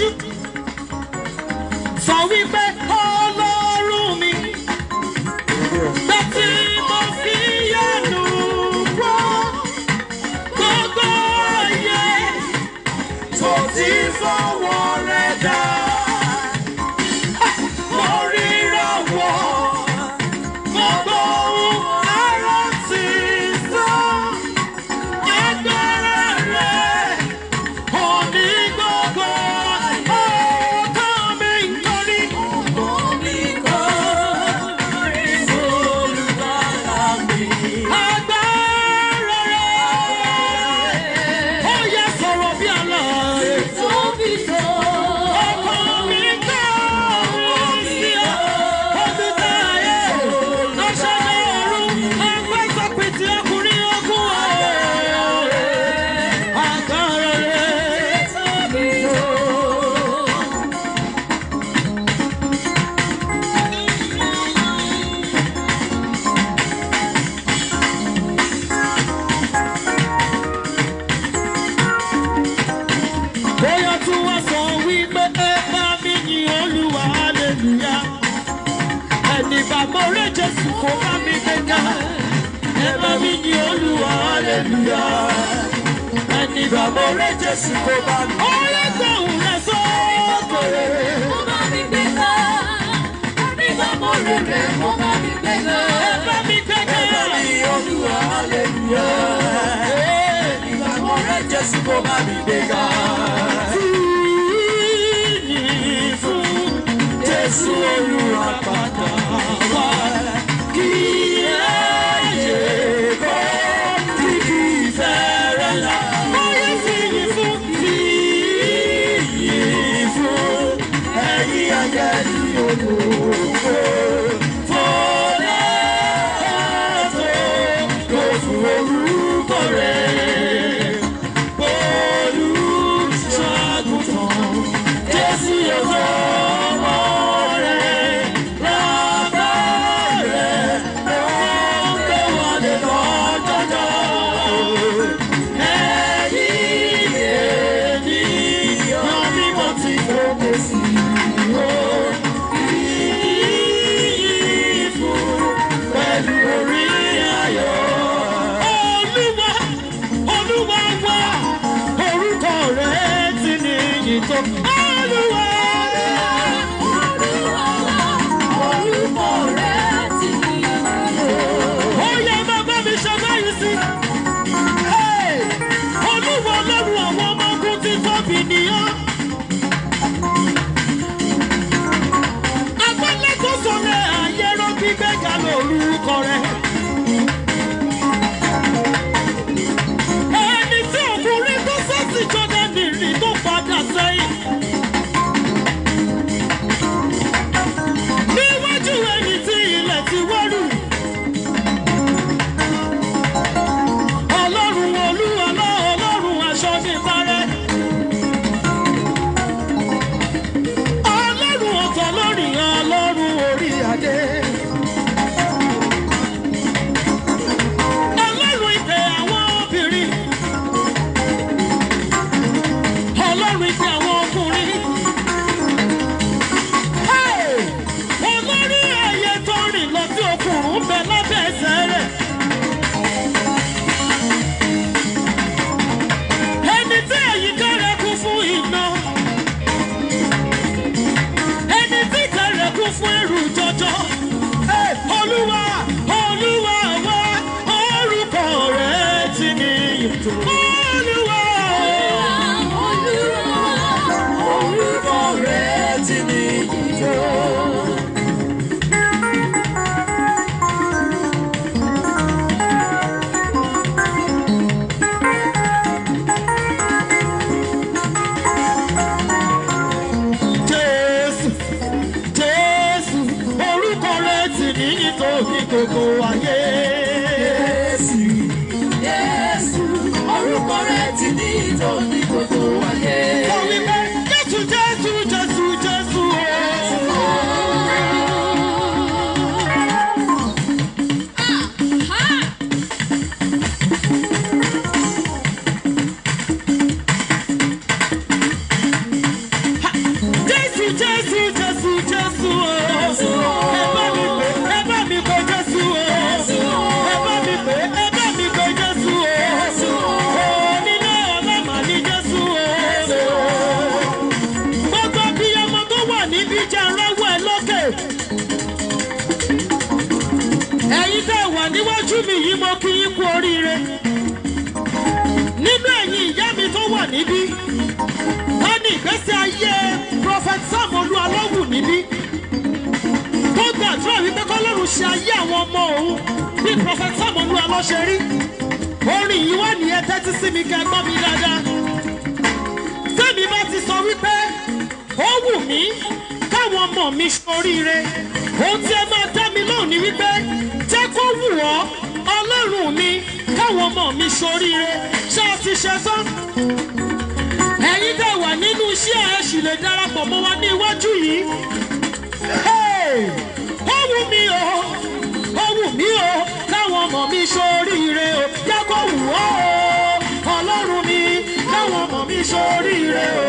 lójú. Sọ wípé ọlọ́run mi. Bẹ́tí mo fi yẹnu gbọ́. Gbogbo ayé tó ti fọwọ́ rẹ̀ dá. Mo ríra wọ̀. Gbogbo ohun ara ti sọ. Agbára rẹ̀ òní gbogbo ọ̀tá mi ń torí. Agbára rẹ̀ ó yẹ sọ̀rọ̀ bí àlọ́. Ọkọ mi gbọ́ mi sí ọ. Omi tá ayé, aṣọ ní ọ̀run, ẹgbẹ́ sọ̀pìtì ọkùnrin ogún ọ̀rẹ́. Agbára rẹ̀. Bóyá tí wọ́n sọ wípé ẹ bá mi yin Olúwa hallelujah. Ẹni bá mo rẹ̀ Jésù kó bá mi gbéga. Ẹ bá mi yin Olúwa hallelujah. Ẹni bá mo rẹ̀ Jésù kó bá mi. Ọ̀rẹ́ gbóhùn rẹ̀ sókè. Ẹ bá mi gbéga. Jésù kò bá mi gbéga. Fìyìn fún Jésù olùràpadà wá. Kí ayé kọ́ kìkì fẹ́rẹ̀ la. Bóyá fìyìn fún fìyìn fún ẹ̀yin ayẹyẹ olùkọ́. Fọlá tó kò fún orúkọ rẹ̀. Olùṣọ́àgùntàn Jésù yóò ọmọ rẹ̀ lábá rẹ̀ lọ́n gbé wọlé lọ́jọ́jọ́. Ẹ̀yin ènìyàn mímọ́ tí fòkè sí o. Ìyìn fún pẹ̀lú orí ayọ̀. Olúwa Olúwa wá orúkọ rẹ̀ ti ní ìyìn tó. Olúwa ó yẹ bàbá mi ṣe báyìí sí. Hey! Olúwa ọlọ́run àwọn ọmọ ogun ti tóbi nìyẹn. Agbálẹ̀ tó sọ̀rọ̀ àyẹ̀rọ gbígbẹ́ga lórúkọ rẹ̀. Ẹni tí ọkùnrin tó sọ́sì Jọ́dánì rí tó padà sẹ́yìn. Níwájú ẹni tí ilẹ̀ ti wọ́rù. Ọlọ́run olúwa lọ́ ọlọ́run aṣọ ní parẹ́. Ọlọ́run ọ̀tọ̀ lórí ọlọ́run orí adé. Ọlọ́run ìpè àwọn obìnrin. Ọlọ́run ìpè àwọn ọkùnrin. Hey! Olórí ẹyẹ tó rìn lọ sí okùnrùn bẹ lábẹ́ ẹsẹ̀ rẹ̀. Ẹni tí àyíká rẹ̀ kún fún iná. Ẹni tí kẹrẹ̀ kún fún ẹrù jọjọ. Hey! Olúwa, Olúwa wá, orúkọ rẹ̀ ti ní ìtò. Olúwa, Orúkọ rẹ̀ ti ní ìjọ. Jésù, Jésù, orúkọ rẹ̀ ti ní ìtò ní gbogbo ayé. Jésù, Jésù, orúkọ rẹ̀ ti ní ìjọ ní gbogbo ayé. Sọ wípé Jésù, Jésù, Jésù, Jésù. níbí ta ni ìgbésí ayé prophet sam olúwalọ́wù níbí tó gbàdúrà wípé kọ́lọ́run ṣe ayé àwọn ọmọ òun bí prophet sam olúwalọ́ ṣe rí orin yìí wà ní ẹ tẹ́tí sí mi kẹ́ gbọ́ mi dáadáa tẹ́mi bá ti sọ wípé ó wù mí káwọn ọmọ mi ṣoríire ohun tí ẹ máa dá mi lóhùn ni wípé jẹ́ kó wù ọ́ ọlọ́run mi káwọn ọmọ mi ṣoríire ṣé a ti ṣe tán ẹ̀yin tẹ́ wà nínú iṣẹ́ ẹ̀ sì lè darapọ̀ mọ́ wa ní iwájú yìí Hey! ó wù mí o ó wù mí o káwọn ọmọ mi ṣoríire o jẹ́ kó wù ọ́ o ọlọ́run mi káwọn ọmọ mi ṣoríire o.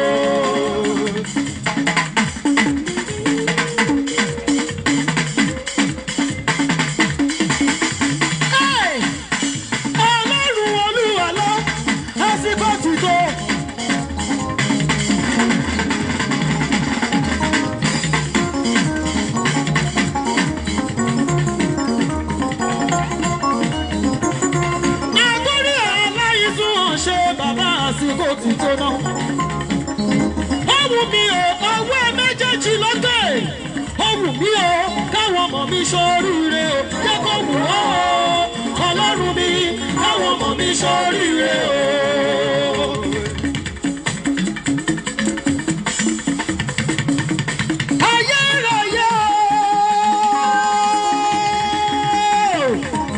Hey! ọlọ́run olúwa lọ àsìkò ti tó. àtúrí aláìsùn hàn ṣe bàbá àsìkò ti tó náà. ó wù mí o ọwọ́ ẹ méjèèjì lókè. ó wù mí o káwọn ọmọ mi ṣoríire o jẹ́ kó wù ọ́ o ọlọ́run mi káwọn ọmọ mi ṣoríire o. ayérayé o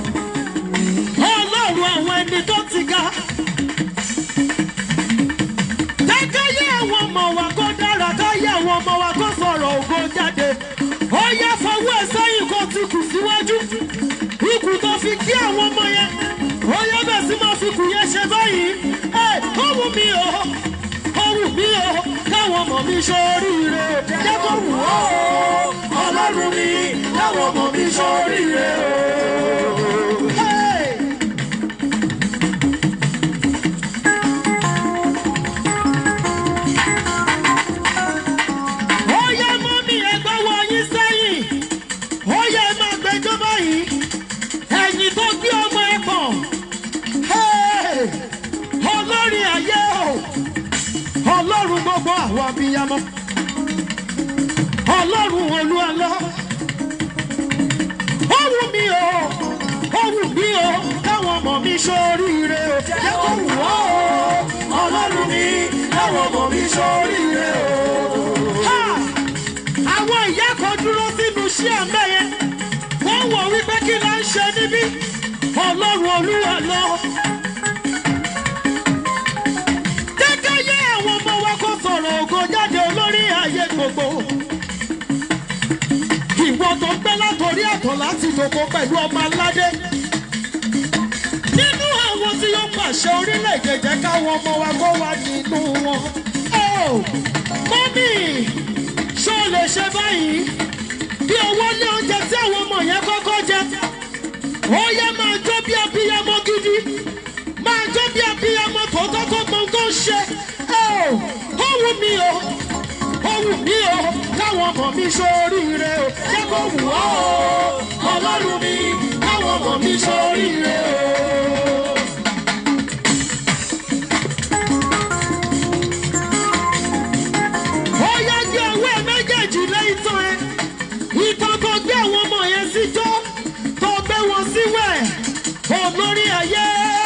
ọlọ́run àwọn ẹni tó ti ga. Kákáyé àwọn ọmọ wa kó dára káyé àwọn ọmọ wa kó sọ̀rọ̀ ògo jáde. Ó yá fọwọ́ ẹ̀ sẹ́yìn kó ti kù síwájú. Ikùn tó fi kí àwọn ọmọ yẹn. Ó yá bẹ̀ sí máa fi kù yẹn ṣe báyìí. Ẹ ó wù mí o, ó wù mí o, káwọn ọmọ mi ṣoríire. Jẹ́ kó wù ọ́ o, ọlọ́run mi, káwọn ọmọ mi ṣoríire o. Hey! ó yẹ mọ́mí ẹgbẹ́ wọ yín sẹ́yìn ó yẹ máa gbẹjọ́ báyìí ẹ̀yìn tó gbé ọmọ ẹ kàn Hey! olórí ayé o ọlọ́run gbogbo àwọn abiyamọ ọlọ́run olúwalọ́ ó wù mí o ó wù mí o káwọn ọmọ mi ṣoríire o jẹ́ kó wù ọ́ o ọlọ́run mi káwọn ọmọ mi ṣoríire o. Ha! àwọn ìyá kan dúró sínú iṣẹ́ àmẹ́ yẹn wọ́n wọ̀ wípé kí la ń ṣe níbí ọlọ́run olúwa lọ. jẹ́ká yé àwọn ọmọ wa kó sọ̀rọ̀ ògo jáde olórí ayé gbogbo. ìwọ tó gbé látòrí àtọ̀ láti dòkó pẹ̀lú ọmọ aládé. nínú àwọn tí yóò pàṣẹ orílẹ̀-èdè jẹ́ káwọn ọmọ wa kó wà nínú wọn. Oh, mọ́mí ṣó lè ṣe báyìí bí owó ní oúnjẹ tí àwọn ọmọ yẹn kọ́kọ́ jẹ ó yẹ máa jó bí abiyamọ gidi máa jó bí abiyamọ tòótọ́ tó mọ tó ń ṣe ó ó wù mí o ó wù mí o káwọn ọmọ mi ṣoríire o jẹ́ kó wù ọ́ o ọlọ́run mi káwọn ọmọ mi ṣoríire o. ó yá gbé ọwọ́ ẹ méjèèjì lé ìtàn ẹ ìtàn tó gbé àwọn ọmọ yẹn sí jó tó gbé wọn sí wẹ̀ olórí ayé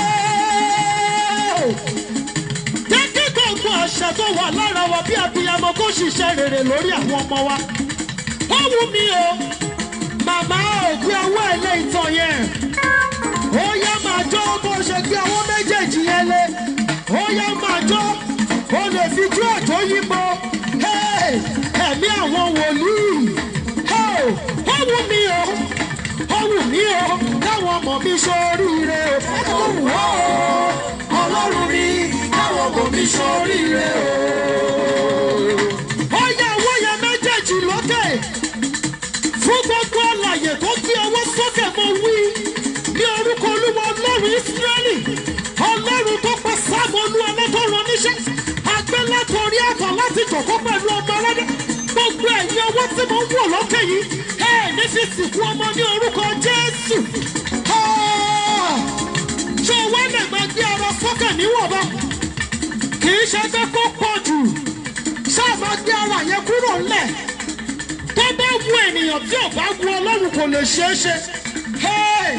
jẹ́ kí gbogbo àṣà tó wà lára wa bí abiyamọ kó ṣiṣẹ́ rere lórí àwọn ọmọ wa ó wù mí o màmá ò gbé ọwọ́ ẹ lé ìtàn yẹn ó yá máa jó bó ṣe gbé ọwọ́ méjèèjì yẹn lé ó yá máa jó ó lè fi jó àjò yípo Hey! ẹ̀mí àwọn wòlíì Hey! ó wù mí o ó wù mí o káwọn ọmọ mi ṣoríire o ó wù ọ́ o ọlọ́run mi káwọn ọmọ mi ṣoríire o. ó yẹ owó yẹn méjèèjì lókè fún gbogbo àlàyé tó gbé ọwọ́ sókè mo wí ní orúkọ olúwa ọlọ́run ìsírẹ́lì ọlọ́run tó pa sáàmù olúwa lọ́tọ̀ọ̀rọ̀ níṣẹ́ agbẹ́ látọ̀rí àtọ̀ láti jọ̀kọ́ pẹ̀lú ọmọ aládé gbogbo ẹ̀yin ọwọ́ tí mo ń wò lókè yìí ẹ̀ ní fi sìnkú ọmọ ní orúkọ jésù Ah! ṣé o wá lè máa gbé ara sókè níwọ̀nba í ṣe pé kó pọ̀ jù sáàmà gbé ara yẹn kúrò ńlẹ̀ tó bá wu ènìyàn tí ò bá wu ọlọ́run kò lè ṣeé ṣe. Hey!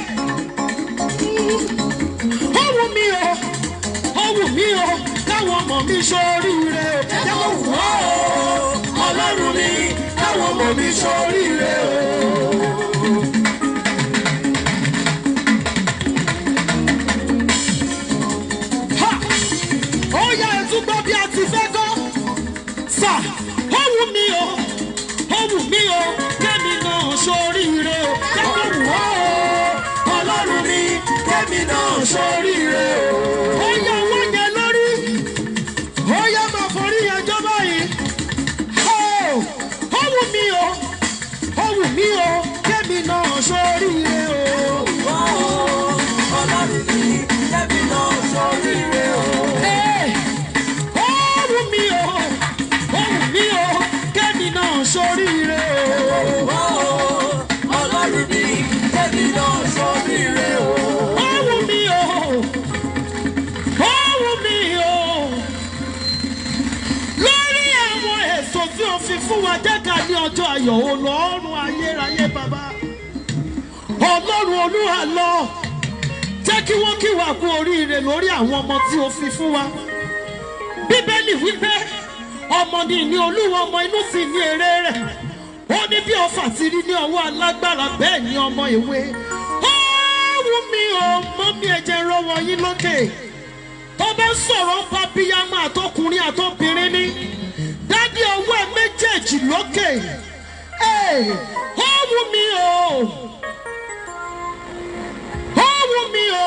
ó wù mí o ó wù mí o káwọn ọmọ mi ṣoríire o. Jẹ́ kó wù ọ́ o, ọlọ́run mi, káwọn ọmọ mi ṣoríire o. Ha! ó yá ẹtú gbọ́ bí a ti fẹ́ gbọ́. sà ó wù mí o ó wù mí o kẹ́mi náà ṣoríire o. jẹ́ kó wù ọ́ o ọlọ́run mi kẹ́mi náà ṣoríire o. ó yá wọ́n yẹn lórí ó yá máa forí yẹn jọ báyìí. Ó ó wù mí o ó wù mí o kẹ́mi náà ṣoríire o. Wá o, ọlọ́run mi, kẹ́mi náà ṣoríire o. Ee, ó wù mí o ó wù mí o kẹ́mi náà ṣoríire o. Wá o, ọlọ́run mi, kẹ́mi náà ṣoríire o. Ó wù mí o ó wù mí o lórí àwọn èso tí o fi fún wa jẹ́ka ní ọjọ́ ayọ̀ olọ́run ayérayé bàbá ọlọ́run olúwa lọ jẹ́ kí wọ́n kí wa kú oríire lórí àwọn ọmọ tí o fi fún wa bíbélì wípé ọmọ ni ìní olúwa ọmọ inú sì ní èrè rẹ̀ ó ní bí ọfà ti rí ní ọwọ́ alágbára bẹ́ẹ̀ ni ọmọ ìwé ó wù mí o mọ́ mi ẹ̀jẹ̀ rọwọ́ yín lókè tó bá ń sọ̀rọ̀ ń pa bíyámà àtọkùnrin àtọbìnrin ní dádì ọwọ́ ẹ méjèèjì lókè Ee, ó wù mí o ó wù mí o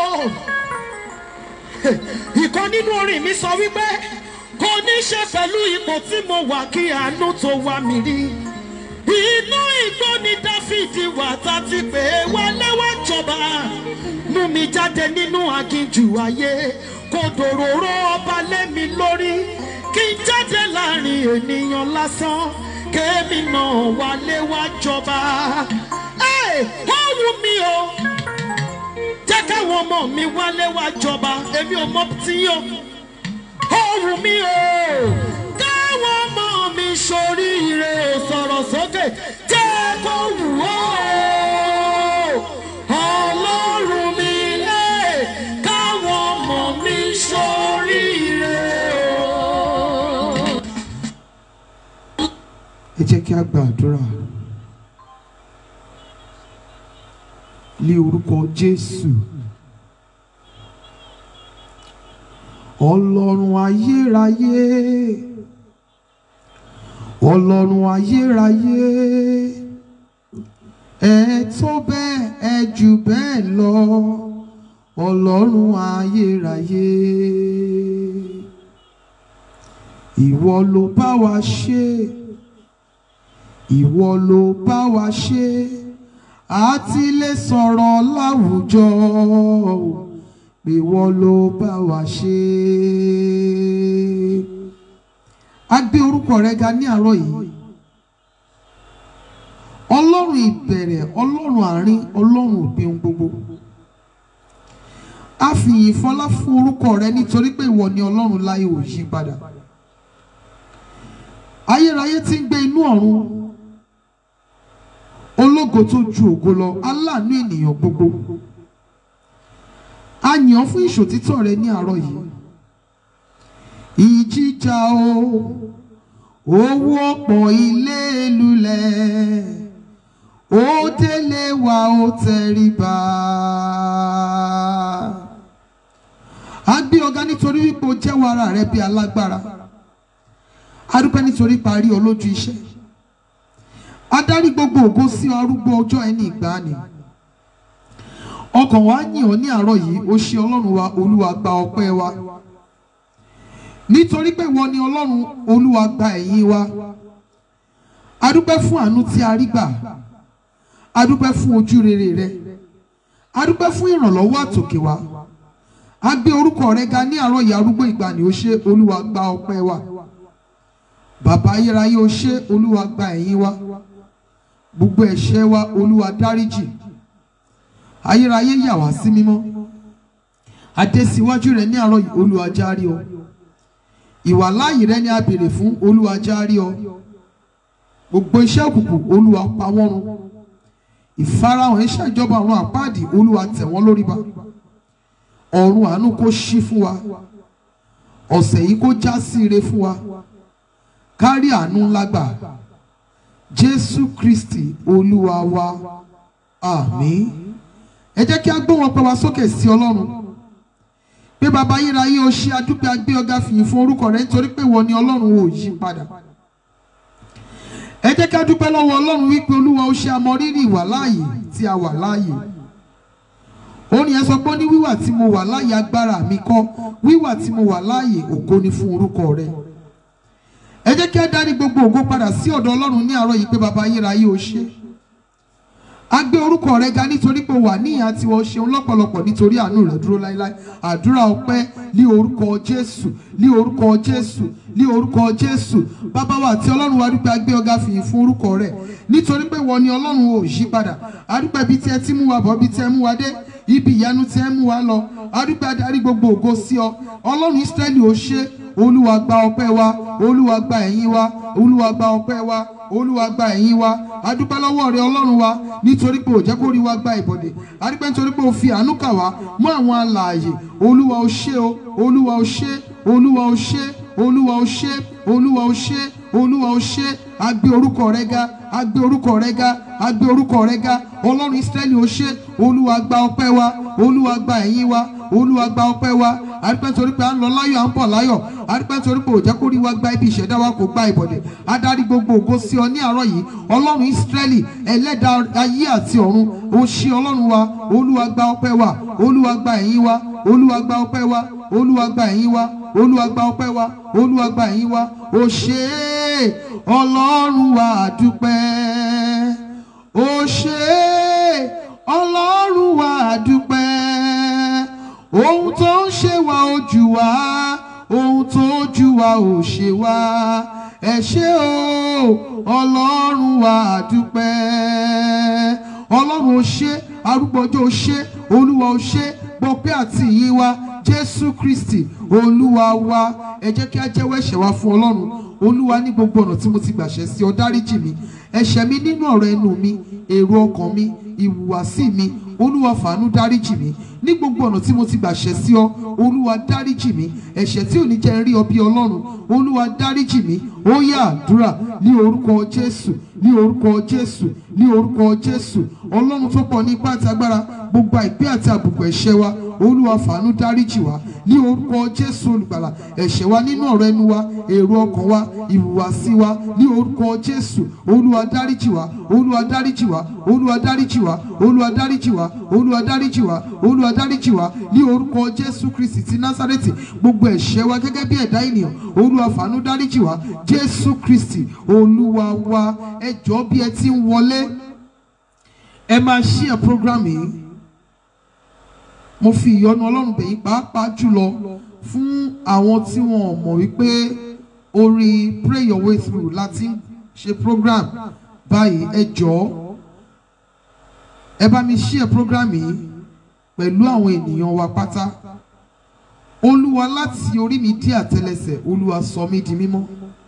ìkan nínú orin mi sọ wípé kò ní ṣe pẹ̀lú ipò tí mo wà kí àánú tó wá mi rí inú igbó ni dáfídì wà tá ti pè é wọlé wá jọba mú mi jáde nínú aginjù ayé kò dòróró ọba lé mi lórí kí n jáde láàrin ènìyàn lásán kémi náà wálé wá jọba Ẹ́, ó wù mí o jẹ́ káwọn ọmọ mi wálé wá jọba èmi ò mọ tí yóò ó wù mí o káwọn ọmọ mi ṣoríire sọ̀rọ̀ sókè jẹ́ kó wù ó ọlọ́run mi lé káwọn ọmọ mi ṣoríire o. ẹ jẹ́ kí a gba àdúrà ní orúkọ jésù ọlọ́run ayérayé ọlọ́run ayérayé ẹ tó bẹ́ẹ̀ ẹ jù bẹ́ẹ̀ lọ ọlọ́run ayérayé ìwọ ló bá wa ṣe ìwọ ló bá wa ṣe àti lè sọ̀rọ̀ láwùjọ ìwọ ló bá wa ṣe. a gbé orúkọ rẹ ga ní àárọ̀ yìí ọlọ́run ìbẹ̀rẹ̀ ọlọ́run àárín ọlọ́run òpin ohun gbogbo a fi ìyìn fọlá fún orúkọ rẹ nítorí pé ìwọ ni ọlọ́run láyé ò yí padà ayérayé tí ń gbé inú ọ̀run ológo tó ju ògo lọ aláàánú ènìyàn gbogbo a yàn ọ́ fún ìṣòtítọ́ rẹ ní àárọ̀ yìí ìjìjà o owó ọ̀pọ̀ ilé lulẹ̀ ó délé wa ó tẹríba a gbé ọ̀gá nítorí wípé o jẹ́wọ́ ara rẹ bí alágbára a dúpẹ́ nítorí parí ọ lójú iṣẹ́ adarí gbogbo ògo sí arúgbó ọjọ́ ẹni ìgbàanì ọkàn wa yìn ọ́ ní àárọ̀ yìí ó ṣe ọlọ́run wa olúwa gba ọpẹ́ wa nítorí pé ìwọ ni ọlọ́run olúwa gba ẹ̀yìn wa a dúpẹ́ fún àánú tí a rí gbà a dúpẹ́ fún ojú rere rẹ a dúpẹ́ fún ìrànlọ́wọ́ àtòkè wa a gbé orúkọ rẹ ga ní àárọ̀ yìí arúgbó ìgbàanì ó ṣe olúwa gba ọpẹ́ wa bàbá ayérayé ó ṣe olúwa gba ẹ̀yìn wa gbogbo ẹ̀ṣẹ̀ wa olúwa dáríjì ayérayé yà wá sí mímọ́ adé síwájú rẹ̀ ní àárọ̀ yìí olúwa járe o ìwà láàyè rẹ ni a béèrè fún olúwa járí ọ gbogbo iṣẹ́ òkùnkùn olúwa pa wọ́n run ìfarahàn iṣẹ́ ìjọba ọ̀run àpáàdì olúwa tẹ̀ wọ́n lórí ba ọ̀run àánú kó ṣí fún wa ọ̀sẹ̀ yìí kó já sí ire fún wa kárí àánú ńlá gbà jésù kristi olúwa wa àmín ẹ jẹ́ kí a gbọ́ wọn pẹ́ wa sókè sí ọlọ́run pé bàbá ayérayé o ṣe adúpẹ́ agbé ọ̀gá fìyìn fún orúkọ rẹ nítorí pé wọ́n ní ọlọ́run ò yí padà ẹ jẹ́ ká dúpẹ́ lọ́wọ́ ọlọ́run wípé olúwa ó ṣe àmọrírì ìwà láàyè tí a wà láàyè orin yẹn sọ pé ó ní wíwà tí mo wà láàyè agbára mi kọ́ wíwà tí mo wà láàyè ògo ni fún orúkọ rẹ ẹ jẹ́ kí a dárí gbogbo ògo padà sí ọ̀dọ̀ ọlọ́run ní àárọ̀ yìí pé bàbá ayérayé o ṣe a gbé orúkọ rẹ ga nítorí pé wà ní ìhà tiwọn ṣeun lọ́pọ̀lọpọ̀ nítorí àánú rẹ dúró láéláé àdúrà ọpẹ́ ní orúkọ jésù ní orúkọ jésù ní orúkọ jésù bàbá wa àti ọlọ́run wa dúpẹ́ a gbé ọ̀gá fìyìn fún orúkọ rẹ nítorí pé wọ́n ní ọlọ́run ò yí padà a dúpẹ́ bí tí ẹ ti mú wa bọ̀ bí tí ẹ mú wa dé ibi ìyanu tí ẹ mú wa lọ a dúpẹ́ adarí gbogbo ògo sí ọ ọlọ́run ísírẹ́lì ò ṣe olúwa gba ọpẹ́ wa olúwa gba ẹ̀yìn wa olúwa gba ọpẹ́ wa olúwa gba ẹ̀yìn wa a dúpẹ́ lọ́wọ́ rẹ ọlọ́run wa nítorí pé ò jẹ́ kó rí wa gba ìbọ̀dẹ̀ a dúpẹ́ nítorí pé o fi àánú kà wá mọ́ àwọn alààyè olúwa ò ṣe o olúwa ò ṣe olúwa ò ṣe olúwa ò ṣe olúwa ò ṣe olúwa ò ṣe a gbé orúkọ rẹ ga a gbé orúkọ rẹ ga a gbé orúkọ rẹ ga ọlọ́run ísírẹ́lì ò ṣe olúwa gba ọpẹ́ wa olúwa gba ẹ̀yìn wa olúwa gba ọpẹ́ wa a dúpẹ́ nítorí pé à ń lọ láyọ̀ à ń bọ̀ láyọ̀ a dúpẹ́ nítorí pé ò jẹ́ kó rí wa gba ibi ìṣẹ̀dá wa kò gba ìbọ̀dẹ̀ adarí gbogbo ògo sí ọ ní àárọ̀ yìí ọlọ́run ísírẹ́lì ẹlẹ́dàá ayé àti ọ̀run ó ṣe ọlọ́run wa olúwa gba ọpẹ́ wa olúwa gba ẹ̀yìn wa olúwa gba ọpẹ́ wa olúwa gba ẹ̀yìn wa olúwa gba ọpẹ́ wa olúwa gba ẹ̀yìn wa ó ṣe é ọlọ́run wa àdúpẹ́ ó ṣe é ọlọ́run wa àdúpẹ́ ohun tó ń ṣe wa ojú wa ohun tó jù wa ò ṣe wa ẹ ṣé o ọlọ́run wa àdúpẹ́ ọlọ́run ò ṣe arúgbọ́jọ́ ò ṣe olúwa ò ṣe gbọpẹ́ àti ìyìn wa jésù kristi olúwa wa ẹ jẹ́ kí a jẹ́wọ́ ẹ̀ṣẹ̀ wa fún ọlọ́run olúwa ní gbogbo ọ̀nà tí mo ti gbàṣẹ sí ọ dáríjì mi ẹ̀ṣẹ̀ mi nínú ọ̀rọ̀ ẹnu mi èrò ọkàn mi ìhùwàsí mi olúwa fàánú dáríjì mi ní gbogbo ọ̀nà tí mo ti gbàṣẹ sí ọ olúwa dáríjì mi ẹ̀ṣẹ̀ tí ò ní jẹ́ n rí ọ bí ọlọ́run olúwa dáríjì mi ó yá àdúrà ní orúkọ jésù ní orúkọ jésù ní orúkọ jésù ọlọ́run tó pọ̀ ní ipá àti agbára gbogbo àìpé àti àbùkù ẹ̀ṣẹ̀ wa olúwa fàánú dáríjì wa ní orúkọ jésù olùgbàlà ẹ̀ṣẹ̀ wa nínú ọ̀rọ̀ ẹnu wa èrò ọkàn wa ìhùwàsí wa ní orúkọ jésù olúwa dáríjì wa olúwa dáríjì wa olúwa dáríjì wa olúwa dáríjì wa olúwa dáríjì wa olúwa dáríjì wa ní orúkọ jésù kristi ti násárẹ́tì gbogbo ẹ̀ṣẹ̀ wa gẹ́gẹ́ bí ẹ̀dá ènìyàn olúwa fàánú dáríjì wa jésù kristi olúwa wa ẹ jọ̀ọ́ bí ẹ ti ń wọlé ẹ máa share program yìí mo fi ìyọ́nú ọlọ́run bẹ̀yìn pàápàá jùlọ fún àwọn tí wọn ò mọ̀ wípé orí pray your way through láti ń ṣe program báyìí ẹ jọ̀ọ́ ẹ bá mi share program yìí pẹ̀lú àwọn ènìyàn wa pátá olúwa láti orí mi dé àtẹ́lẹsẹ̀ olúwa sọ mí di mímọ́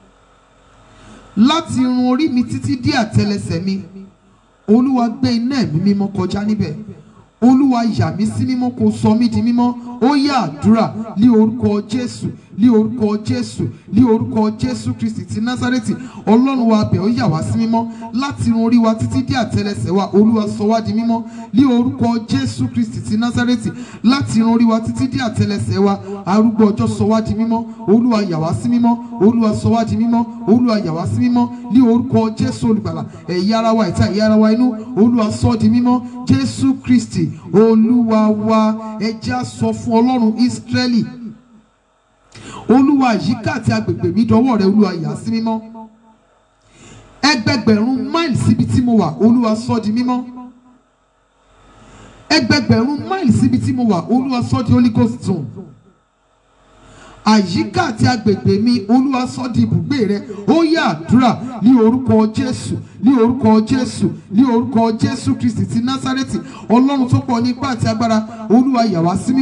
láti irun orí mi títí dé àtẹ́lẹsẹ̀ mi olúwa gbé iná ẹ̀mí mímọ́ kọjá níbẹ̀ olúwa yà mí sí mímọ́ kó sọ mí di mímọ́ ó yá àdúrà ní orúkọ jésù ní orúkọ jésù ní orúkọ jésù kristi ti násárẹ́tì ọlọ́run wa bẹ̀ ó yà wá sí mímọ́ láti irun orí wa títí dé àtẹ́lẹsẹ̀ wa olúwa sọ wá di mímọ́ ní orúkọ jésù kristi ti násárẹ́tì láti irun orí wa títí dé àtẹ́lẹsẹ̀ wa arúgbó ọjọ́ sọ wá di mímọ́ olúwa yà wá sí mímọ́ olúwa sọ wá di mímọ́ olúwa yà wá sí mímọ́ ní orúkọ jésù olùgbàlà ẹ̀yà ara wa ìta ẹ̀yà ara wa inú olúwa sọ di mímọ́ jésù kristi olúwa wa ẹ jẹ́ á sọ fún ọlọ́run ísírẹ́lì olúwa àyíká àti agbègbè mi dọwọ́ rẹ olúwa yà sí mímọ́ ẹgbẹgbẹ̀rún máìlì síbi tí mo wà olúwa sọ di mímọ́ ẹgbẹgbẹ̀rún máìlì síbi tí mo wà olúwa sọ di holy ghost zone àyíká àti agbègbè mi olúwa sọ di ibùgbé rẹ ó yá àdúrà ní orúkọ jésù ní orúkọ jésù ní orúkọ jésù kristi ti násárẹ́tì ọlọ́run tó pọ̀ ní ipá àti agbára olúwa yà wá sí mímọ́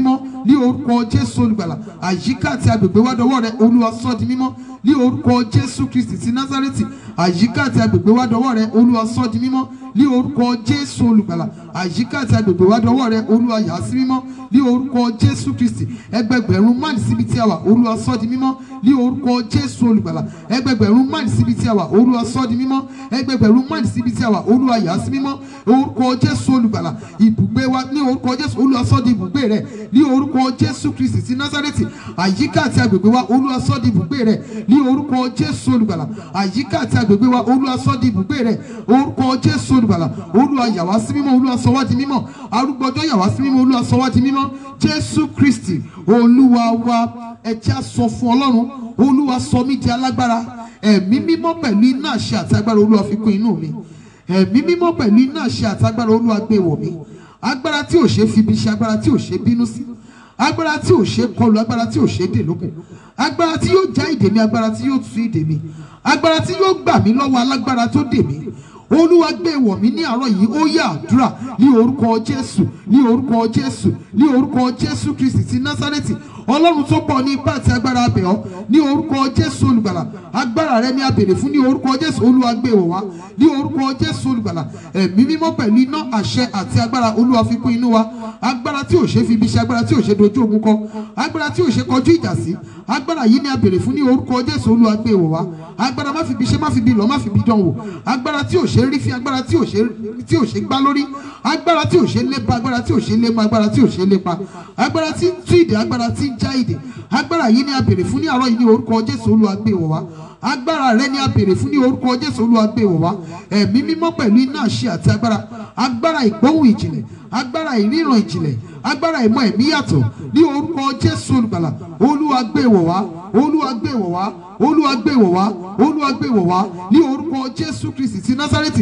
ní orúkọ jésù olùgbàlà àyíká àti agbègbè wa dọwọ́ rẹ olúwa sọ di mímọ́ ní orúkọ jésù kristi ti nazareti àyíká àti agbègbè wa dọwọ́ rẹ olúwa sọ di mímọ́ ní orúkọ jésù olùgbàlà àyíká àti agbègbè wa dọwọ́ rẹ olúwa yà á sí mímọ́ ní orúkọ jésù kristi ẹgbẹgbẹ̀rún máìlì síbi tí a wà olúwa sọ di mímọ́ ní orúkọ jésù olùgbàlà ẹgbẹgbẹ̀rún máìlì síbi tí a wà olúwa sọ di mímọ́ ẹgbẹgbẹ̀rún máìlì síbi tí a wà olúwa yà á sí mímọ́ orúkọ jésù olùgbàlà ibùgbé wa ní orúkọ jésù olúwa sọ di ibùgbé rẹ ní orúkọ jésù kristi ti nazareti àyíká àti agbègbè wa olúwa sọ di ibùgbé rẹ ní orúkọ jésù olùgbàlà àyíká àti agbègbè wa olúwa sọ di ibùgbé rẹ orúkọ jésù olùgbàlà olúwa yà wá sí mímọ́ olúwa sọ wá di mímọ́ arúgbọjọ yà wá sí mímọ́ olúwa sọ wá di mímọ́ jésù kristi olúwa wa ẹjẹ á sọ fún ọlọ́run olúwa sọ mí di alágbára ẹ̀mí mímọ́ pẹ̀lú iná àṣẹ àti agbára olúwa fi kún inú mi ẹ̀mí mímọ́ pẹ̀lú iná àṣẹ àti agbára olúwa gbé wọ̀ mí agbára tí ò ṣe fi ibi ṣe agbára tí ò ṣe bínú sí agbára tí ò ṣe kọlu agbára tí ò ṣe dè lókun agbára tí yóò já ìdè mi agbára tí yóò tú ìdè mi agbára tí yóò gbà mí lọ́wọ́ alágbára tó dè mí olúwa gbé wọ̀ mí ní àárọ̀ yìí ó yá àdúrà ní orúkọ jésù ní orúkọ jésù ní orúkọ jésù kristi ti násárẹ́tì ọlọ́run tó pọ̀ ní ipá àti agbára abẹ̀ ọ́ ní orúkọ jésù olùgbàlà agbára rẹ ní abèrè fún ní orúkọ jésù olúwa gbé wọ̀ wá ní orúkọ jésù olùgbàlà ẹ̀mí mímọ́ pẹ̀lú iná àṣẹ àti agbára olúwa fi kún inú wa agbára tí ò ṣe fi ibi ṣe agbára tí ò ṣe dojú ogun kọ agbára tí ò ṣe kọjú ìjà sí agbára yìí ní abèrè fún ní orúkọ jésù olúwa gbé wọ̀ wá agbára má fi ibi ṣe má fi ibi lọ má fi ibi dán wò agbára tí ò ṣe rí fi agbára tí ò ṣe tí ò ṣe gbá lórí agbára tí ò ṣe lépa agbára tí ò ṣe lépa agbára tí ò ṣe lépa agbára tí ń tú ìdè agbára tí ń já ìdè agbára yìí ni a béèrè fún ní àárọ̀ yìí ní orúkọ jésù olúwa gbé wọ̀ wá agbára rẹ ni a béèrè fún ní orúkọ jésù olúwa gbé wọ̀ wá ẹ̀mí mímọ́ pẹ̀lú iná àṣẹ àti agbára agbára ìgbóhùn ìjìnlẹ̀ agbára ìríran ìjìnlẹ̀ agbára ìmọ̀ ẹ̀mí yàtọ̀ ní orúkọ jésù olùgbàlà olúwa gbé wọ̀ wá olúwa gbé wọ̀ wá olúwa gbé wọ̀ wá olúwa gbé wọ̀ wá ní orúkọ jésù kristi ti násárẹ́tì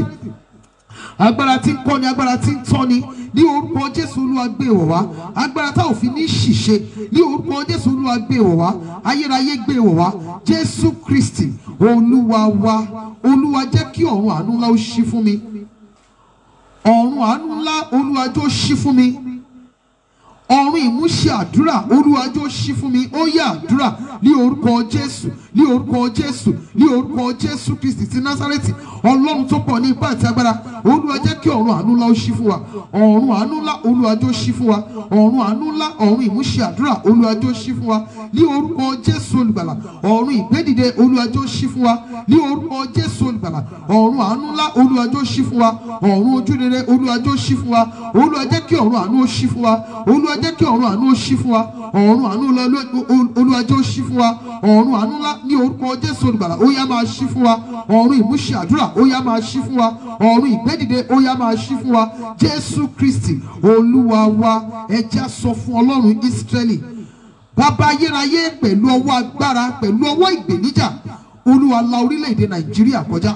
agbára tí ń kọ́ni agbára tí ń tọ́ni ní orúkọ jésù olúwa gbé wọ̀ wá agbára tá ò fi ní ṣìṣe ní orúkọ jésù olúwa gbé wọ̀ wá ayérayé gbé wọ̀ wá jésù kristi olúwa wa olúwa jẹ́ kí ọ̀run àánú ńlá ó ṣí fún mi ọ̀run àánú ńlá olúwa jọ̀ọ́ ṣí fún mi ọ̀run ìmúṣẹ àdúrà olúwa jọ̀ọ́ ṣí fún mi ó yá àdúrà ní orúkọ jésù ní orúkọ jésù ní orúkọ jésù kristi ti násárẹ́tì ọlọ́run tó pọ̀ ní ipá àti agbára olúwa jẹ́ kí ọ̀run àánú ńlá ó ṣí fún wa ọ̀run àánú ńlá olúwa jọ̀ọ́ ṣí fún wa ọ̀run àánú ńlá ọ̀run ìmúṣẹ àdúrà olúwa jọ̀ọ́ ṣí fún wa ní orúkọ jésù olùgbàlà ọ̀run ìgbédìde olúwa jọ̀ọ́ ṣí fún wa ní orúkọ jésù olùgbàlà ọ̀run àánú ńlá olúwa jọ̀ọ́ ṣí fún wa ọ̀run ojúrere olúwa jọ̀ọ́ ṣí fún wa olúwa jẹ́ kí ọ̀run àánú ó ṣí fún wa olúwa jẹ́ kí ọ̀run àánú ó ṣí fún wa ọ̀run àánú ńlá olúwa jọ̀ọ́ ṣí fún wa ọ̀run àánú ńlá ní orúkọ jésù olùgbàlà ó yá máa ṣí fún wa ọ̀run ìmúṣẹ àdúrà ó yá máa ṣí fún wa ọ̀run ìgbédìde ó yá máa ṣí fún wa jésù kristi olúwa wa ẹ jẹ́ á sọ fún ọlọ́run ísírẹ́lì bàbá ayérayé pẹ̀lú ọwọ́ agbára pẹ̀lú ọwọ́ ìgbèníjà olúwa la orílẹ̀-èdè nàìjíríà kọjá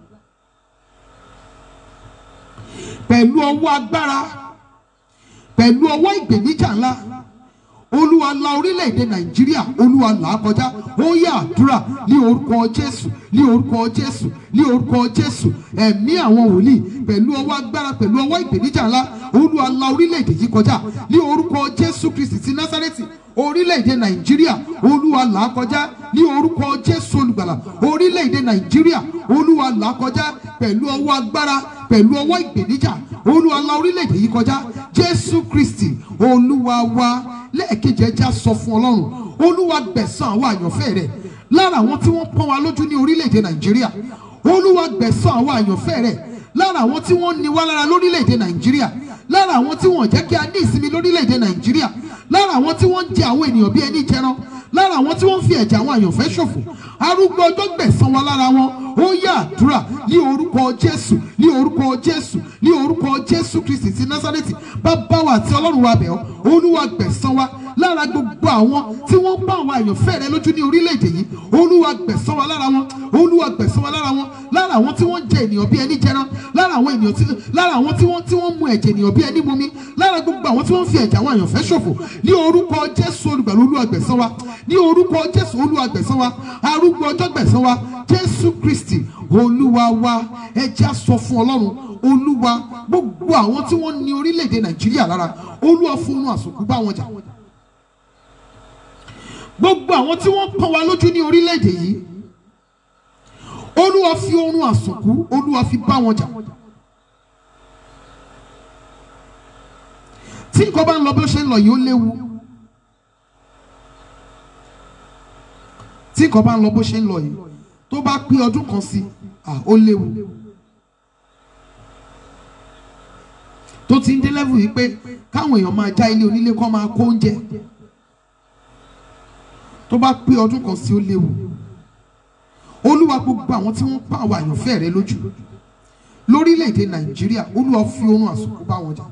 pẹ̀lú ọwọ́ agbára pẹ̀lú ọwọ́ ìgbèníjà ńlá olúwa la orílẹ̀-èdè nàìjíríà olúwa là á kọjá ó yá àdúrà ní orúkọ jésù ní orúkọ jésù ní orúkọ jésù ẹ̀mí àwọn wòlíì pẹ̀lú ọwọ́ agbára pẹ̀lú ọwọ́ ìgbèníjà ńlá olúwa la orílẹ̀-èdè yìí kọjá ní orúkọ jésù kristi ti násárẹ́tì orílẹ̀-èdè nàìjíríà olúwa là á kọjá ní orúkọ jésù olùgbàlà orílẹ̀-èdè nàìjíríà olúwa là á kọjá pẹ̀lú ọwọ́ agbára pẹ̀lú ọwọ́ ìgbèníjà olúwa la orílẹ̀-èdè yìí kọjá jésù kristi olúwa wa lẹ́ẹ̀kejì ẹja sọ fún ọlọ́run olúwa gbẹ̀san àwọn àyànfẹ́ rẹ̀ lára àwọn tí wọ́n pọ́n wa lójú ní orílẹ̀-èdè nàìjíríà olúwa gbẹ̀san àwọn àyànfẹ́ rẹ̀ lára àwọn tí wọ́n ní wá lára lórílẹ̀-èdè nàìjíríà lára àwọn tí wọ́n jẹ́ kí a ní ìsinmi lórílẹ̀-èdè nàìjíríà lára àwọn tí wọ́n ń jẹ àwọn ènìyàn bí ẹni jẹran lára àwọn tí wọ́n ń fi ẹ̀jẹ̀ àwọn àyànfẹ́ ṣòfò arúgbó ọjọ́ gbẹ̀san wa lára wọn ó yá àdúrà ní orúkọ jésù ní orúkọ jésù ní orúkọ jésù kristi ti násárẹ́tì bàbá wa àti ọlọ́run wa bẹ̀ ọ́ olúwa gbẹ̀san wa lára gbogbo àwọn tí wọ́n bá àwọn àyànfẹ́ rẹ lójú ní orílẹ̀-èdè yìí olúwa gbẹ̀san wa lára wọn olúwa gbẹ̀san wa lára wọn lára àwọn tí wọ́n jẹ ènìyàn bí ẹni jẹran lára àwọn ènìyàn tí lára àwọn tí wọ́n tí wọ́n mu ẹ̀jẹ̀ ènìyàn bí ẹni mumi lára gbogbo àwọn tí wọ́n fi ẹ̀jẹ̀ àwọn àyànfẹ́ ṣòfò ní orúkọ jésù olùgbàlà olúwa gbẹ̀san wa ní orúkọ jésù olúwa gbẹ̀san wa arúgbó ọjọ́ gbẹ̀san wa jésù kristi olúwa wa ẹ jẹ́ á sọ fún ọlọ́run olúwa gbogbo àwọn tí wọ́n ní orílẹ̀-èdè nàìjíríà lára olúwa fún un àsòkú bá wọn jà gbogbo àwọn tí wọ́n pọ́n wa lójú ní orílẹ̀-èdè yìí olúwa fi oorun àsùnkú olúwa fi bá wọn jà tí nǹkan bá ń lọ bí ó ṣe ń lọ yìí ó léwu tí nǹkan bá ń lọ bó ṣe ń lọ yìí tó bá pé ọdún kan sí ah, ó léwu tó ti ń dé level yìí pé káwọn èèyàn máa já ilé onílé kó máa kó oúnjẹ tó bá pé ọdún kan sí ó léwu olúwa gbogbo àwọn tí wọ́n pa àwọn àyànfẹ́ rẹ lójú lórílẹ̀‐èdè nàìjíríà olúwa fi oorun àsùnkú bá wọn jà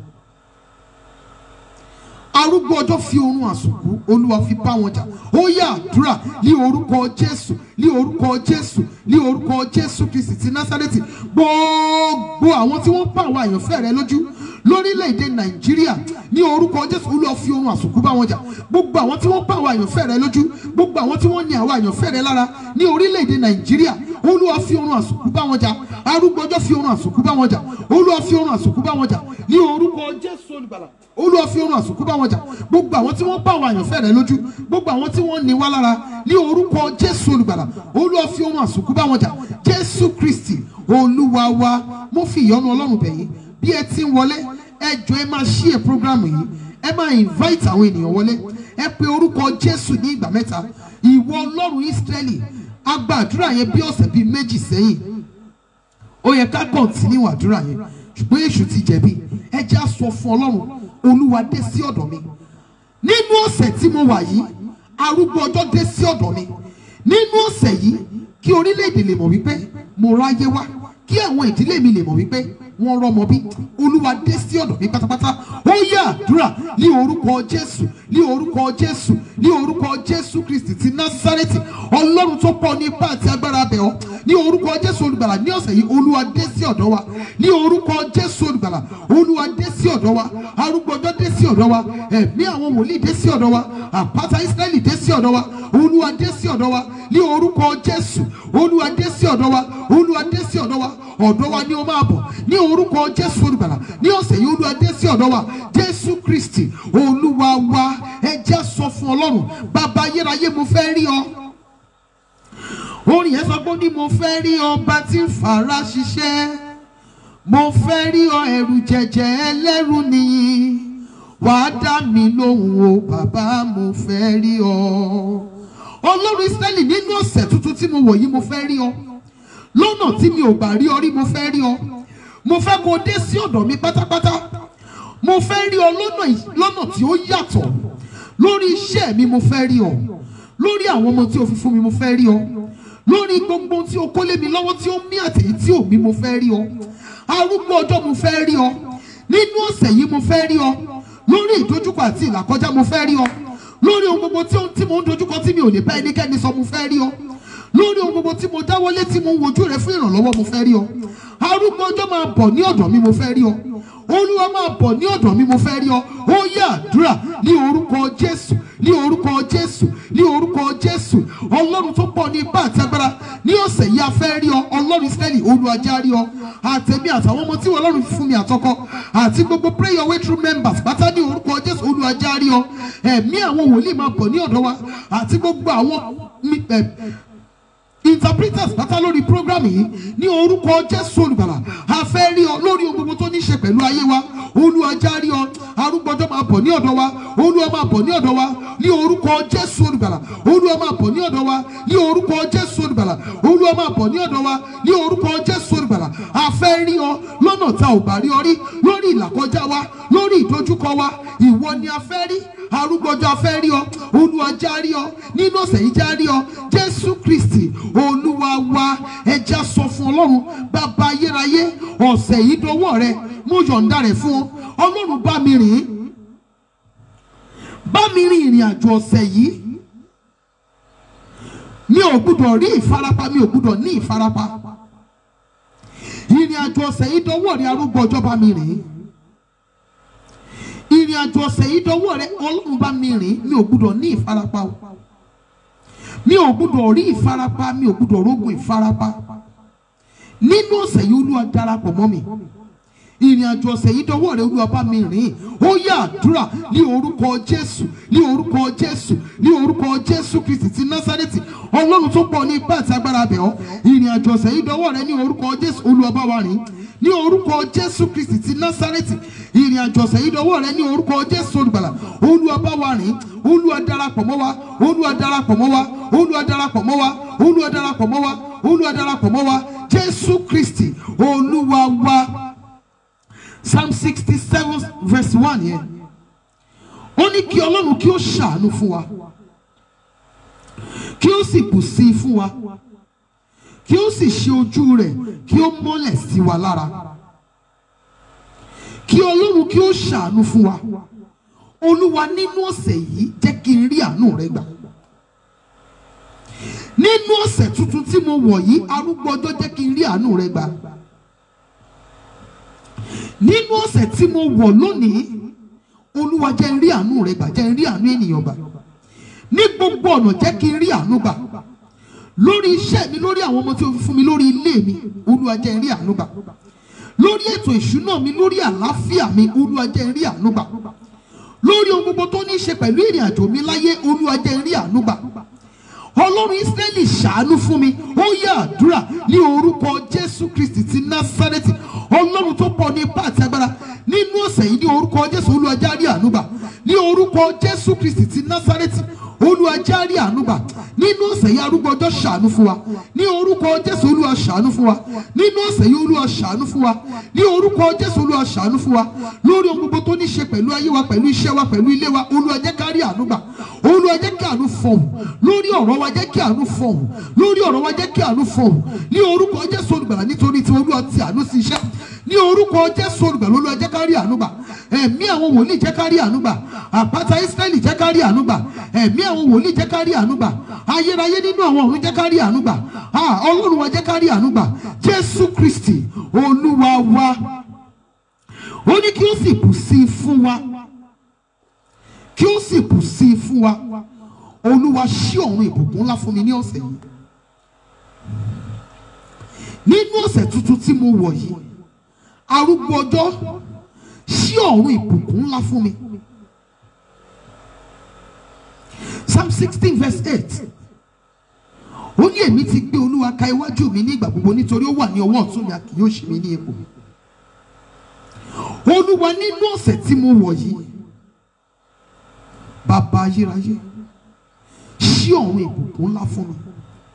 arúgbó ọjọ́ fi oorun àsùnkú olúwa fi bá wọn jà ó yá àdúrà ní orúkọ jésù ní orúkọ jésù ní orúkọ jésù kristi ti násárẹ́tì gbogbo àwọn tí wọ́n pa àwọn àyànfẹ́ rẹ lójú lórílẹ̀‐èdè nàìjíríà ní orúkọ jésù olúwa fi oorun àsùnkú bá wọn jà gbogbo àwọn tí wọ́n pa àwọn àyànfẹ́ rẹ lójú gbogbo àwọn tí wọ́n ní àwọn àyànfẹ́ rẹ lára ní orílẹ̀‐èdè nàìjíríà olúwa fi oorun àsùnkú bá wọn jà arúgbó ọjọ́ fi oorun àsùnkú bá wọn jà olúwa fi oorun àsùnkú bá wọn jà ní orúkọ jésù olùgbàlà olúwa fi oorun àsùnkú bá wọn jà gbogbo àwọn tí wọ́n pa àwọn àyànfẹ́ rẹ lójú gbogbo àwọn tí wọ́n ní wá lára ní orúkọ jésù olùgbàlà olúwa fi oorun àsùnkú bá wọn jà jésù kristi olúwa wa mo fi ìyọ́nú ọlọ́run bẹ̀ yín bí ẹ ti ń wọlé ẹ jọ ẹ máa ṣí ẹ program yìí ẹ máa invite àwọn ènìyàn wọlé ẹ pe orúkọ jésù ní ìgbà mẹ́ta ìwọ ọlọ́run ísírẹ́lì a gba àdúrà yẹn bí ọ̀sẹ̀ bíi méjì sẹ́yìn ó yẹ ká kọ̀ǹtínú àdúrà yẹn ṣùgbọ́n èṣù ti jẹ̀bi ẹ jẹ́ á sọ fún ọlọ́run olúwa dé sí ọ̀dọ̀ mi nínú ọ̀sẹ̀ tí mo wà yìí arúgbó ọjọ́ dé sí ọ̀dọ̀ mi nínú ọ̀sẹ̀ yìí kí orílẹ̀-èdè lè mọ̀ wípé mo ráyé wá kí àwọn ìdílé mi lè mọ̀ wípé wọ́n rọ́mọ bí olúwa dé sí ọ̀dọ̀ mi pátápátá ó yá àdúrà ní orúkọ jésù ní orúkọ jésù ní orúkọ jésù kristi ti násárẹ́tì ọlọ́run tó pọ̀ ní ipá àti agbára bẹ̀ ọ́ ní orúkọ jésù olùgbàlà ní ọ̀sẹ̀ yìí olúwa dé sí ọ̀dọ̀ wa ní orúkọ jésù olùgbàlà olúwa dé sí ọ̀dọ̀ wa arúgbó ọjọ́ dé sí ọ̀dọ̀ wa ẹ̀mí àwọn wòlíì dé sí ọ̀dọ̀ wa àpáta ísírẹ́lì dé sí ọ̀dọ̀ wa olúwa dé sí ọ̀dọ̀ wa ní orúkọ jésù olúwa dé sí ọ̀dọ̀ wa olúwa dé sí ọ̀dọ̀ wa ọ̀dọ̀ wa ni ó máa bọ̀ ní orúkọ jésù olùgbàlà ní ọ̀sẹ̀ yìí olúwa dé sí ọ̀dọ̀ wa jésù kristi olúwa wa ẹ jẹ́ sọ fún ọlọ́run bàbá ayérayé mo fẹ́ rí ọ orin yẹn sọ pé ó ní mo fẹ́ rí ọba tí ń fara ṣiṣẹ́ mo fẹ́ rí ọ ẹ̀rù jẹ̀jẹ̀ ẹlẹ́rù nìyí wàá dá mi lóhùn o bàbá mo fẹ́ rí ọ ọlọ́run israẹli nínú ọ̀sẹ̀ tuntun tí mo wọ̀ yìí mo fẹ́ rí ọ lọ́nà tí mi ò gbà rí ọ rí mo fẹ́ rí ọ mo fẹ́ kó o dé sí ọ̀dọ̀ mi pátápátá mo fẹ́ rí ọ lọ́nà ì- lọ́nà tí ó yàtọ̀ lórí iṣẹ́ mi mo fẹ́ rí ọ lórí àwọn ọmọ tí o fi fún mi mo fẹ́ rí ọ lórí gbogbo ohun tí o kó lé mi lọ́wọ́ tí ó mí àtẹ̀yí tí ò mí mo fẹ́ rí ọ arúgbó ọjọ́ mo fẹ́ rí ọ nínú ọ̀sẹ̀ yìí mo fẹ́ rí ọ lórí ìdojúkọ àti ìlàkọjá mo fẹ́ rí ọ lórí ohun gbogbo tí ó- tí mo ń dojúkọ tí mi ò lè bá ẹnikẹ́ni sọ mo fẹ́ rí ọ lórí ohun gbogbo tí mo dáwọ́lé tí mo ń wojú rẹ fún ìrànlọ́wọ́ mo fẹ́ rí ọ arúgbó ọjọ́ máa bọ̀ ní ọ̀dọ̀ mi mo fẹ́ rí ọ olúwa máa bọ̀ ní ọ̀dọ̀ mi mo fẹ́ rí ọ ó yá àdúrà ní orúkọ jésù ní orúkọ jésù ní orúkọ jésù ọlọ́run tó pọ̀ ní ipá àti agbára ní ọ̀sẹ̀ yìí a fẹ́ rí ọ ọlọ́run ìsírẹ́lì olúwa já rí ọ àtẹ̀mí àtàwọn ọmọ tí ọlọ́run fi fún mi àtọkọ àti gbogbo pray your way through members pátá ní orúkọ jésù olúwa já rí ọ ẹ̀mí àwọn wòlíì máa bọ̀ ní ọ̀dọ̀ wa àti gbogbo àwọn mi- ẹ̀, interpreters pátá lórí program yìí ní orúkọ jésù olùgbàlà a fẹ́ rí ọ lórí ohun gbogbo tó ní í ṣe pẹ̀lú ayé wa olúwa já rí ọ arúgbọ́jọ́ máa bọ̀ ní ọ̀dọ̀ wa olúwa máa bọ̀ ní ọ̀dọ̀ wa ní orúkọ jésù olùgbàlà olúwa máa bọ̀ ní ọ̀dọ̀ wa ní orúkọ jésù olùgbàlà olúwa máa bọ̀ ní ọ̀dọ̀ wa ní orúkọ jésù olùgbàlà a fẹ́ rí ọ lọ́nà tá ò bá rí ọ rí lórí ìlàkọjá wa lórí ìdojúkọ wa ìwọ ni a fẹ́ rí arúgbọ́jọ́ a fẹ́ rí ọ olúwa já rí ọ nínú ọ̀sẹ̀ yìí já rí ọ jésù kristi olúwa wa ẹja sọ fún ọlọ́run bàbá ayérayé ọ̀sẹ̀ yìí dọwọ́ rẹ mo yọ̀ǹda rẹ̀ fún ọ ọlọ́run bá mi rìn bá mi rìn ìrìn àjò ọ̀sẹ̀ yìí mi ò gbúdọ̀ rí ìfarapa mi ò gbúdọ̀ ní ìfarapa ìrìn àjò ọ̀sẹ̀ yìí dọwọ́ rẹ arúgbó ọjọ́ bá mi rìn ìrìn àjò ọ̀sẹ̀ yìí dọwọ́ rẹ ọlọ́run bá mi rìn mi ò gbúdọ̀ ní ìfarapa o mi ò gbúdọ̀ rí ìfarapa mi ò gbúdọ̀ rógun ìfarapa nínú ọ̀sẹ̀ yìí olúwa darapọ̀ mọ́ mi ìrìn àjò ọ̀sẹ̀ yìí dọwọ́ rẹ olúwa bá mi rìn ó yá àdúrà ní orúkọ jésù ní orúkọ jésù ní orúkọ jésù kristi ti násárẹ́tì ọlọ́run tó pọ̀ ní ipá àti agbára bẹ̀ ọ́ ìrìn àjò ọ̀sẹ̀ yìí dọwọ́ rẹ ní orúkọ jésù olúwa bá wa rìn ní orúkọ jésù kristi ti násárẹ́tì ìrìn àjò ọ̀sẹ̀ yìí dọwọ́ rẹ ní orúkọ jésù olùgbàlà olúwa bá wa rìn olúwa darapọ̀ mọ́ wa olúwa darapọ̀ mọ́ wa olúwa darapọ̀ mọ́ wa olúwa darapọ̀ mọ́ wa olúwa darapọ̀ mọ́ wa jésù kristi olúwa wa psalm sixty seven verse one yẹn ó ní kí ọlọ́run kí ó ṣàánú fún wa kí ó sì bù sí i fún wa kí ó sì ṣe ojú rẹ̀ kí ó mọ́lẹ̀ sí wa lára kí ọlọ́run kí ó ṣàánú fún wa olúwa nínú ọ̀sẹ̀ yìí jẹ́ kí n rí àánú rẹ gbà nínú ọ̀sẹ̀ tuntun tí mo wọ̀ yìí arúgbó ọjọ́ jẹ́ kí n rí àánú rẹ gbà nínú ọ̀sẹ̀ tí mo wọ̀ lónìí olúwa jẹ́ n rí àánú rẹ gbà jẹ́ n rí àánú ènìyàn gbà ní gbogbo ọ̀nà jẹ́ kí n rí àánú gbà lórí iṣẹ́ mi lórí àwọn ọmọ tí o fi fún mi lórí ilé mi olúwa jẹ́ n rí àánú gbà lórí ètò ìṣúná mi lórí àlàáfíà mi olúwa jẹ́ n rí àánú gbà lórí ohun gbogbo tó ní í ṣe pẹ̀lú ìrìn àjò mi láyé olúwa jẹ́ n rí àánú gbà ọlọ́run ísírẹ́lì ṣàánú fún mi ó yá àdúrà ní orúkọ jésù kristi ti násárẹ́tì ọlọ́run tó pọ̀ ní ipá àti agbára nínú ọ̀sẹ̀ yìí ní orúkọ jésù olúwa járí ànúgbà ní orúkọ jésù kristi ti násárẹ́tì olúwa járí ànúgbà nínú ọ̀sẹ̀ yìí arúgbó ọjọ́ ṣàánú fún wa ní orúkọ jésù olúwa ṣàánú fún wa nínú ọ̀sẹ̀ yìí olúwa ṣàánú fún wa ní orúkọ jésù olúwa ṣàánú fún wa lórí ohun gbogbo tó ní ṣe pẹ̀lú ayé wa pẹ̀lú iṣẹ́ wa pẹ̀lú ilé wa olúwa jẹ́ ká rí ànúgbà olúwa jẹ́ kí àánú fọ̀hún lórí ọ̀rọ̀ wa jẹ́ kí àánú fọ̀hún lórí ọ̀rọ̀ wa jẹ́ kí àánú fọ̀hún ní orúkọ jésù olùgbàlà nítorí tí olúwa ti àánú sí iṣẹ́ ní orúkọ jésù olùgbàlà olúwa jẹ́ ká rí ànúgbà ẹ̀mí àwọn wòlíì jẹ́ ká rí ànúgbà àpáta ísírẹ́lì jẹ́ ká rí ànúgbà ẹ̀mí àwọn wòlíì jẹ́ ká rí ànúgbà ayérayé nínú àwọn ọ̀run jẹ́ ká rí ànúgbà Ah, ọlọ́run wa jẹ́ ká rí ànúgbà jésù kristi olúwa wa ó ní kí ó sì bù sí i fún wa kí ó sì bù sí i fún wa olúwa ṣí ọ̀run ìbùkún ńlá fún mi ní ọ̀sẹ̀ yìí nínú ọ̀sẹ̀ tuntun tí mo wọ̀ yìí arúgbó ọjọ́ ṣí ọ̀run ìbùkún ńlá fún mi psalm sixteen verse eight ó ní èmi ti gbé olúwa ka iwájú mi ní ìgbà gbogbo nítorí ó wà ní ọwọ́ ọ̀tún mi a kì yóò ṣe mí ní ipò olúwa nínú ọ̀sẹ̀ tí mo wọ̀ yìí bàbá ayérayé ṣí ọ̀run ìbùkún ńlá fún mi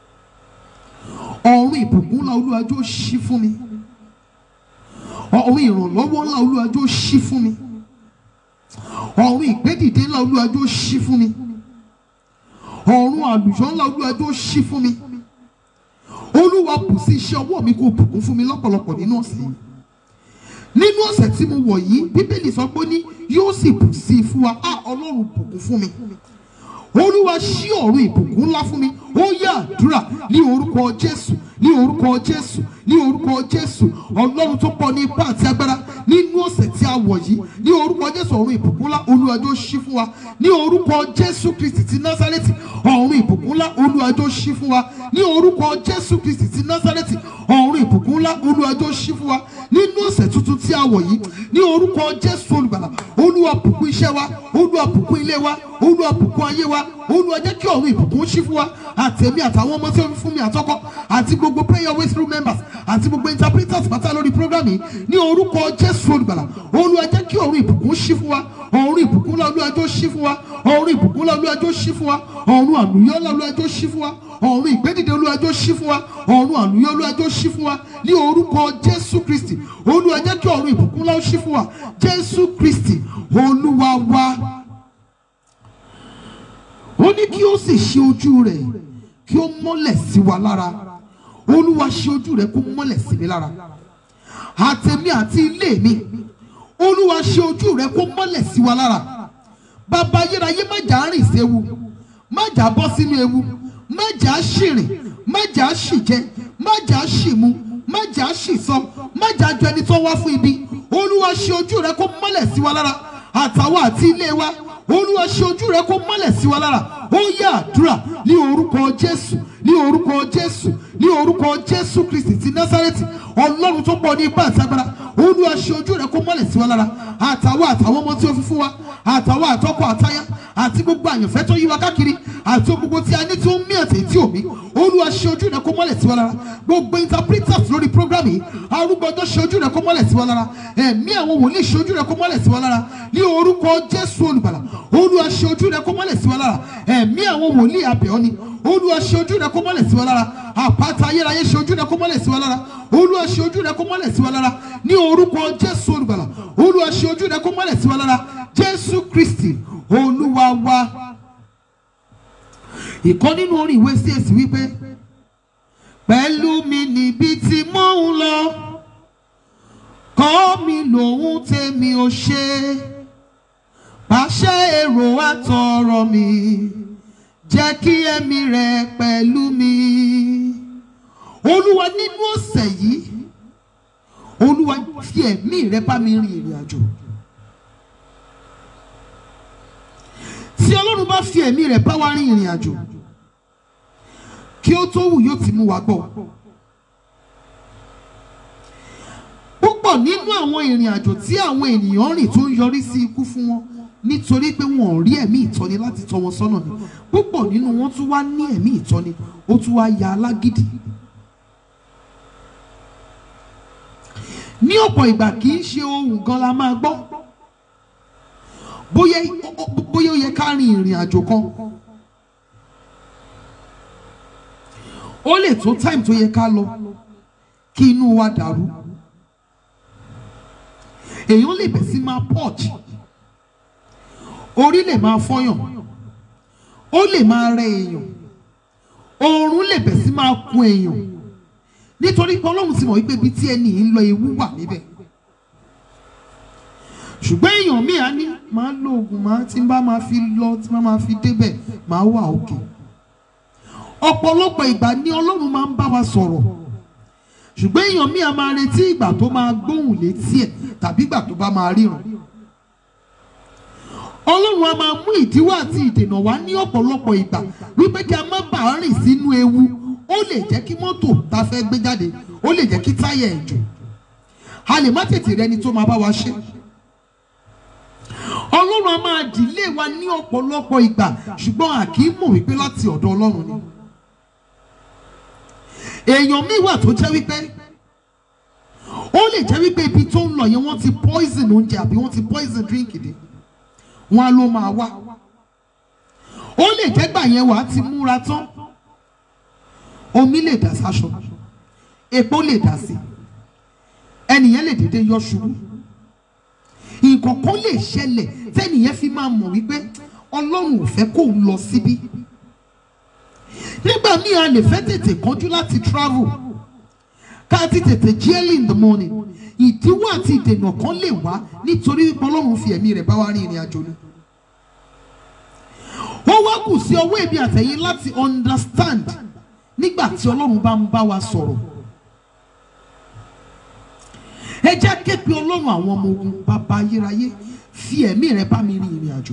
ọ̀run ìbùkún ńlá olúwa jọ̀ọ́ ṣí fún mi ọ̀run ìrànlọ́wọ́ ńlá olúwa jọ̀ọ́ ṣí fún mi ọ̀run ìgbédìde ńlá olúwa jọ̀ọ́ ṣí fún mi ọ̀run àlùyọ ńlá olúwa jọ̀ọ́ ṣí fún mi olúwa bù sí iṣẹ́ ọwọ́ mi kó bùkún fún mi lọ́pọ̀lọpọ̀ nínú ọ̀sẹ̀ yìí nínú ọ̀sẹ̀ tí mo wọ̀ yìí bíbélì sọ pé ní yóò sì bù sí i fún wa á ọlọ́run bùkún fún mi olúwa ṣí ọ̀run ìbùkún ńlá fún mi ó yá àdúrà ní orúkọ jésù ní orúkọ jésù ní orúkọ jésù ọlọ́run tó pọ̀ ní ipá àti agbára nínú ọ̀sẹ̀ tí a wọ̀ yìí ní orúkọ jésù ọ̀run ìbùkún ńlá olúwa jọ̀ọ́ ṣí fún wa ní orúkọ jésù kristi ti násárẹ́tì ọ̀run ìbùkún ńlá olúwa jọ̀ọ́ ṣí fún wa ní orúkọ jésù kristi ti násárẹ́tì ọ̀run ìbùkún ńlá olúwa jọ̀ọ́ ṣí fún wa nínú ọ̀sẹ̀ tuntun tí a wọ̀ yìí ní orúkọ jésù olùgbàlà olúwa bùkún iṣẹ́ wa olúwa bùkún ilé wa olúwa bùkún ayé wa olúwa jẹ́ kí ọ̀run ìbùkún ṣí fún wa àtẹ̀mí àtàwọn ọmọ tí ó fi fún mi àtọ́kọ́ àti gbogbo prayer way through members àti gbogbo interpreters pátá lórí program yìí ní orúkọ jésù olùgbàlà olúwa jẹ́ kí ọ̀run ìbùkún ṣí fún wa ọ̀run ìbùkún ńlá olúwa jọ̀ọ́ ṣí fún wa ọ̀run ìbùkún ńlá olúwa jọ̀ọ́ ṣí fún wa ọ̀run àlùyọ́ ńlá olúwa jọ̀ọ́ ṣí fún wa ọ̀run ìgbédìde olúwa jọ̀ọ́ ṣí fún wa ọ̀run àlùyọ́ olúwa jọ̀ọ́ ṣí fún wa ní orúkọ jésù kristi olúwa jẹ́ kí ọ̀run ìbùkún ńlá ó ṣí fún wa jésù kristi olúwa wa ó ní kí ó sì ṣe ojú rẹ̀ kí ó mọ́lẹ̀ sí wa lára olúwa ṣe ojú rẹ̀ kó mọ́lẹ̀ sí mi lára àtẹ̀mí àti ilé mi olúwa ṣe ojú rẹ̀ kó mọ́lẹ̀ sí wa lára bàbá ayérayé má jà á rìn séwu má jà á bọ́ sínú ewu má jà á ṣìrìn má jà á ṣìjẹ má jà á ṣìmu má jà á ṣìsọ má jà á jọ ẹni tó wá fún ibi olúwa ṣe ojú rẹ̀ kó mọ́lẹ̀ sí wa lára àtàwọn àti ilé wa olúwa ṣe ojú rẹ kó mọ́lẹ̀ sí wa lára ó yá àdúrà ní orúkọ jésù ní orúkọ jésù ní orúkọ jésù kristi ti násárẹ́tì ọlọ́run tó pọ̀ ní ipá àti agbára olúwa ṣe ojú rẹ kó mọ́lẹ̀ sí wa lára àtàwọn àtàwọn ọmọ tí ó fi fún wa àtàwọn àtọkọ àtayá àti gbogbo àyànfẹ́ tó yí wa káàkiri àti gbogbo tí a ní tí ó ń mí àti tí ò mí olúwa ṣe ojú rẹ kó mọ́lẹ̀ sí wa lára gbogbo interpreters lórí program yìí arúgbọ́dọ́ ṣe ojú rẹ kó mọ́lẹ̀ sí wa lára ẹ̀mí àwọn wòlíì ṣe ojú rẹ kó mọ́lẹ̀ sí wa lára ní orúkọ jésù olùgbàlà olúwa ṣe ojú rẹ kó mọ́lẹ̀ sí wa lára ẹ̀mí àwọn wòlíì abẹ́ọ́ ni olúwa ṣe ojú rẹ kó mọ́lẹ̀ sí wa lára àpáta ayérayé ṣe ojú rẹ kó mọ́lẹ̀ sí wa lára olúwa ṣe ojú rẹ kó mọ́lẹ̀ sí wa lára ní orúkọ jésù olùgbàlà olúwa ṣe ojú rẹ kó mọ́lẹ̀ sí wa lára jésù kristi olúwa wa ìkan nínú orin ìwé csc wípé pẹ̀lú mi níbi tí mò ń lọ kọ́ mi lòun tèmi ò ṣe pàṣẹ èrò àtọ̀rọ̀ mi jẹ́ kí ẹ̀mí rẹ pẹ̀lú mi olúwa nínú ọ̀sẹ̀ yìí olúwa fi ẹ̀mí rẹ bá mi rin ìrìn àjò tí ọlọ́run bá fi ẹ̀mí rẹ̀ bá wa rin ìrìn àjò kí ó tó wù yóò ti mú wa gbọ́ púpọ̀ nínú àwọn ìrìn àjò tí àwọn ènìyàn rìn tó ń yọrí sí ikú fún wọn nítorí pé wọn ò rí ẹ̀mí ìtọ́ni láti tọ́ wọn sọ́nà ni púpọ̀ nínú wọn tún wá ní ẹ̀mí ìtọ́ni ó tún wá ya alágídí ní ọ̀pọ̀ ìgbà kì í ṣe ohun gan la máa gbọ́ bóyá bóyá ó yẹ ká rin ìrìn àjò kan ó lè tó time tó yẹ ká lọ kí inú wa dàrú èèyàn lè bẹ̀ sí máa purge orí lè máa fọyàn ó lè máa rẹ èèyàn oorun lè bẹ̀ sí máa kun èèyàn nítorí pé ọlọ́run ti mọ̀ wípé ibi tí ẹni yìí ń lọ ewu wà níbẹ̀ ṣùgbọ́n èèyàn míì á ní máa lo oògùn máa tí n bá máa fi lọ tí n bá máa fi débẹ̀ máa wà òkè ọ̀pọ̀lọpọ̀ ìgbà ni ọlọ́run máa ń bá wa sọ̀rọ̀ ṣùgbọ́n èèyàn míì á máa retí ìgbà tó máa gbóhùn létí ẹ̀ tàbí ìgbà tó bá máa ríran ọlọ́run á máa mú ìdíwọ́ àti ìdènà wá ní ọ̀pọ̀lọpọ̀ ìgbà wípé kí a má bàa rìn sínú ewu ó lè jẹ́ kí mọ́tò tá a fẹ́ gbé jáde ó lè jẹ́ kí táyà ẹ̀ jò a lè má tètè rẹni tó máa bá wa ṣe ọlọ́run a máa dìlé wa ní ọ̀pọ̀lọpọ̀ ìgbà ṣùgbọ́n a kì í mọ̀ wípé láti ọ̀dọ̀ ọlọ́run ni èèyàn míì wà tó jẹ́ wípé ó lè jẹ́ wípé ibi tó ń lọ yẹn wọ́n ti poison oúnjẹ àbí wọ́n ti poison drink dé wọ́n á ló máa wá ó lè jẹ́ gbà yẹn wàá ti múra tán omi lè dà sáṣọ epo lè dà sí ẹnìyẹn lè dédé yọ ṣubú nǹkan kan lè ṣẹlẹ̀ tẹ́nìyẹn fi máa mọ̀ wípé ọlọ́run ò fẹ́ kó ń lọ síbí nígbà míì a lè fẹ́ tètè kánjú láti travel ká ti tètè jí early in the morning ìdíwọ́ àti ìdènà kan lè wá nítorí wípé ọlọ́run fi ẹ̀mí rẹ̀ bá wa rin ìrìn àjò ni ó wá kù sí ọwọ́ èmi àtẹ̀yìn láti understand nígbà tí ọlọ́run bá ń bá wa sọ̀rọ̀ ẹ jẹ́ képe ọlọ́run àwọn ọmọ ogun bàbá ayérayé fi ẹ̀mí rẹ bá mi rin ìrìn àjò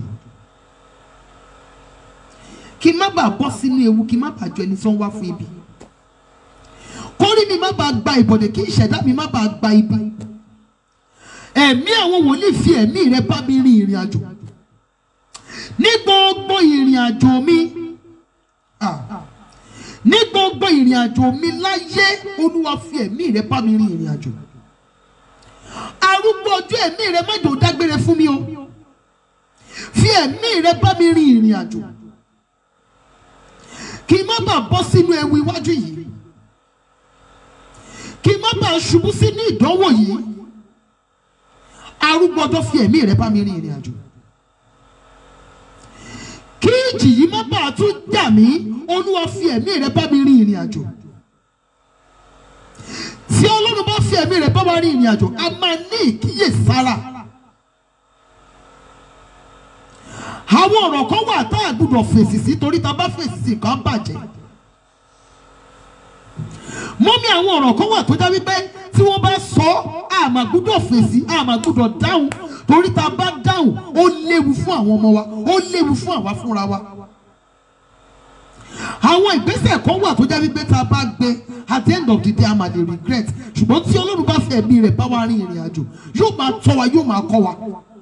kí n má bàa bọ́ sínú ewu kí n má bàa jọ ẹni tí wọ́n wá fún ibi kórí mi má bàa gba ìbọ̀dẹ̀ kí ìṣẹ̀dá mi má bàa gba ibi ẹ̀mí àwọn wòlíì fi ẹ̀mí rẹ bá mi rin ìrìn àjò ní gbogbo ìrìn àjò mi ah, ní gbogbo ìrìn àjò mi láyé olúwa fi ẹ̀mí rẹ bá mi rin ìrìn àjò arúgbó ọjọ́ ẹ̀mí rẹ má jò dágbére fún mi o fi ẹ̀mí rẹ bá mi rin ìrìn àjò kí n má bàa bọ́ sínú ewu iwájú yìí kí n má bàa ṣubú sínú ìdánwò yìí arúgbó ọjọ́ fi ẹ̀mí rẹ bá mi rin ìrìn àjò kí ìjì yìí má bàa tún jà mí olúwa fi ẹ̀mí rẹ bá mi rin ìrìn àjò tí ọlọ́run bá fi ẹ̀mí rẹ̀ bá wa rin ìrìn àjò a máa ní ìkíyèsára. àwọn ọ̀rọ̀ kan wà tá a gbúdọ̀ fèsì sí torí tá a bá fèsì sí kan bàjẹ́. mọ́mí àwọn ọ̀rọ̀ kan wà tó já wípé tí wọ́n bá sọ a máa gbúdọ̀ fèsì a máa gbúdọ̀ dáhùn torí tá a bá dáhùn ó léwu fún àwọn ọmọ wa ó léwu fún àwa fúnra wa. àwọn ìgbésẹ̀ kan wà tó jẹ́ wípé tá a bá gbé at the end of the day a máa lè regret ṣùgbọ́n tí ọlọ́run bá fẹ́ ẹ̀mí rẹ̀ bá wa rin ìrìn àjò yóò máa tọ́ wa yóò máa kọ́ wa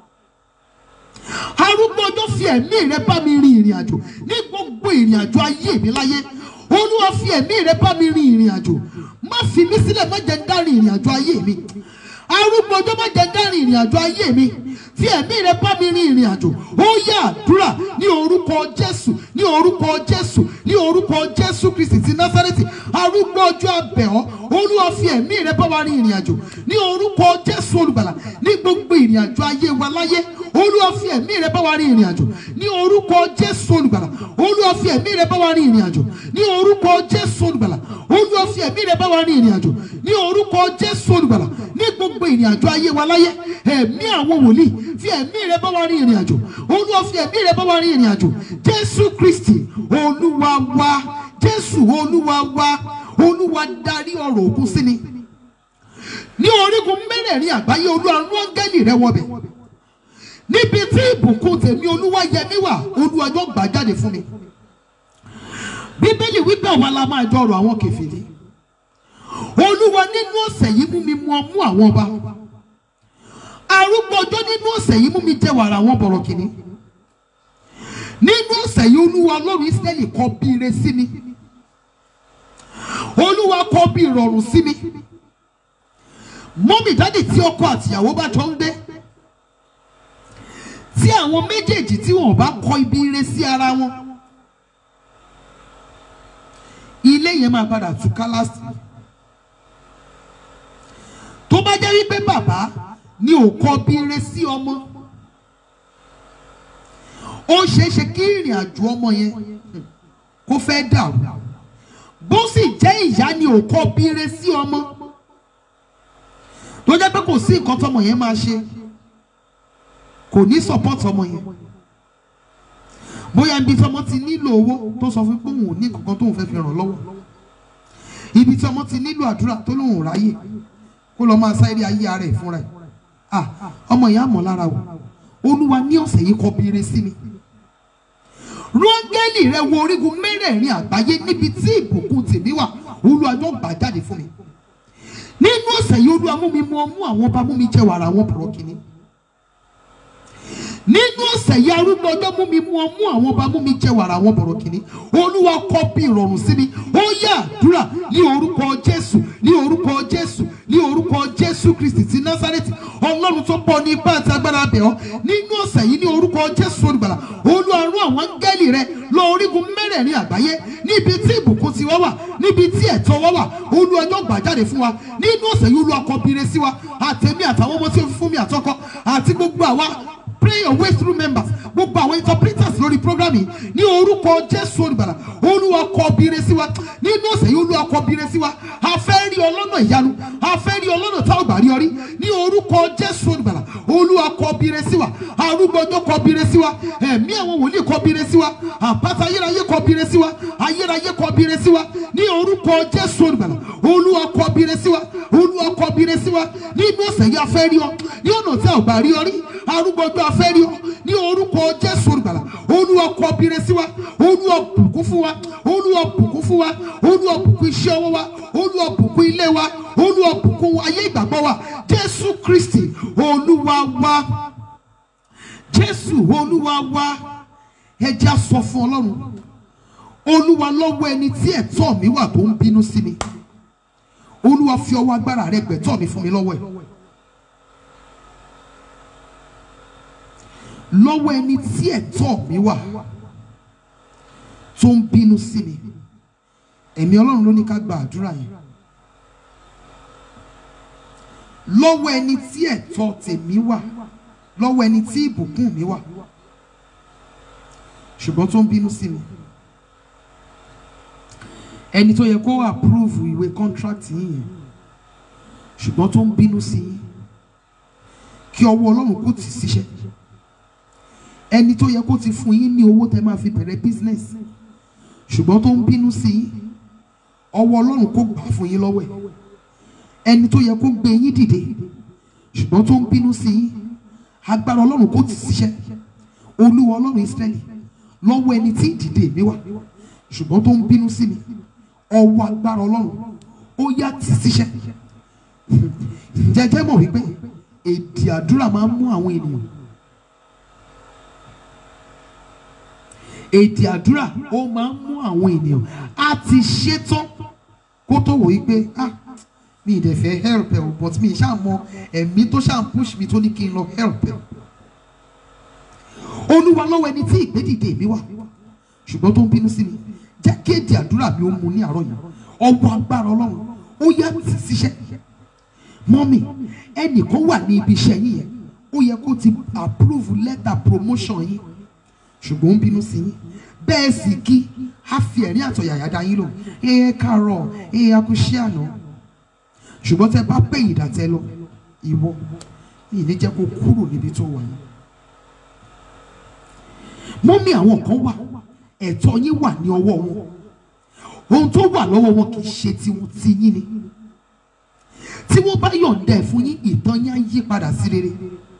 arúgbó ọjọ́ fi ẹ̀mí rẹ̀ bá mi rin ìrìn àjò ní gbogbo ìrìn àjò ayé mi láyé olúwa fi ẹ̀mí rẹ̀ bá mi rin ìrìn àjò má fi mí sílẹ̀ má jẹ́ ń dárin ìrìn àjò ayé mi arúgbó ọjọ́ má jẹ́ ń dárin ìrìn àjò ayé mi fi ẹ̀mí rẹ̀ bá mi rin ìrìn àjò ó yá àdúrà ní orúkọ jésù ní orúkọ jésù ní orúkọ jésù kristi ti násárẹ́tì arúgbó ọjọ́ abẹ́ọ́ olúwa fi ẹ̀mí rẹ̀ bá wa rin ìrìn àjò ní orúkọ jésù olùgbàlà ní gbogbo ìrìn àjò ayé wa láyé olúwa fi ẹ̀mí rẹ̀ bá wa rin ìrìn àjò ní orúkọ jésù olùgbàlà olúwa fi ẹ̀mí rẹ̀ bá wa rin ìrìn àjò ní orúkọ jésù olùgbàlà olúwa fi ẹ̀mí rẹ̀ bá wa rin ìrìn àjò ní orúkọ jésù olùgbàlà ní gbogbo ìrìn àjò ayé wa láyé ẹ̀mí àwọn wòlíì fi ẹ̀mí rẹ̀ bá wa rin ìrìn àjò olúwa fi ẹ̀mí rẹ̀ bá wa rin ìrìn àjò jésù kristi olúwa wa jésù olúwa wa olúwa darí ọ̀rọ̀ òkun sí ni ní orígun mẹ́rẹ̀ẹ̀rin àgbáyé olúwa rán áńgẹ́lì rẹ̀ wọbẹ̀ níbi tí ìbùkún tèmi olúwa yẹmí wà olúwa yóò gbà jáde fún mi bíbélì wípé àwa la máa jọ ọ̀rọ̀ àwọn kèfèrí olúwa nínú ọ̀sẹ̀ yìí mú mi mú ọmú àwọn ọba arúgbó ọjọ́ nínú ọ̀sẹ̀ yìí mú mi jẹ wàrà àwọn bọ̀rọ̀kìnní nínú ọ̀sẹ̀ yìí olúwa ọlọ́run ísírẹ́lì kọ bí ire sí mi olúwa kọ bí ìrọ̀rùn sí mi mọ́mì dádì tí ọkọ àtìyàwó bá jọ ń gbé tí àwọn méjèèjì tí wọn bá kọ ibi ire sí ara wọn ilé yẹn máa padà túká lásì tó bá jẹ́ wípé bàbá ni ò kọ bí ire sí ọmọ ó ṣeé ṣe kí ìrìn àjò ọmọ yẹn kó fẹ́ dàrú bó sì jẹ́ ìyá ni ò kọ bí ire sí ọmọ tó jẹ́ pé kò sí nǹkan tọmọ yẹn máa ṣe kò ní support ọmọ yẹn bóyá ibi tí ọmọ ti nílò owó tó sọ fún pé òun ò ní kankan tóun fẹ́ fi ràn lọ́wọ́ ibi tí ọmọ ti nílò àdúrà tó lóun ò ráyè kó lọ máa sáré ayé ara ẹ̀ fúnra ẹ̀ ah ọmọ yẹn á mọ̀ lára o olúwa ní ọ̀sẹ̀ yìí kọ bèrè sí mi rọ́ngẹ́lì rẹ wo orígun mẹ́rẹ̀ẹ̀rin àgbáyé níbi tí ìbùkún tèmi wà olúwa yóò gbà jáde fún mi nínú ọ̀sẹ̀ yìí olúwa mú mi mú ọmú àwọn ọba mú mi jẹ wàrà àwọn bọ̀rọ̀ kìíní nínú ọ̀sẹ̀ yìí arúgbó ọjọ́ mú mi mú ọmú àwọn ọba mú mi jẹ wàrà àwọn bọ̀rọ̀ kìíní olúwa kọ bí ìrọ̀rùn sí mi ó yá àdúrà ní orúkọ jésù ní orúkọ jésù ní orúkọ jésù kristi ti násárẹ́tì ọlọ́run tó pọ̀ ní ipá àti agbára bẹ̀ ọ́ nínú ọ̀sẹ̀ yìí ní orúkọ jésù olùgbàlà olúwa rán àwọn áńgẹ́lì rẹ lọ orígun mẹ́rẹ̀ẹ̀rin àgbáyé níbi tí ìbùkún ti wá wà níbi tí ẹ̀tọ́ wá wà olúwa yóò gbà jáde fún wa nínú ọ̀sẹ̀ yìí olúwa kọ bire sí wa àtẹ̀mí àtàwọn ọmọ tí ó fi fún mi àtọkọ àti gbogbo àwa pray your way through members gbogbo àwọn interpreters lórí program yìí ní orúkọ jésù olùbàlà olúwa kọ bire sí wa nínú ọ̀sẹ̀ yìí olúwa kọ bire sí wa a fẹ́ rí ọlọ́nà ìyanu a fẹ́ rí ọlọ́nà tá ò gbà rí ọrí ní orúkọ jésù olùbàlà olúwa kọ bire sí wa arúgbó ọjọ́ kọ bire sí wa ẹ̀mí àwọn wòlíì kọ bire sí wa àpáta ayérayé kọ bire sí wa ayérayé kọ bire sí wa ní orúkọ jésù olùbàlà olúwa kọ bire sí wa olúwa kọ bire sí wa nínú ọ̀sẹ̀ yìí a fẹ́ rí ọ ní ọ̀nà tí a ò gbà rí ọrí arúgbó ọjọ́ a fẹ́ rí ọ ní orúkọ jésù olùgbàlà olúwa kọ bire sí wa olúwa bùkún fún wa olúwa bùkún fún wa olúwa bùkún iṣẹ́ ọwọ́ wa olúwa bùkún ilé wa olúwa bùkún ayé ìgbàgbọ́ wa jésù kristi olúwa wa jésù olúwa wa ẹ jẹ́ á sọ fún ọlọ́run olúwa lọ́wọ́ ẹni tí ẹ̀tọ́ mi wà tó ń bínú sí mi olúwa fi ọwọ́ agbára rẹ gbẹ̀tọ́ mi fún mi lọ́wọ́ ẹ̀. lọ́wọ́ ẹni tí ẹ̀tọ́ mi wà tó ń bínú sí mi ẹ̀mí ọlọ́run ló ní ká gba àdúrà yẹn lọ́wọ́ ẹni tí ẹ̀tọ́ tèmi wà lọ́wọ́ ẹni tí ìbùkún mi wà ṣùgbọ́n tó ń bínú sí mi ẹni tó yẹ kó approve ìwé contract yìí yẹn ṣùgbọ́n tó ń bínú sí yín kí ọwọ́ ọlọ́run kó tì síṣẹ́ ẹni tó yẹ kó ti fún yín ní owó tẹ máa fi bẹ̀rẹ̀ business ṣùgbọ́n tó ń bínú sí yín ọwọ́ ọlọ́run kó gbà fún yín lọ́wọ́ ẹ̀ ẹni tó yẹ kó gbé yín dìde ṣùgbọ́n tó ń bínú sí yín agbára ọlọ́run kó ti ṣiṣẹ́ olúwa ọlọ́run Ísírẹ́lì lọ́wọ́ ẹni tí ìdìde mi wà ṣùgbọ́n tó ń bínú sí mi ọwọ́ agbára ọlọ́run ó yá tì síṣẹ́ jẹjẹ mọ̀ wípé èdè àdúrà máa ń mú àwọn ènìyàn èdè àdúrà ó máa ń mú àwọn ènìyàn á ti ṣetán kó tó wò wípé ah mi ì dẹ̀ fẹ́ help ẹ o but mi ì ṣáà mọ ẹ̀mí tó ṣáà ń push mi tó ní kí n lọ help ẹ olúwa lọ́wọ́ ẹni tí ìgbédìde mi wà ṣùgbọ́n tó ń bínú sí mi jẹ́ kí èdè àdúrà mi ó mu ní àárọ̀ yìí ọwọ́ agbára ọlọ́run ó yá tì síṣẹ́ mọ́mì ẹnìkan wà ní ibi iṣẹ́ yín yẹn ó yẹ kó ti approve letter promotion yín ṣùgbọ́n ó ń bínú sí yín bẹ́ẹ̀ sì kí á fi ẹ̀rín àtọ̀yàyà dá yín lò ẹ káàárọ̀ ẹ akúṣẹ́ àná ṣùgbọ́n tẹ bá pè yìí dàtẹ́ lọ ìwọ mi ní jẹ́ kó kúrò níbi tó wà yìí mọ́mí àwọn kan wà ẹ̀tọ́ yín wà ní ọwọ́ wọn ohun tó wà lọ́wọ́ wọn kì í ṣe tiwọn ti yín ni tí wọ́n bá yọ̀ǹda ẹ̀ fún yín ìtàn yín á yí padà sí rere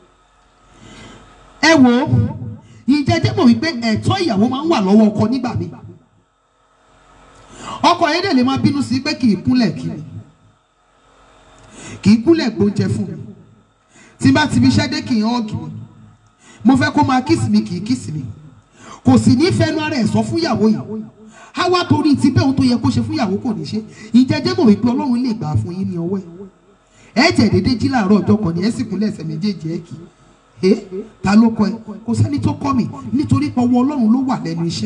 ẹ wò ó ìjẹ́jẹ́ mọ̀ wípé ẹ̀tọ́ ìyàwó máa ń wà lọ́wọ́ ọkọ nígbà mi ọkọ yẹn dẹ̀ lè máa bínú sí pé kì í kúnlẹ̀ kí mi kì í kúnlẹ̀ gbóúnjẹ fún mi tí bá ti fi iṣẹ́ dé kì í hàn mi mo fẹ́ kó máa kíìsì mi kì í kíìsì mi kò sì ní fẹnu ara ẹ̀ sọ fún ìyàwó yìí á wá torí ti bẹ́ẹ̀ ohun tó yẹ kó ṣe fún ìyàwó kò ní ṣe ìjẹ́jẹ́ mọ̀ wípé ọlọ́run lè gbà á fún yín ní ọwọ́ ẹ̀ ẹ̀ jẹ́ dédé jí láàárọ̀ ọjọ́ kan ní ẹ̀ sì kúnlẹ̀ ẹsẹ̀ méjèèjì ẹ̀ kì í ẹ̀ ta ló kọ ẹ kò sẹ́ni tó kọ́ mi nítorí pé ọwọ́ ọlọ́run ló wà lẹ́nu iṣẹ́.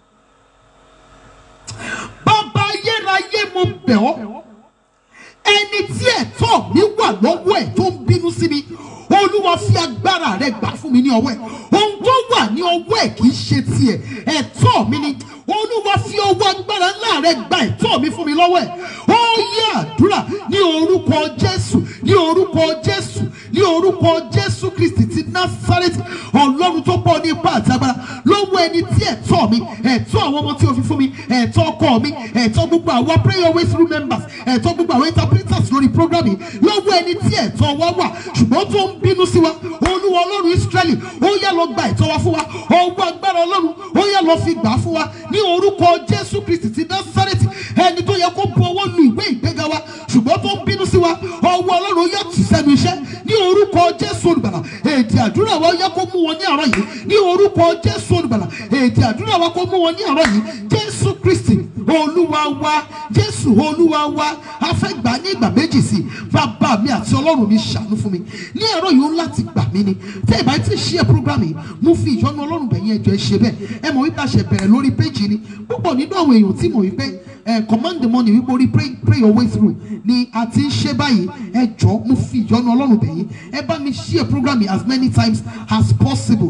bàbá ayérayé mo bẹ̀ ọ́ ẹni tí ẹ̀tọ́ mi wà lọ́wọ́ ẹ̀ tó ń bínú sí mi olúwa fi agbára rẹ gbà fún mi ní ọwọ́ ẹ̀ ohun tó wà ní ọwọ́ ẹ̀ kì í ṣe tiẹ̀ ẹ̀tọ́ mi ni olúwa fi ọwọ́ agbára ńlá rẹ gba ẹ̀tọ́ mi fún mi lọ́wọ́ ẹ̀ ó yẹ àdúrà ní orúkọ jésù ní orúkọ jésù ní orúkọ jésù kristi ti násárẹ́tì ọlọ́run tó pọ̀ ní ipá àti agbára lọ́wọ́ ẹni tí ẹ̀tọ́ mi ẹ̀tọ́ àwọn ọmọ tí o fi fún mi ẹ̀tọ́ ọkọ mi ẹ̀tọ́ gbogbo àwọn prayer always through members ẹ̀tọ́ gbogbo àwọn interpreters lórí program yìí lọ́wọ́ ẹni tí ẹ̀tọ́ wa wà ṣùgbọ́n tó ń bínú sí wa olúwa ọlọ́run israẹli ó yá lọ gba ẹ̀tọ́ wa fún wa ọwọ́ agbára ọlọ́run ó yá lọ fi gbà á fún wa ní orúkọ jésù kristi ti násárẹ́tì ẹni tó yẹ kó bu ọwọ́ lu ìwé ìgbéga wa ṣùgbọ́n tó ń bínú sí wa ọwọ́ ọlọ́run ó yá tì sẹ́nu iṣẹ́ ní orúkọ jésù olùgbàlà èdè àdúrà wa ó yá kó mú wọn ní àárọ̀ yìí ní orúkọ jésù olùgbàlà èdè àdúrà wa kó mú wọn ní àárọ̀ yìí jésù kristi olúwa wa jésù olúwa wa a fẹ́ gbà ní ìgbà méjì sí i bàbá mi àti ọlọ́run mi ṣàánú fún mi ní ẹ̀rọ yìí ó láti gbà mí ni tẹ́ ẹ bá ti ṣí ẹ program yìí mo fi ìyọ́nú ọlọ́run bẹ̀yìn ẹjọ́ ẹ ṣe bẹ́ẹ̀ ẹ mọ̀ wípé a ṣe bẹ̀rẹ̀ lórí péjì ni púpọ̀ nínú àwọn èèyàn tí mọ̀ wípé ẹ command the money wípé orí pray pray your way through ni a ti ń ṣe báyìí ẹ jọ mo fi ìyọ́nú ọlọ́run bẹ̀yìn ẹ bá mi ṣí ẹ program yìí as many times as possible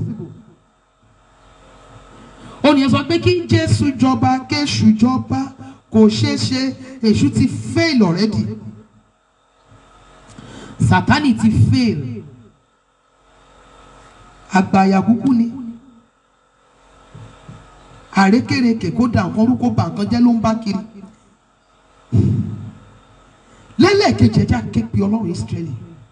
ó ní ẹ sọ pé kí jésù jọba kéṣù jọba kò ṣeé ṣe èṣù ti fail already sátani ti fail àgbàyà kúkú ni àrékèrèkè kó da nǹkan rú kó ba nǹkan jẹ́ ló ń bá kiri lẹ́lẹ́kejì ẹja képe ọlọ́run Ísírẹ́lì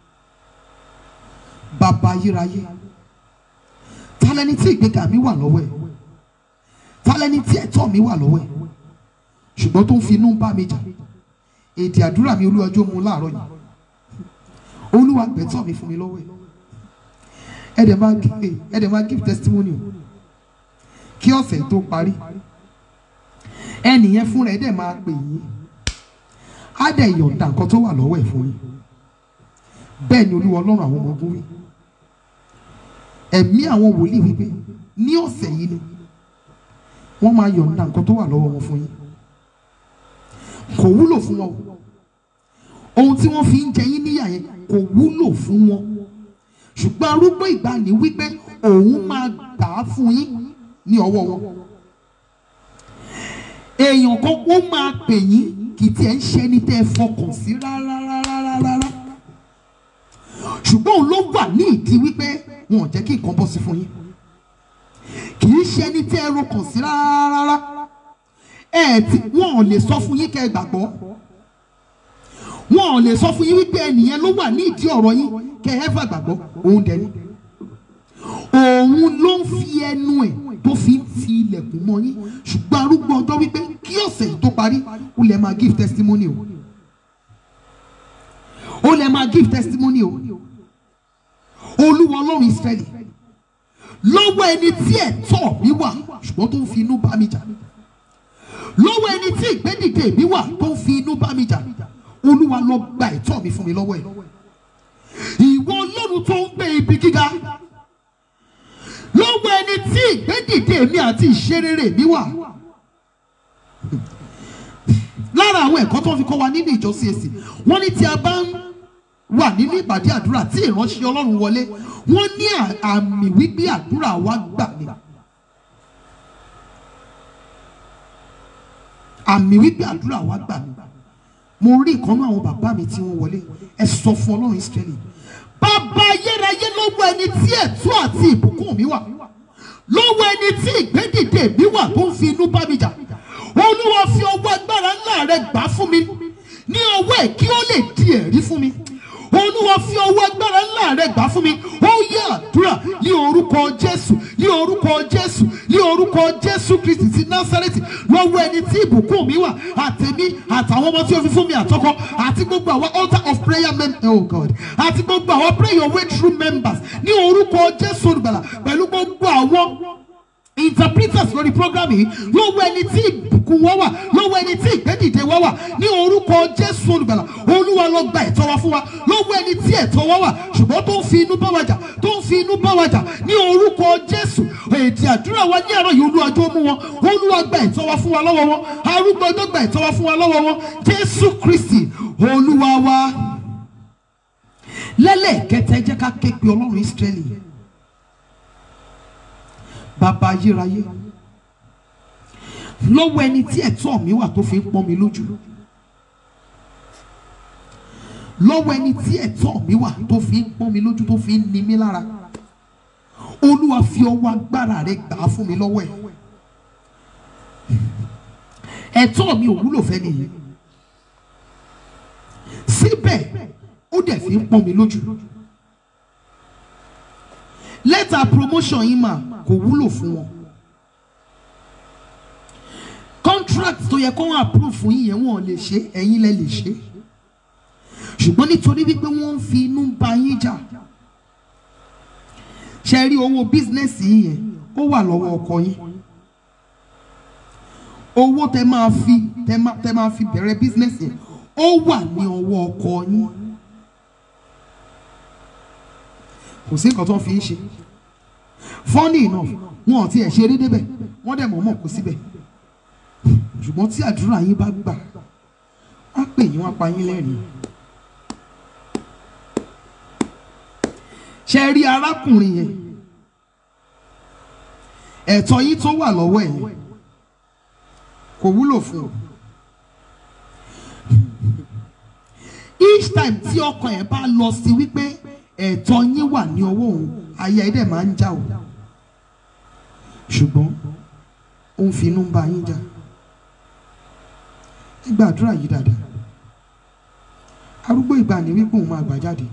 bàbá ayérayé talẹ́ni tí ìgbéga mi wà lọ́wọ́ ẹ̀ talẹ́ni tí ẹ̀tọ́ mi wà lọ́wọ́ ẹ̀ ṣùgbọ́n tó ń fi inú bá mi jà èdè àdúrà mi olúwa jọ̀ọ́ mú láàárọ̀ yìí olúwa gbẹ̀tọ́ mi fún mi lọ́wọ́ ẹ̀ ẹ̀ dẹ̀ máa give ẹ̀ dẹ̀ máa give testimony o kí ọ̀sẹ̀ tó parí ẹnìyẹn fúnra ẹ̀ dẹ̀ máa pè yín á dẹ̀ yọ̀ǹda nǹkan tó wà lọ́wọ́ ẹ̀ fún yín bẹ́ẹ̀ ni olúwa ọlọ́run àwọn ọmọ ogun wí ẹ̀mí àwọn wòlíì wípé ní ọ̀sẹ̀ yìí ni wọ́n máa yọ̀ǹda nǹkan tó wà lọ́wọ́ wọn fún yín kò wúlò fún wọn o ohun tí wọ́n fi ń jẹ yín níyà yẹn kò wúlò fún wọn ṣùgbọ́n arúgbó ìgbàanì wípé òun máa gbà á fún yín ní ọwọ́ wọn èèyàn kan ó máa pè yín kì í tiẹ̀ ń ṣe ẹni tẹ́ ẹ fọkàn sí rárá rárá rárá ṣùgbọ́n òun ló wà ní ìdí wípé wọn ò jẹ́ kí nǹkan bọ́ sí fún yín kì í ṣe ẹni tẹ́ ẹ rọkàn sí rárá rárá ẹ ti wọn ò lè sọ fún yín kẹ́ ẹ gbàgbọ́ wọn ò lè sọ fún yín wípé ẹnìyẹn ló wà ní ìdí ọ̀rọ̀ yín kẹ́ ẹ fà gbàgbọ́ òun dẹ̀ ni òun ló ń fi ẹnu ẹ̀ tó fi ń ti ilẹ̀kùn mọ́ yín ṣùgbọ́n arúgbó ọjọ́ wípé kí ọ̀sẹ̀ yìí tó parí ó lè máa give testimony o ó lè máa give testimony o olúwa ọlọ́run Ísírẹ́lì lọ́wọ́ ẹni tí ẹ̀tọ́ mi wà ṣùgbọ́n tó ń fi inú bá mi jà lọ́wọ́ ẹni tí ìgbẹ́dìde mi wà tó ń fi inú bá mi jà olúwa lọ gba ẹ̀tọ́ mi fún mi lọ́wọ́ ẹ̀ ìwọ ọlọ́run tó ń gbé ibi gíga lọ́wọ́ ẹni tí ìgbẹ́dìde mi àti ìṣerere mi wà lára àwọn ẹ̀kọ́ tó ń fi kọ́ wa nínú ìjọ CAC wọ́n ní tí a bá ń wà nínú ìpàdé àdúrà tí ìránṣẹ́ ọlọ́run wọlé wọ́n ní à- àmì wípé àdúrà wa gbà ni àmì wípé àdúrà wa gbà ni mo rí ìkànnú àwọn bàbá mi tí wọ́n wọlé ẹ sọ fún ọlọ́run Ísírẹ́lì bàbá ayérayé lọ́wọ́ ẹni tí ẹ̀tọ́ àti ìbùkún mi wà lọ́wọ́ ẹni tí ìgbédìde mi wà tó ń fi inú bá mi jà olúwa fi ọwọ́ agbára ńlá rẹ gbà fún mi ní ọwọ́ ẹ̀ kí ó lè di ẹ̀rí fún mi olúwa fi ọwọ́ agbára ńlá rẹ gbà fún mi ó yẹ àdúrà ní orúkọ jésù ní orúkọ jésù ní orúkọ jésù kristi ti násárẹ́tì lọ́wọ́ ẹni tí ìbùkún mi wà àtẹ̀mí àtàwọn ọmọ tí ó fi fún mi àtọkọ àti gbogbo àwọn altar of prayer members oh god àti gbogbo àwọn pray your way through members ní orúkọ jésù olùgbàlà pẹ̀lú gbogbo àwọn interpreters lórí program yìí lọ́wọ́ ẹni tí ìbùkún wọ́n wà lọ́wọ́ ẹni tí ìgbẹ́dìde wọ́n wà ní orúkọ jésù olùgbàlà olúwa ló gba ẹ̀tọ́ wa fún wa lọ́wọ́ ẹni tí ẹ̀tọ́ wa wà ṣùgbọ́n tó ń fi inú bá wa jà tó ń fi inú bá wa jà ní orúkọ jésù èdè àdúrà wa ní àárọ̀ yìí olúwa jọ mú wọn olúwa gba ẹ̀tọ́ wa fún wa lọ́wọ́ wọn arúgbó ọjọ́ gba ẹ̀tọ́ wa fún wa lọ́wọ́ wọn jésù kristi olúwa wa lẹ́lẹ́kẹtẹ jẹ́ ká ké pe ọlọ́run ísírẹ́lì bàbá ayérayé lọ́wọ́ ẹni tí ẹ̀tọ́ mi wà tó fi ń pọ́n mi lójú lọ́wọ́ ẹni tí ẹ̀tọ́ mi wà tó fi ń pọ́n mi lójú tó fi ń ni mí lára olúwa fi ọwọ́ agbára rẹ gbà á fún mi lọ́wọ́ ẹ̀ ẹ̀tọ́ mi ò wúlò fẹ́ nìyí síbẹ̀ ó dẹ̀ fi ń pọ́n mi lójú lẹ́tà promotion yìí mà kò wúlò fún wọn contract tó yẹ kó wọn approve fún yín yẹn wọn ò lè ṣe ẹ̀yin lẹ lè ṣe ṣùgbọ́n nítorí wípé wọ́n ń fi inú bá yín jà ṣe rí owó bísínẹ́sì yín yẹn ó wà lọ́wọ́ ọkọ yín owó tẹ máa fi tẹ máa tẹ máa fi bẹ̀rẹ̀ bísínẹ́sì yẹn ó wà ní ọwọ́ ọkọ yín kò sí nǹkan tó ń fi ń ṣe funny enough wọn ò tiẹ̀ ṣeré débẹ̀ wọ́n dẹ̀ mọ̀ọ́mọ̀ kó síbẹ̀ ṣùgbọ́n tí àdúrà yín bá gbà wọ́n á pè yín wọ́n á pa yín lẹ́rìn. ṣe rí arákùnrin yẹn ẹ̀tọ́ yín tó wà lọ́wọ́ ẹ̀ yẹn kò wúlò fún un. each time tí ọkàn ẹ̀ bá lọ sí wípé ẹ̀tọ́ yín wà ní ọwọ́ òun ayé ẹ̀ dẹ̀ máa ń já o ṣùgbọ́n ó ń fi inú bá yín jà ẹ gbàdúrà yìí dáadáa arúgbó ìgbà ní wípé òun máa gbà jáde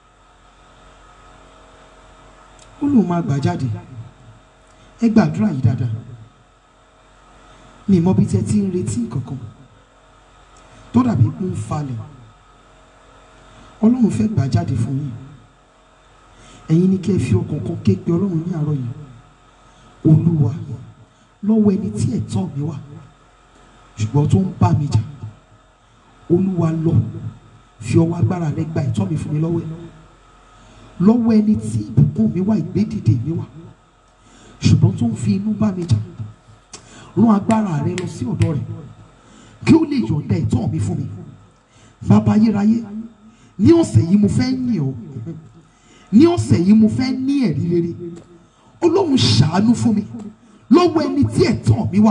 ó lóun máa gbà jáde ẹ gbàdúrà yìí dáadáa mi mọ bí tẹ ti ń retí kankan tó dàbí pé ń falẹ̀ ọlọ́run fẹ́ gbà jáde fún yín ẹ̀yin ní kí ẹ fi ọkàn kan ké pe ọlọ́run ní àárọ̀ yìí olúwa lọ́wọ́ ẹni tí ẹ̀tọ́ mi wà ṣùgbọ́n tó ń bá mi jà olúwa lọ fi ọwọ́ agbára rẹ gba ẹ̀tọ́ mi fún mi lọ́wọ́ ẹ̀ lọ́wọ́ ẹni tí ìbùkún mi wà ìgbédìde mi wà ṣùgbọ́n tó ń fi inú bá mi jà rán agbára rẹ lọ sí ọ̀dọ̀ rẹ̀ kí ó lè yọ̀ǹda ẹ̀tọ́ mi fún mi bàbá ayérayé ní ọ̀sẹ̀ yìí mo fẹ́ yìn ọ́ ní ọ̀sẹ̀ yìí mo fẹ́ ní ẹ̀rí rere ọlọ́run ṣàánú fún mi lọ́wọ́ ẹni tí ẹ̀tọ́ mi wà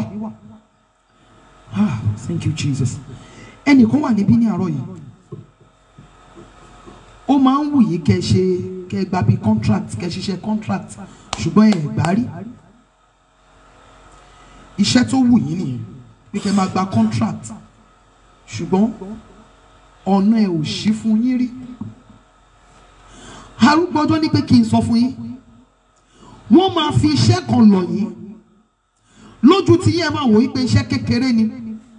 ah thank you jesus ẹnìkan wà níbí ní àárọ̀ yìí ó máa ń wù yín kẹ́ ṣe kẹ́ gba bí contract kẹ́ ṣiṣẹ́ contract ṣùgbọ́n ẹ̀ gbà rí iṣẹ́ tó wù yín nìyẹn pé kẹ́ máa gba contract ṣùgbọ́n ọ̀nà ẹ̀ ò ṣí fún yín rí arúgbó ọjọ́ ní pé kí n sọ fún yín wọ́n máa fi iṣẹ́ kan lọ̀ yín lójú tí yẹn máa wò wípé iṣẹ́ kékeré ni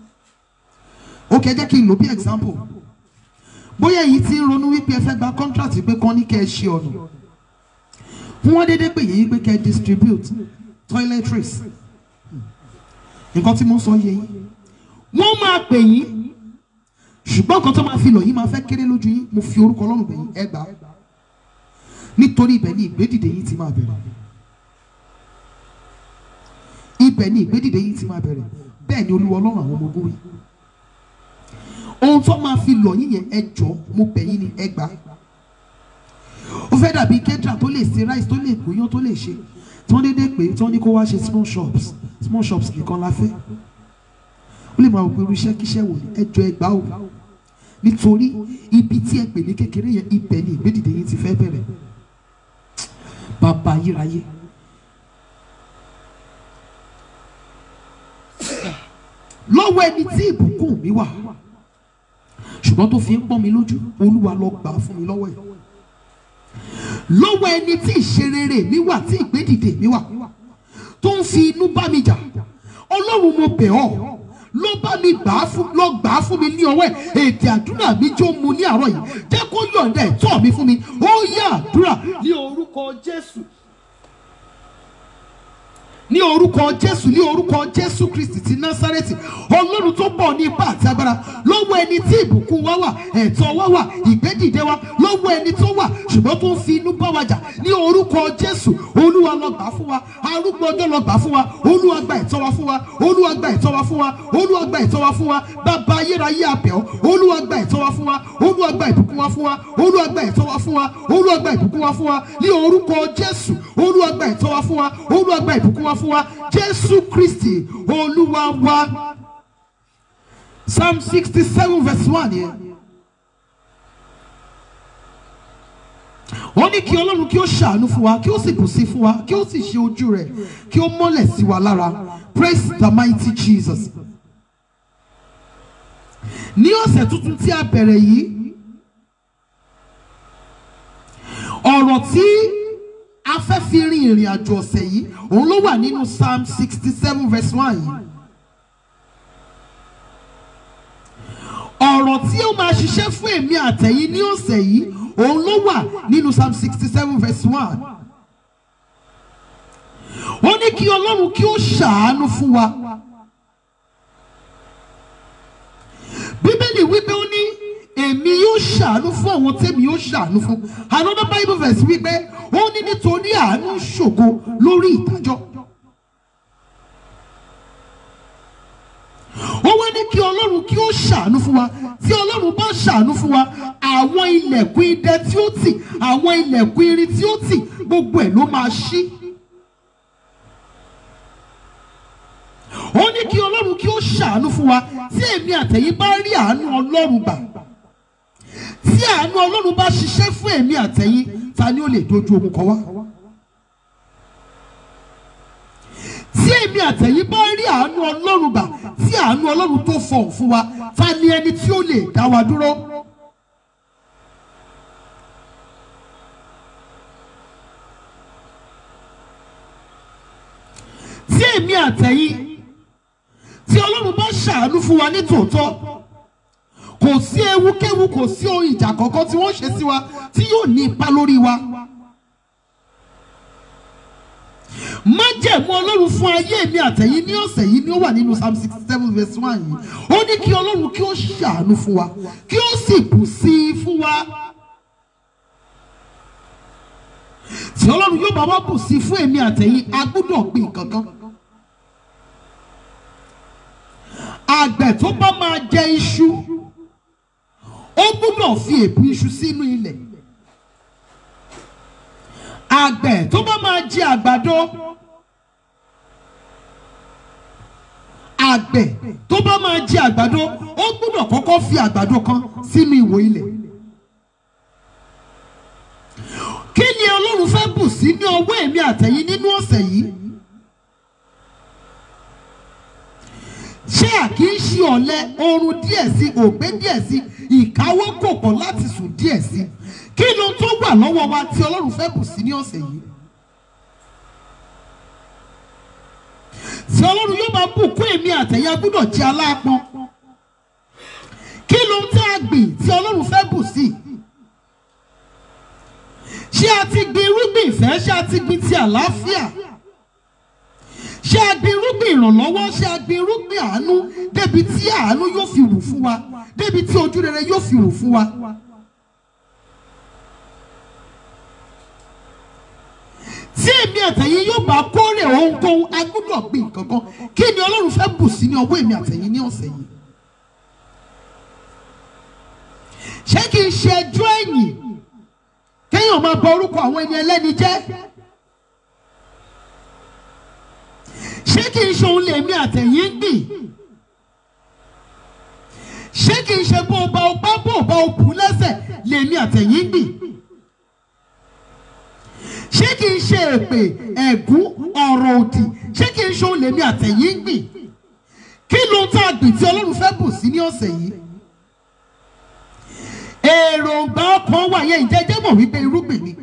ó kẹ́ jẹ́ kí n lò bí example bóyá èyí tí ń ronú wípé ẹ fẹ́ gba contract pé kán ní kẹ́ ẹ ṣe ọ̀nà wọ́n dédé pè yín pé kẹ́ ẹ distribute toiletries nǹkan tí mo ń sọ yé yín wọ́n máa pè yín ṣùgbọ́n nǹkan tó máa fi lọ̀ yín máa fẹ́ kéré lójú yín mo fi orúkọ ọlọ́run bẹ̀ yín ẹ gbà á nítorí ibẹ̀ ni ìgbédìde yín ti máa bẹ̀rẹ̀ ibẹ̀ ni ìgbédìde yín ti máa bẹ̀rẹ̀ bẹ́ẹ̀ ni olúwa ọlọ́run àwọn ọmọ ogun wí ohun tó máa fi lọ̀ yín yẹn ẹ jọ mo bẹ̀ yín ni ẹ gbà á ó fẹ́ dàbí kẹ́tìrà tó lè ṣe rice tó lè gúnyán tó lè ṣe tí wọ́n dédé pé tí wọ́n ní kó wá ṣe small shops small shops nìkan la fẹ́ ó lè máa wò pé irú iṣẹ́ kíṣẹ́ wò ní ẹjọ́ ẹgbàá o nítorí ibi tí ẹ pè ní kékeré yẹn ibẹ̀ ni ìgbédìde yín ti fẹ́ bẹ̀rẹ̀ bàbá ayérayé lọ́wọ́ ẹni tí ìbùkún mi wà ṣùgbọ́n tó fi ń pọ́n mi lójú olúwa lọ gbà á fún mi lọ́wọ́ ẹ̀ lọ́wọ́ ẹni tí ìṣerere mi wà tí ìgbédìde mi wà tó ń fi inú bá mi jà ọlọ́run mo bẹ̀ ọ́ ló bá mi gbà á fún lọ gbà á fún mi ní ọwọ́ ẹ̀ èdè àdúrà mi jó mu ní àárọ̀ yìí jẹ́ kó yọ̀ǹda ẹ̀tọ́ mi fún mi ó yá àdúrà ní orúkọ jésù ní orúkọ jésù ní orúkọ jésù kristi ti násárẹ́tì ọlọ́run tó bọ̀ ní ipá àti agbára lọ́wọ́ ẹni tí ìbùkún wa wà ẹ̀tọ́ wa wà ìgbédìde wa lọ́wọ́ ẹni tó wà ṣùgbọ́n tó ń fi inú bá wa jà ní orúkọ jésù olúwa lọ gbà fún wa arúgbó ọjọ́ lọ gbà fún wa olúwa gba ẹ̀tọ́ wa fún wa olúwa gba ẹ̀tọ́ wa fún wa olúwa gba ẹ̀tọ́ wa fún wa bàbá ayérayé àbẹ̀ ọ́ olúwa gba ẹ̀tọ́ wa fún wa olúwa gba ìbùkún wa fún wa olúwa gba ẹ̀tọ́ wa fún wa olúwa gba ìbùkún wa fún wa ní orúkọ jésù olúwa gba ẹ̀tọ́ wa fún wa olúwa gba ìbùkún wa fún wa jésù kristi olúwa wa psalm sixty seven verse one yẹn. ó ní kí ọlọ́run kí ó ṣàánú fún wa kí ó sì bùn sí fún wa kí ó sì ṣe ojú rẹ̀ kí ó mọ́lẹ̀ sí wa lára praise the mighty jesus. ní ọ̀sẹ̀ tuntun tí a bẹ̀rẹ̀ yìí ọ̀rọ̀ tí a fẹ́ fi rin ìrìn àjò ọ̀sẹ̀ yìí òun ló wà nínú psalm sixty seven verse one yìí. ọ̀rọ̀ tí ó máa ṣiṣẹ́ fún èmi àtẹ̀yìn ní ọ̀sẹ̀ yìí òun ló wà nínú psalm sixty seven verse one. ó ní kí ọlọ́run kí ó ṣàánú fún wa. bíbélì wípé ó ní èmi yóò ṣàánú fún àwọn tẹ́mi yóò ṣàánú fún another bible verse wípé ó ní nítorí àánú ṣògo lórí ìdájọ́. ó wá ní kí ọlọ́run kí ó ṣàánú fún wa tí ọlọ́run bá ṣàánú fún wa àwọn ilẹ̀kùn idẹ tí ó tì àwọn ilẹ̀kùn irin tí ó tì gbogbo ẹ̀ ló máa ṣí. ó ní kí ọlọ́run kí ó ṣàánú fún wa tí èmi àtẹ̀yìn bá rí àánú ọlọ́run gbà tí àánú ọlọ́run bá ṣiṣẹ́ fún èmi àtẹ̀yìn ta ni ó lè dojú ogun kọ wá. tí èmi àtẹ̀yìn bá rí àánú ọlọ́run gbà tí àánú ọlọ́run tó fọ̀hún fún wa ta ni ẹni tí ó lè dá wa dúró. tí èmi àtẹ̀yìn tí ọlọ́run bá ṣàánú fún wa ní tòótọ́ kò sí ewúkéwu kò sí ohun ìjà kankan tí wọ́n ṣe sí wa tí yóò ní ipa lórí wa. májẹ̀mú ọlọ́run fún ayé mi àtẹ̀yìn ní ọ̀sẹ̀ yìí ni ó wà nínú psalm sixty seven verse one yìí ó ní kí ọlọ́run kí ó ṣàánú fún wa kí ó sì bù sí i fún wa. tí ọlọ́run yóò bá wá bù sí i fún èmi àtẹ̀yìn a gbọ́dọ̀ gbìn kankan. àgbẹ̀ tó bá máa jẹ iṣu ó gbọ́dọ̀ fi èbù iṣu sínú ilẹ̀ àgbẹ̀ tó bá máa jẹ àgbàdo àgbẹ̀ tó bá máa jẹ àgbàdo ó gbọ́dọ̀ kọ́kọ́ fi àgbàdo kan sínú ìwò ilẹ̀ kí ni ọlọ́run fẹ́ bù sí ní ọwọ́ èmi àtẹ̀yìn nínú ọ̀sẹ̀ yìí ṣé àkíyèsí ọ̀lẹ oorun díẹ̀ sí ògbé díẹ̀ sí ìkáwọ́ kòkò láti sùn díẹ̀ sí kí ló tó wà lọ́wọ́ wa tí ọlọ́run fẹ́ bù sí ní ọ̀sẹ̀ yìí tí ọlọ́run yóò máa bùkún èmi àtẹ̀yà gbọ́dọ̀ jẹ́ aláàpọn kí ló ń tẹ́ àgbìn tí ọlọ́run fẹ́ bù sí ṣé a ti gbin irúgbìn ìfẹ́ ṣé a ti gbin ti àlàáfíà ṣé a gbin irúgbìn ìrànlọ́wọ́ ṣé a gbin irúgbìn àánú débi tí àánú yóò fi rù fún wa débi tí ojú rere yóò fi rù fún wa. tí èmi àtẹ̀yìn yóò bá kórè ohunkóhun a gbọ́dọ̀ gbìn kankan kí ni ọlọ́run fẹ́ bù sí ní ọwọ́ èmi àtẹ̀yìn ní ọ̀sẹ̀ yìí. ṣé kì í ṣe ẹjọ́ ẹ̀yìn kéèyàn máa bọ orúkọ àwọn ẹni ẹlẹ́ni jẹ́ ṣé kì í ṣe òun lèmi àtẹ̀yìn ń gbìn ṣé kì í ṣe bó o bá o bá bó o bá o bù lẹ́sẹ̀ lèmi àtẹ̀yìn ń gbìn ṣé kì í ṣe èpè ẹ̀gún ọ̀rọ̀ òdì ṣé kì í ṣe òun lèmi àtẹ̀yìn ń gbìn kí ló ń tá a gbìn tí ọlọ́run fẹ́ bù sí ní ọ̀sẹ̀ yìí èròǹgbà ọkàn wà yẹn ìjẹ́jẹ́ mọ̀ wípé irúgbìn ni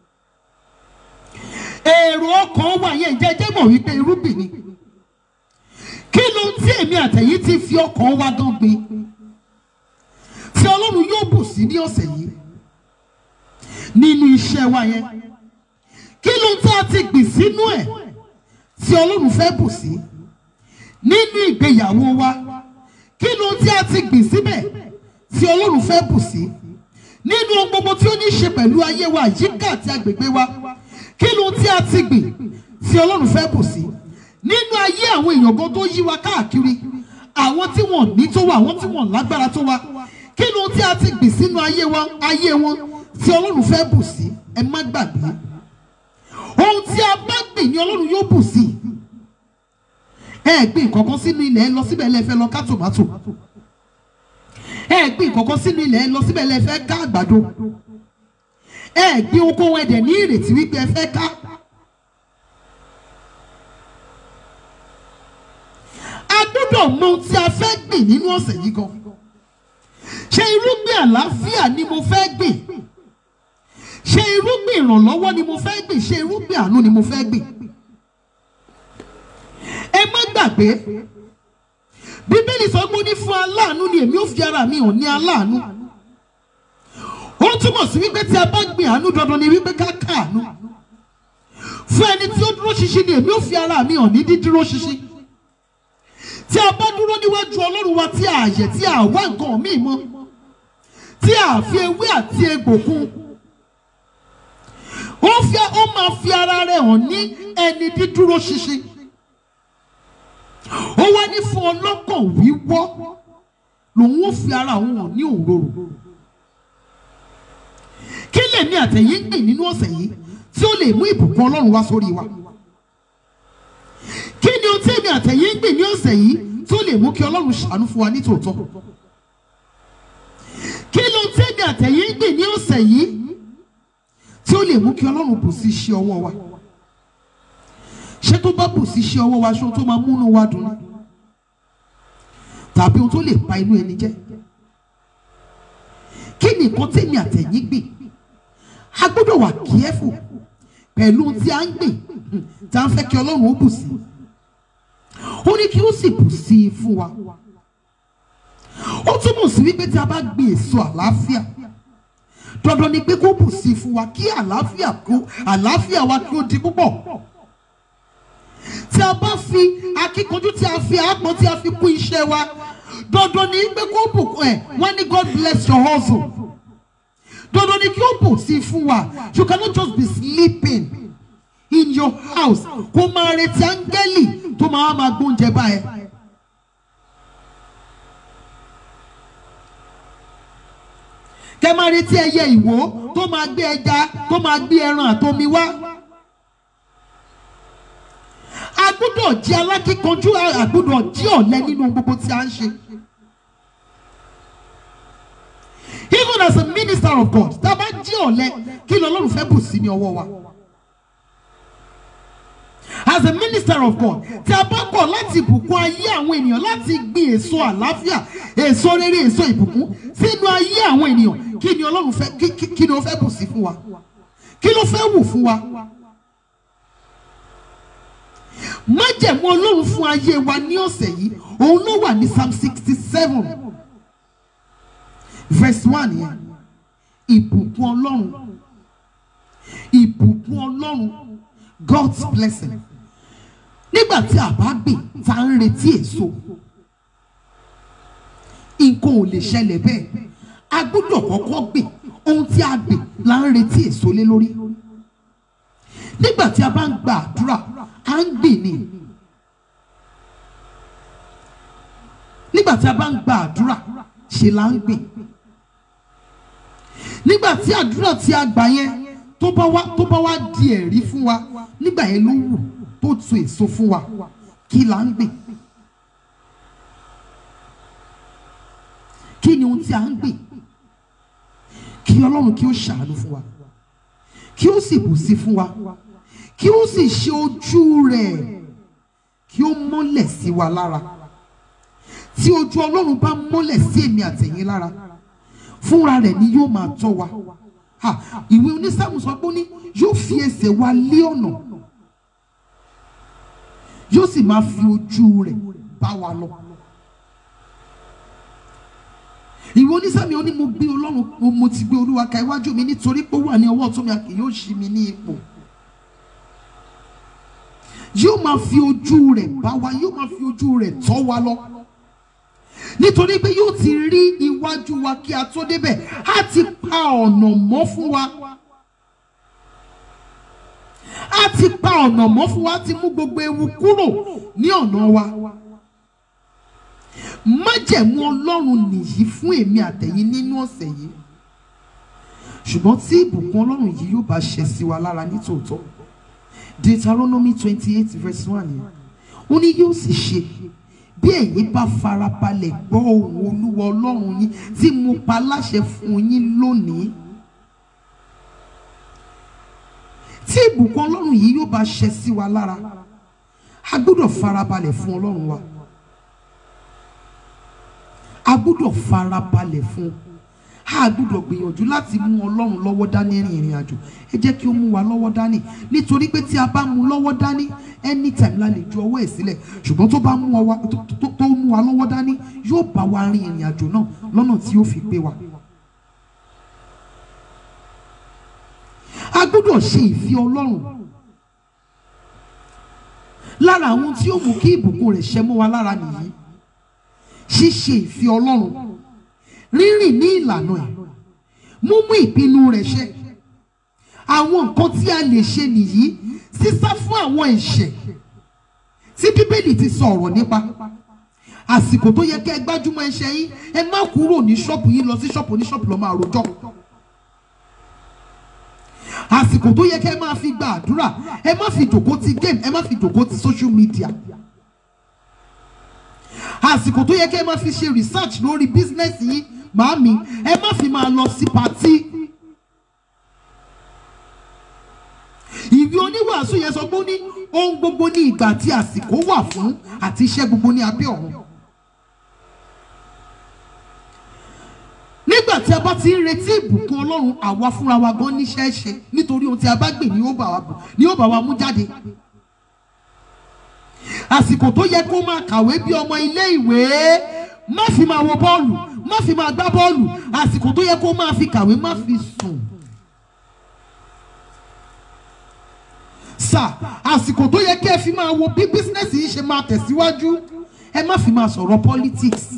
èrò ọkàn wà yẹn ìjẹ́jẹ́ mọ̀ wípé irúgbìn ni kí ló ń tí èmi àtẹ̀yìn ti fi ọkàn wa gan gbin tí ọlọ́run yóò bù sí ní ọ̀sẹ̀ yìí nínú iṣẹ́ wa yẹn kí ló ń tí a ti gbìn sínú ẹ̀ tí ọlọ́run fẹ́ bù sí nínú ìgbéyàwó wa kí ló ń tí a ti gbìn síbẹ̀ tí ọlọ́run fẹ́ bù sí nínú ohun gbogbo tí ó ní í ṣe pẹ̀lú ayé wa àyíká àti agbègbè wa kí ló tí a ti gbìn tí ọlọ́run fẹ́ bù sí nínú ayé àwọn èèyàn gan tó yí wa káàkiri àwọn tí wọ́n ní tó wa àwọn tí wọ́n lágbára tó wa kí ló tí a ti gbìn sínú ayé wa ayé wọn tí ọlọ́run fẹ́ bù sí ẹ má gbàgbé ohun tí a bá gbìn ni ọlọ́run yóò bù sí ẹ gbìn kankan sínú ilẹ̀ ẹ lọ síbẹ̀ lẹ́fẹ̀ẹ́ lọ ká tòmátò ẹ gbìn kọ̀ọ̀kan sínú ilẹ̀ ẹ lọ síbẹ̀ lẹ fẹ́ ká àgbàdo ẹ gbìn okòwò ẹ̀dẹ̀ ní ìrètí wípé ẹ fẹ́ ká. a gbọ́dọ̀ mọ ohun tí a fẹ́ gbìn nínú ọ̀sẹ̀ yìí gan ṣé irúgbìn àlàáfíà ni mo fẹ́ gbìn ṣé irúgbìn ìrànlọ́wọ́ ni mo fẹ́ gbìn ṣé irúgbìn àánú ni mo fẹ́ gbìn ẹ má gbàgbé bíbélì sọ pé ó ní fún aláàánú ni èmi ò fi ara mi hàn ní aláàánú ó túmọ̀ sí wípé tí a bá gbìn àánú dandan ni wípé ká káàánú fún ẹni tí ó dúró ṣinṣin ni èmi ò fi ara mi hàn ní dídúró ṣinṣin tí a bá dúró níwájú ọlọ́run wa tí a yẹ tí a wá nǹkan míì mọ́ tí a fi ewé àti egbò kún ó fi ó máa fi ara rẹ̀ hàn ní ẹni dídúró ṣinṣin ó wá ní fún ọlọ́kàn wíwọ́ lòun ó fi ara òun hàn ní òróró kí lèmi àtẹ̀yìn gbìn nínú ọ̀sẹ̀ yìí tí ó lè mú ìbùkún ọlọ́run wá sórí wa kí ni ohun tí èmi àtẹ̀yìn gbìn ní ọ̀sẹ̀ yìí tí ó lè mú kí ọlọ́run ṣàánú fún wa ní tòótọ́ kí ni ohun tí èmi àtẹ̀yìn gbìn ní ọ̀sẹ̀ yìí tí ó lè mú kí ọlọ́run bù sí iṣẹ́ ọwọ́ wa ṣé tó bá bù sí iṣẹ́ ọwọ́ wa ṣé ohun tó máa múnú wa dùn ni tàbí ohun tó lè pa inú ẹni jẹ́ kí ni nǹkan tèmi àtẹ̀yìn gbìn a gbọ́dọ̀ wà kíẹ́fù pẹ̀lú ohun tí a ń gbìn tá a ń fẹ́ kí ọlọ́run ó bù sí ó ní kí ó sì bù sí i fún wa ó túmọ̀ sí wípé tí a bá gbìn èso àlàáfíà dandan ni pé kó bù sí i fún wa kí àlàáfíà kó àlàáfíà wa kí ó di púpọ̀ tí a bá fi akíkanjú tí a fi àpọn tí a fi kún iṣẹ́ wa dandan ni pé kó bùkún ẹ̀ wọ́n ní God bless your hustle dandan ni kí ó bù sí i fún wa you cannot just be sleeping in your house kó máa retí áńgẹ́lì tó máa máa gbóúnjẹ báyẹn. kẹ máa retí ẹyẹ ìwò tó máa gbé ẹja tó máa gbé ẹran àtomi wá. a gbọ́dọ̀ jẹ́ alákíkanjú a gbọ́dọ̀ jẹ́ ọ̀lẹ nínú gbogbo tí a ń ṣe. even as a minister of God tá a bá jẹ́ ọ̀lẹ kí ni Ọlọ́run fẹ́ bù sí ní ọwọ́ wa. as a minister of God tí a bá kọ̀ láti bùkún ayé àwọn ènìyàn láti gbin èso àlàáfíà èso rere èso ìbùkún sínú ayé àwọn ènìyàn kí ni Ọlọ́run fẹ́ kí kí kí ni ó fẹ́ bù sí fún wa kí ló fẹ́ wù fún wa májẹ̀mú ọlọ́run fún ayé wa ní ọ̀sẹ̀ yìí òun ló wà ní psalm sixty seven verse one yẹn ìbùkún ọlọ́run ìbùkún ọlọ́run God's blessing nígbà tí a bá gbìn tá ń retí èso nǹkan ò lè ṣẹlẹ̀ bẹ́ẹ̀ a gbọ́dọ̀ kọ́kọ́ gbìn ohun tí a gbìn là ń retí èso lé lórí nígbà tí a bá ń gba àdúrà à ń gbìn ni nígbà tí a bá ń gba àdúrà ṣe là ń gbìn nígbà tí àdúrà tí a gbà yẹn tó bá wá tó bá wá di ẹ̀rí fún wa nígbà yẹn ló wù tó tu èso fún wa kí là ń gbìn kí ni ohun tí a ń gbìn kí ọlọ́run kí ó ṣàánú fún wa kí ó sì bù sí fún wa kí ó sì ṣe ojú rẹ̀ kí ó mọ́lẹ̀ sí wa lára tí ojú ọlọ́run bá mọ́lẹ̀ sí èmi àtẹ̀yìn lára fúnra rẹ̀ ni yóò máa tọ́ wa Ha, ìwé onísàmù sọ pé ó ní yóò fi ẹsẹ̀ wa lé ọ̀nà yóò sì máa fi ojú rẹ̀ bá wa lọ. ìwé onísàmì ó ní mo gbé ọlọ́run mo- mo ti gbé olúwa ka iwájú mi nítorí pé ó wà ní ọwọ́ ọ̀tún mi a kì yóò ṣí mi ní ipò yóò máa fi ojú rẹ̀ bá wa yóò máa fi ojú rẹ̀ tọ́ wa lọ nítorí pé yóò ti rí iwájú wa kí a tó débẹ̀ á ti pa ọ̀nà mọ́ fún wa á ti pa ọ̀nà mọ́ fún wa á ti mú gbogbo ewu kúrò ní ọ̀nà wa májẹ̀mú ọlọ́run nìyí fún èmi àtẹ̀yìn nínú ọ̀sẹ̀ yìí ṣùgbọ́n tí ìbùkún ọlọ́run yìí yóò bá ṣẹ sí wa lára nítòótọ́ Deuteronomy twenty eight verse one yẹn ó ní yóò sì ṣe bí ẹ̀yin bá farabalẹ̀ gbọ́ ohùn olúwa ọlọ́run yín tí mo pa láṣẹ fún yín lónìí tí ìbùkún ọlọ́run yìí yóò bá ṣẹ sí wa lára a gbọ́dọ̀ farabalẹ̀ fún ọlọ́run wa a gbọ́dọ̀ farabalẹ̀ fún a gbọ́dọ̀ gbìyànjú láti mú ọlọ́run lọ́wọ́ dání rìn ìrìn àjò ẹ jẹ́ kí ó mú wa lọ́wọ́ dání nítorí pé tí a bá mú lọ́wọ́ dání anytime la lè ju ọwọ́ ẹ̀ sílẹ̀ ṣùgbọ́n tó bá mú wa tó- tó tó mú wa lọ́wọ́ dání yóò bá wa rin ìrìn àjò náà lọ́nà tí yóò fi gbé wa. a gbọ́dọ̀ ṣe ìfẹ́ ọlọ́run lára àwọn tí ó mú kí ìbùkún rẹ̀ ṣẹ mọ́ wa lára nìyí ṣíṣe ìfẹ́ ọlọ́run rírìn ní ìlànà ẹ̀ múmú ìpinnu rẹ̀ ṣẹ àwọn nǹkan tí a lè ṣe nìyí sísá fún àwọn ẹ̀ṣẹ̀ tí bíbélì ti sọ ọ̀rọ̀ nípa àsìkò tó yẹ kẹ́ ẹ gbájúmọ́ ẹ̀ṣẹ̀ yín ẹ má kúrò ní ṣọ́ọ̀bù yín lọ sí ṣọ́ọ̀bù ní ṣọ́ọ̀bù lọ máa rojọ́ àsìkò tó yẹ kẹ́ ẹ máa fi gba àdúrà ẹ má fi jòkó ti game ẹ má fi jòkó ti social media àsìkò tó yẹ kẹ́ ẹ máa fi ṣe research lórí business yín màámi ẹ má fi máa lọ sí patí. ìwé oníwàásù yẹn sọ pé ó ní ohun gbogbo ní ìgbà tí àsìkò wà fún àti iṣẹ́ gbogbo ní abẹ́ ọ̀run. nígbà tí a bá ti ń retí ìbùkún ọlọ́run àwa fúnra wa gan níṣẹ́ ṣe nítorí ohun tí a bá gbìn ni ó bá wa bù ni ó bá wa mú jáde àsìkò tó yẹ kó máa kàwé bí ọmọ ilé ìwé má fi máa wo bọ́ọ̀lù má fi máa gbá bọ́ọ̀lù àsìkò tó yẹ kó máa fi kàwé má fi sùn. sà àsìkò tó yẹ kí ẹ fi máa wo bí bísínẹ́sì yìí ṣe máa tẹ̀síwájú ẹ má fi máa sọ̀rọ̀ politics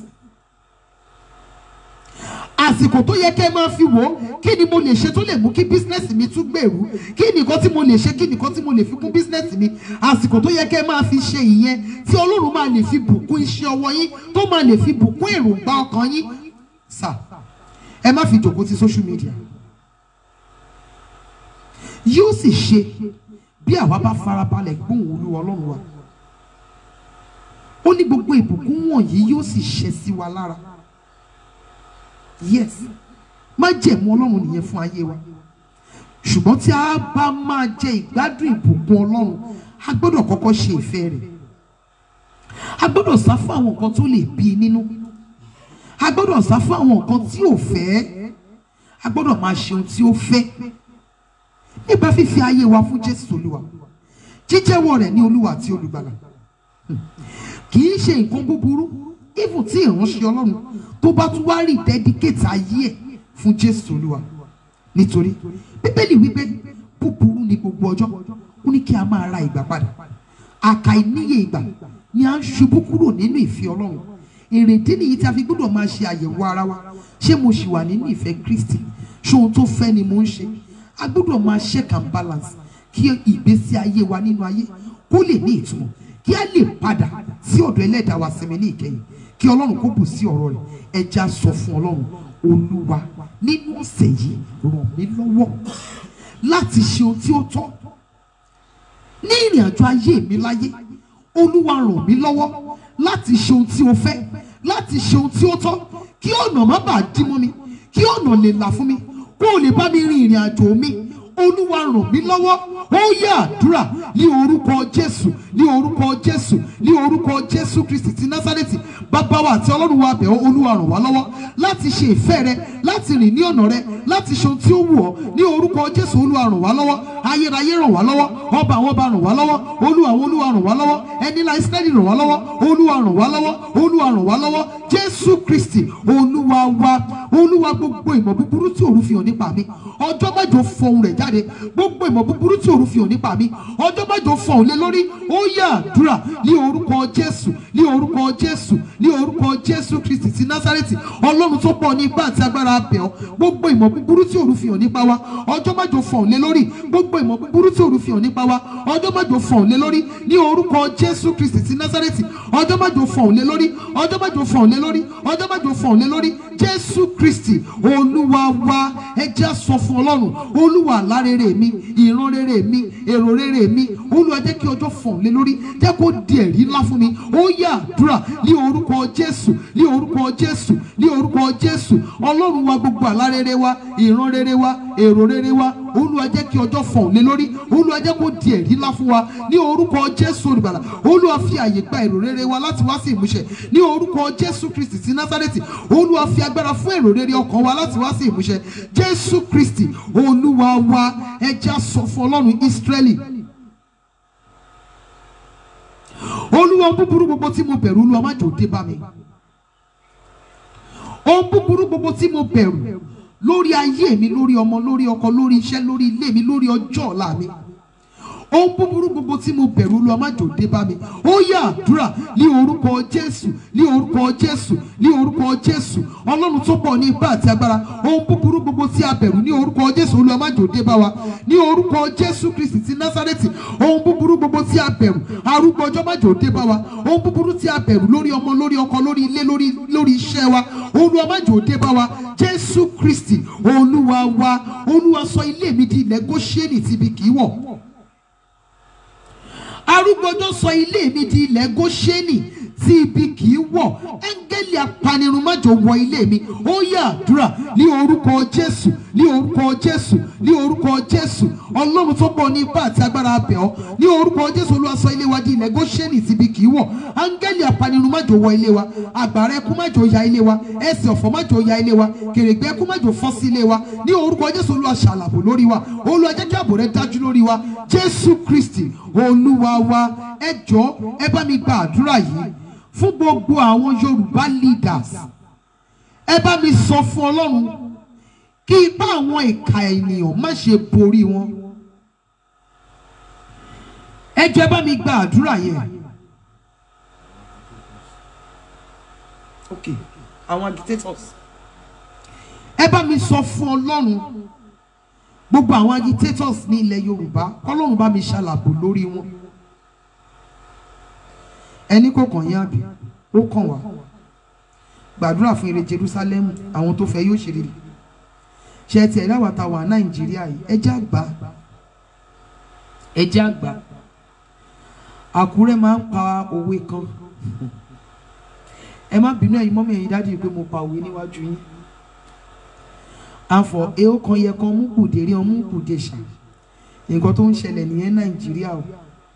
àsìkò tó yẹ kẹ́ ẹ máa fi wò ó kí ni mo lè ṣe tó lè mú kí bísínẹ́sì mi tún gbèrú kí ni nǹkan tí mo lè ṣe kí ni nǹkan tí mo lè fi kún bísínẹ́sì mi àsìkò tó yẹ kẹ́ ẹ máa fi ṣe ìyẹn tí ọlọ́run máa lè fi bùkún iṣẹ́ ọwọ́ yín tó máa lè fi bùkún èròǹgbà ọkàn yín sà ẹ má fi jòkó ti social media yóò sì ṣe bí àwa bá farabalẹ̀ gbóhùn olúwa ọlọ́run wa ó ní gbogbo ìbùkún wọ̀nyí yóò sì ṣẹ sí wa lára yes má jẹ̀mú ọlọ́run nìyẹn fún ayé wa ṣùgbọ́n tí a bá máa jẹ ìgbádùn ìbùkún ọlọ́run a gbọ́dọ̀ kọ́kọ́ ṣe ìfẹ́ rẹ̀ a gbọ́dọ̀ sá fún àwọn nǹkan tó lè bí i nínú a gbọ́dọ̀ sá fún àwọn nǹkan tí ò fẹ́ a gbọ́dọ̀ máa ṣe ohun tí ó fẹ́ nípa fífi ayé wa fún jésù olúwa jíjẹ́wọ́ rẹ̀ ní olúwa àti olùgbàlà kì í ṣe nǹkan búburú even tí ìránṣẹ́ ọlọ́run tó bá tún wá rí dẹ́díkétì ayé ẹ̀ fún jésù olúwa nítorí bíbélì wípé búburú ni gbogbo ọjọ́ ó ní kí a máa ra ìgbà padà àkàìníye ìgbà ni a ń ṣubú kúrò nínú ìfẹ́ ọlọ́run èrèdí nìyí tí a fi gbọ́dọ̀ máa ṣe àyẹ̀wò ara wa ṣé mo ṣì wà nínú ìfẹ́ kristi ṣé ohun tó fẹ́ ni mo ń ṣe a gbọ́dọ̀ máa check and balance kí ìgbésí ayé wa nínú ayé kó lè ní ìtumọ̀ kí a lè padà sí ọ̀dọ̀ ẹlẹ́dàá wa sinmi ní ìkẹyìn kí ọlọ́run kó bù sí ọ̀rọ̀ rẹ̀ ẹja sọ fún ọlọ́run olúwa nínú ọ̀sẹ̀ yìí ràn mí lọ́wọ́ láti ṣe ohun tí ó tọ́ ní ìrìn àjò ayé mi láyé olúwa ràn mí lọ́wọ́ láti ṣe ohun tí o fẹ́ láti ṣe ohun tí ó tọ́ kí ọ̀nà má bàa dí mọ́ mi kí ọ̀nà lè là fún mi kó o lè bá mi rin ìrìn àjò mi olúwa ràn mí lọ́wọ́ ó yẹ àdúrà ní orúkọ jésù ní orúkọ jésù ní orúkọ jésù kristi ti násárẹ́tì bàbá wa àti ọlọ́run wa bẹ̀ ọ́ olúwa ràn wá lọ́wọ́ láti ṣe ìfẹ́ rẹ láti rìn ní ọ̀nà rẹ láti ṣe ohun tí ó wù ọ́ ní orúkọ jésù olúwa ràn wá lọ́wọ́ ayérayé ràn wá lọ́wọ́ ọba àwọn ọba ràn wá lọ́wọ́ olúwa àwọn olúwa ràn wá lọ́wọ́ ẹni ńlá israẹli ràn wá lọ́wọ́ olúwa ràn wá lọ́wọ́ olúwa ràn wá lọ́wọ́ jésù kristi olúwa wa olúwa gbogbo ìmọ̀ búburú tí òru fi hàn nípa mi ọjọ́ mẹ́jọ fọhùn rẹ̀ jáde gbogbo ìmọ̀ búburú tí òru fi hàn nípa mi ọjọ́ mẹ́jọ fọhùn lé lórí ó yẹ àdúrà ní orúkọ jésù ní orúkọ jésù ní orúkọ jésù kristi ti násárẹ́tì ọlọ́run tó pọ̀ ní ipá àti agbára abẹ̀ ọ́ gbogbo ìmọ̀ búburú tí òru fi hàn nípa wa ọjọ́ mẹ́jọ fọhùn lé lórí gbogbo ìmọ̀ búburú tí òru fi hàn nípa wa ọjọ́ mẹ́jọ fọhùn lé lórí ní orúkọ jésù kristi ti násárẹ́tì ọjọ́ mẹ́jọ fọhùn lé lórí ọjọ́ mẹ́jọ fọhùn lé lórí ọjọ́ mẹ́jọ fọhùn lé lórí jésù kristi olúwa wa ẹ jẹ́ á sọ fún ọlọ́run olúwa àlá rere mi ìran rere mi èrò rere mi olúwa jẹ́ kí ọjọ́ fọ̀n lé lórí jẹ́ kó di ẹ̀rí ńlá fún mi ó yá àdúrà ní orúkọ jésù ní orúkọ jésù ní orúkọ jésù ọlọ́run wa gbogbo àlá rere wa ìran rere wa èrò rere wa olúwa jẹ́ kí ọjọ́ fọ̀n lé lórí olúwa jẹ́ kó di ẹ̀rí ńlá fún wa ní orúkọ jésù olùbàlà olúwa fi àyè gba èrò rere wa láti wá sí ìmúṣẹ ní orúkọ jésù kristi ti násárẹ́tì olúwa fi agbára fún èrò rere ọkàn wa láti wá sí ìmúṣẹ jésù kristi olúwa wa ẹja sọ fún ọlọ́run ísírẹ́lì olúwa ohun búburú gbogbo tí mo bẹ̀rù olúwa má jò dé bá mi ohun búburú gbogbo tí mo bẹ̀rù lórí ayé mi lórí ọmọ lórí ọkọ lórí iṣẹ́ lórí ilé mi lórí ọjọ́ ọ̀la mi ohun búburú gbogbo tí mo bẹ̀rù olúwa má jò dé bá mi ó yá àdúrà ní orúkọ jésù ní orúkọ jésù ní orúkọ jésù ọlọ́run tó pọ̀ ní ipá àti agbára ohun búburú gbogbo tí a bẹ̀rù ní orúkọ jésù olúwa má jò dé bá wa ní orúkọ jésù kristi ti násárẹ́tì ohun búburú gbogbo tí a bẹ̀rù arúgbó ọjọ́ má jò dé bá wa ohun búburú tí a bẹ̀rù lórí ọmọ lórí ọkọ lórí ilé lórí lórí iṣẹ́ wa olúwa má jò dé bá wa jésù kristi olúwa wa olúwa sọ ilé mi di ilẹ̀ góṣẹ́nì tíbi kì í wọ̀ arúgbójó sọ ilé mi di ilẹ̀ góṣẹ́nì tí ibi kì í wọ̀ áńgẹ́lì apanirun májò wọ ilé mi ó yá àdúrà ní orúkọ jésù ní orúkọ jésù ní orúkọ jésù ọlọ́run tó pọ̀ ní ipá àti agbára abẹ̀ ọ́ ní orúkọ jésù olúwa sọ ilé wa di ilẹ̀ góṣẹ́nì tí ibi kì í wọ̀ áńgẹ́lì apanirun májò wọ ilé wa àgbàrá ẹkú májò ya ilé wa ẹsẹ̀ ọ̀fọ̀ májò ya ilé wa kèrègbè ẹkú májò fọ́ sí ilé wa ní orúkọ jésù olúwa ṣàlàbò lórí wa olúwa jẹ́ kí ààbò rẹ dájú lórí wa jésù kristi olúwa wa ẹ jọ̀ọ́ ẹ bá mi gba àdúrà yìí fún gbogbo àwọn yorùbá leaders ẹ bá mi sọ fún ọlọ́run kí ipá àwọn ìka ènìyàn má ṣe borí wọn ẹ jọ̀ọ́ ẹ bá mi gba àdúrà yẹn. okay àwọn agitators ẹ bá mi sọ fún ọlọ́run gbogbo àwọn agitators ní ilẹ̀ yorùbá kọ́lọ́run bá mi ṣàlàbò lórí wọn ẹni kò kàn yín àbí ó kàn wá gbàdúrà fún ire jerusalem àwọn tó fẹ́ yóò ṣe rere ṣe ti ẹ̀rí àwàtà wà nàìjíríà yìí ẹjẹ́ àgbà ẹjẹ́ àgbà àkúrẹ́ máa ń pa òwe kan ẹ má bínú ẹ̀yin mọ́mí ẹ̀yin dájú pé mo pa òwe níwájú yín àfọ̀ èó kan yẹ kan mú kùdé rí ọmú kùdé ṣá nǹkan tó ń ṣẹlẹ̀ nìyẹn nàìjíríà o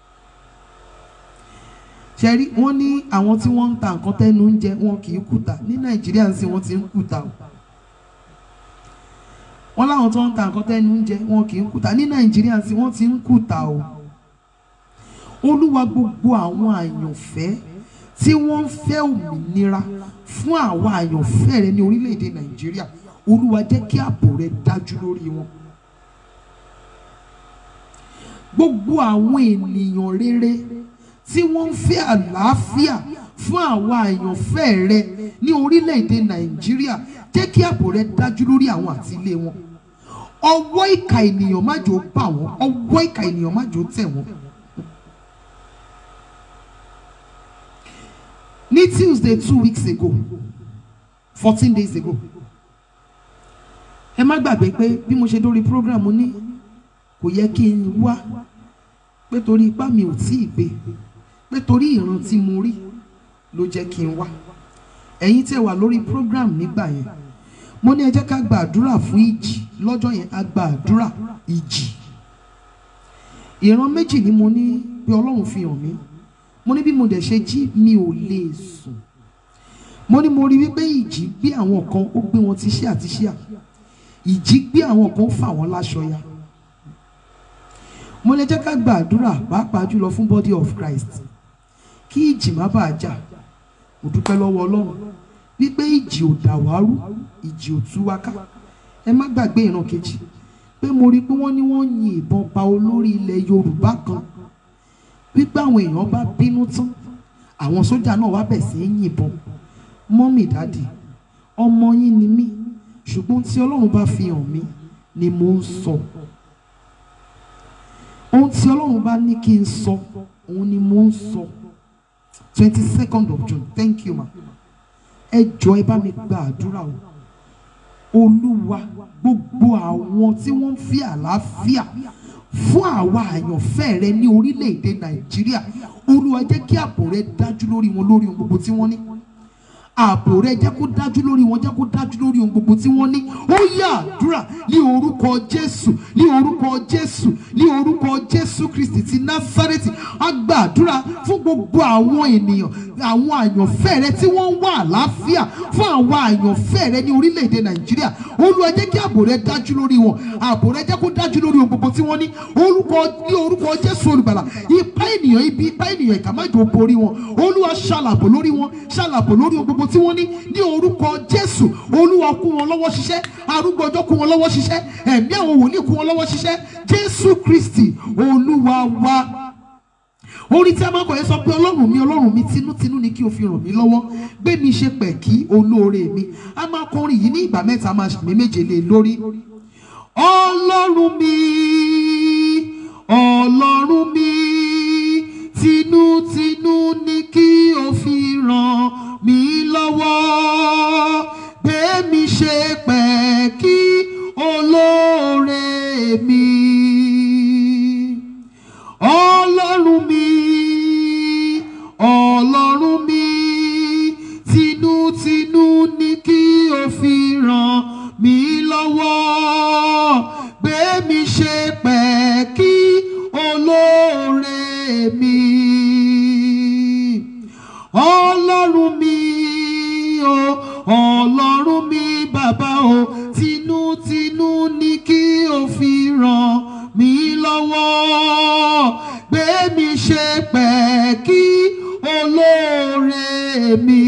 ṣẹ́rí wọ́n ní àwọn tí wọ́n ń ta nǹkan tẹ́nu ń jẹ wọn kì í kùtà ní nàìjíríà ń sìn wọ́n ti ń kùtà o wọ́n láwọn tó ń ta nǹkan tẹ́nu ń jẹ wọn kì í kùtà ní nàìjíríà ń sìn wọ́n ti ń kùtà o olúwa gbogbo àwọn àyànfẹ́ tí wọ́n ń fẹ́ òmìnira fún àwa àyànfẹ́ rẹ ní orílẹ̀-èdè nàìjíríà olúwa jẹ́ kí ààbò rẹ dájú lórí wọn gbogbo àwọn ènìyàn rere tí wọ́n ń fẹ́ àlàáfíà fún àwa àyànfẹ́ rẹ ní orílẹ̀-èdè nàìjíríà jẹ́ kí ààbò rẹ dájú lórí àwọn àti ilé wọn ọwọ́ ìka ènìyàn má jò bà wọ́n ọwọ́ ìka ènìyàn má jò tẹ̀ wọ́n. ní tuesday two weeks ago fourteen days ago ẹ má gbàgbé pé bí mo ṣe dórí program mo ní kò yẹ kí n wá pé torí ipá mi ò tí ì gbé pé torí ìran tí mo rí ló jẹ́ kí n wá ẹ̀yin tẹ́ wà lórí program nígbà yẹn mo ní ẹ jẹ́ ká gba àdúrà fún ìjì lọ́jọ́ yẹn a gba àdúrà ìjì ìran méjì ni mo ní pé ọlọ́run fi hàn mí mo ní bí mo dẹ̀ ṣe jí mi ò lè sùn mo ní mo rí wípé ìjì gbé àwọn kan ó gbé wọn ti ṣíà àti ṣíà ìjì gbé àwọn kan ó fà wọ́n láṣọ ya mo lè jẹ́ ká gba àdúrà pàápàá jùlọ fún body of Christ kí ìjì má bàa jà mo dúpẹ́ lọ́wọ́ ọlọ́run wípé ìjì ò dà wá rú ìjì ò tú wá ká ẹ má gbàgbé ìran kejì pé mo rí i pé wọ́n ní wọ́n yin ìbọn pa olórí ilẹ̀ Yorùbá kan wípé àwọn èèyàn bá bínú tán àwọn sójà náà wá bẹ̀ sí í yìnbọn mọ́mì dáàdì ọmọ yín ni mí ṣùgbọ́n tí Ọlọ́run bá fi hàn mí ni mo ń sọ ohun tí Ọlọ́run bá ní kí n sọ òun ni mo ń sọ twenty second of June thank you ma ẹ jọ ẹ bá mi gba àdúrà o olúwa gbogbo àwọn tí wọ́n ń fi àlàáfíà fún àwa àyànfẹ́ rẹ ní orílẹ̀-èdè nàìjíríà olúwa jẹ́ kí ààbò rẹ dájú lórí wọn lórí ohun gbogbo tí wọ́n ní ààbò rẹ jẹ́ kó dájú lórí wọn jẹ́ kó dájú lórí ohun gbogbo tí wọ́n ní ó yá àdúrà ní orúkọ jésù ní orúkọ jésù ní orúkọ jésù kristi ti násárẹ́tì á gba àdúrà fún gbogbo àwọn ènìyàn àwọn àyànfẹ́ rẹ tí wọ́n ń wá àlàáfíà fún àwọn àyànfẹ́ rẹ ní orílẹ̀-èdè nàìjíríà olúwa jẹ́ kí ààbò rẹ dájú lórí wọn ààbò rẹ jẹ́ kó dájú lórí ohun gbogbo tí wọ́n ní orúkọ ní orúkọ jésù olùgbàlà ipá ènìyàn ibi ipá ènìyàn ìkà má jò borí wọn olúwa ṣàlàbò lórí wọn ṣàlàbò lórí ohun gbogbo tí wọ́n ní ní orúkọ jésù olúwa kún wọn lọ́wọ́ ṣiṣẹ́ arúgbó ọjọ́ kún wọn lọ́wọ́ ṣiṣẹ́ ẹ̀mí àwọn wòlíì kún wọn lọ́wọ́ ṣiṣẹ́ jésù kristi olúwa wa orí tí a máa ń kọ yẹn sọ pé ọlọ́run mi ọlọ́run mi tinútinú ni kí o fi ràn mí lọ́wọ́ gbé mi ṣe pẹ̀kí olóore mi a máa kọrin yìí ní ìgbà mẹ́ta máa ṣàmì méje lé lórí ọlọ́run mi ọlọ́run mi tinútinú ni kí o fi ràn mí lọ́wọ́ gbé mi ṣe pẹ̀kí olóore mi ọlọ́run mi ọlọ́run mi tinútinú ni kí o fi ràn mí lọ́wọ́ gbé mi ṣe pẹ̀kí olóore mi ọlọ́run mi o ọlọ́run mi bàbá o tinútinú ni kí o fi ràn mí lọ́wọ́ gbé mi ṣe pẹ̀kí olóore mi.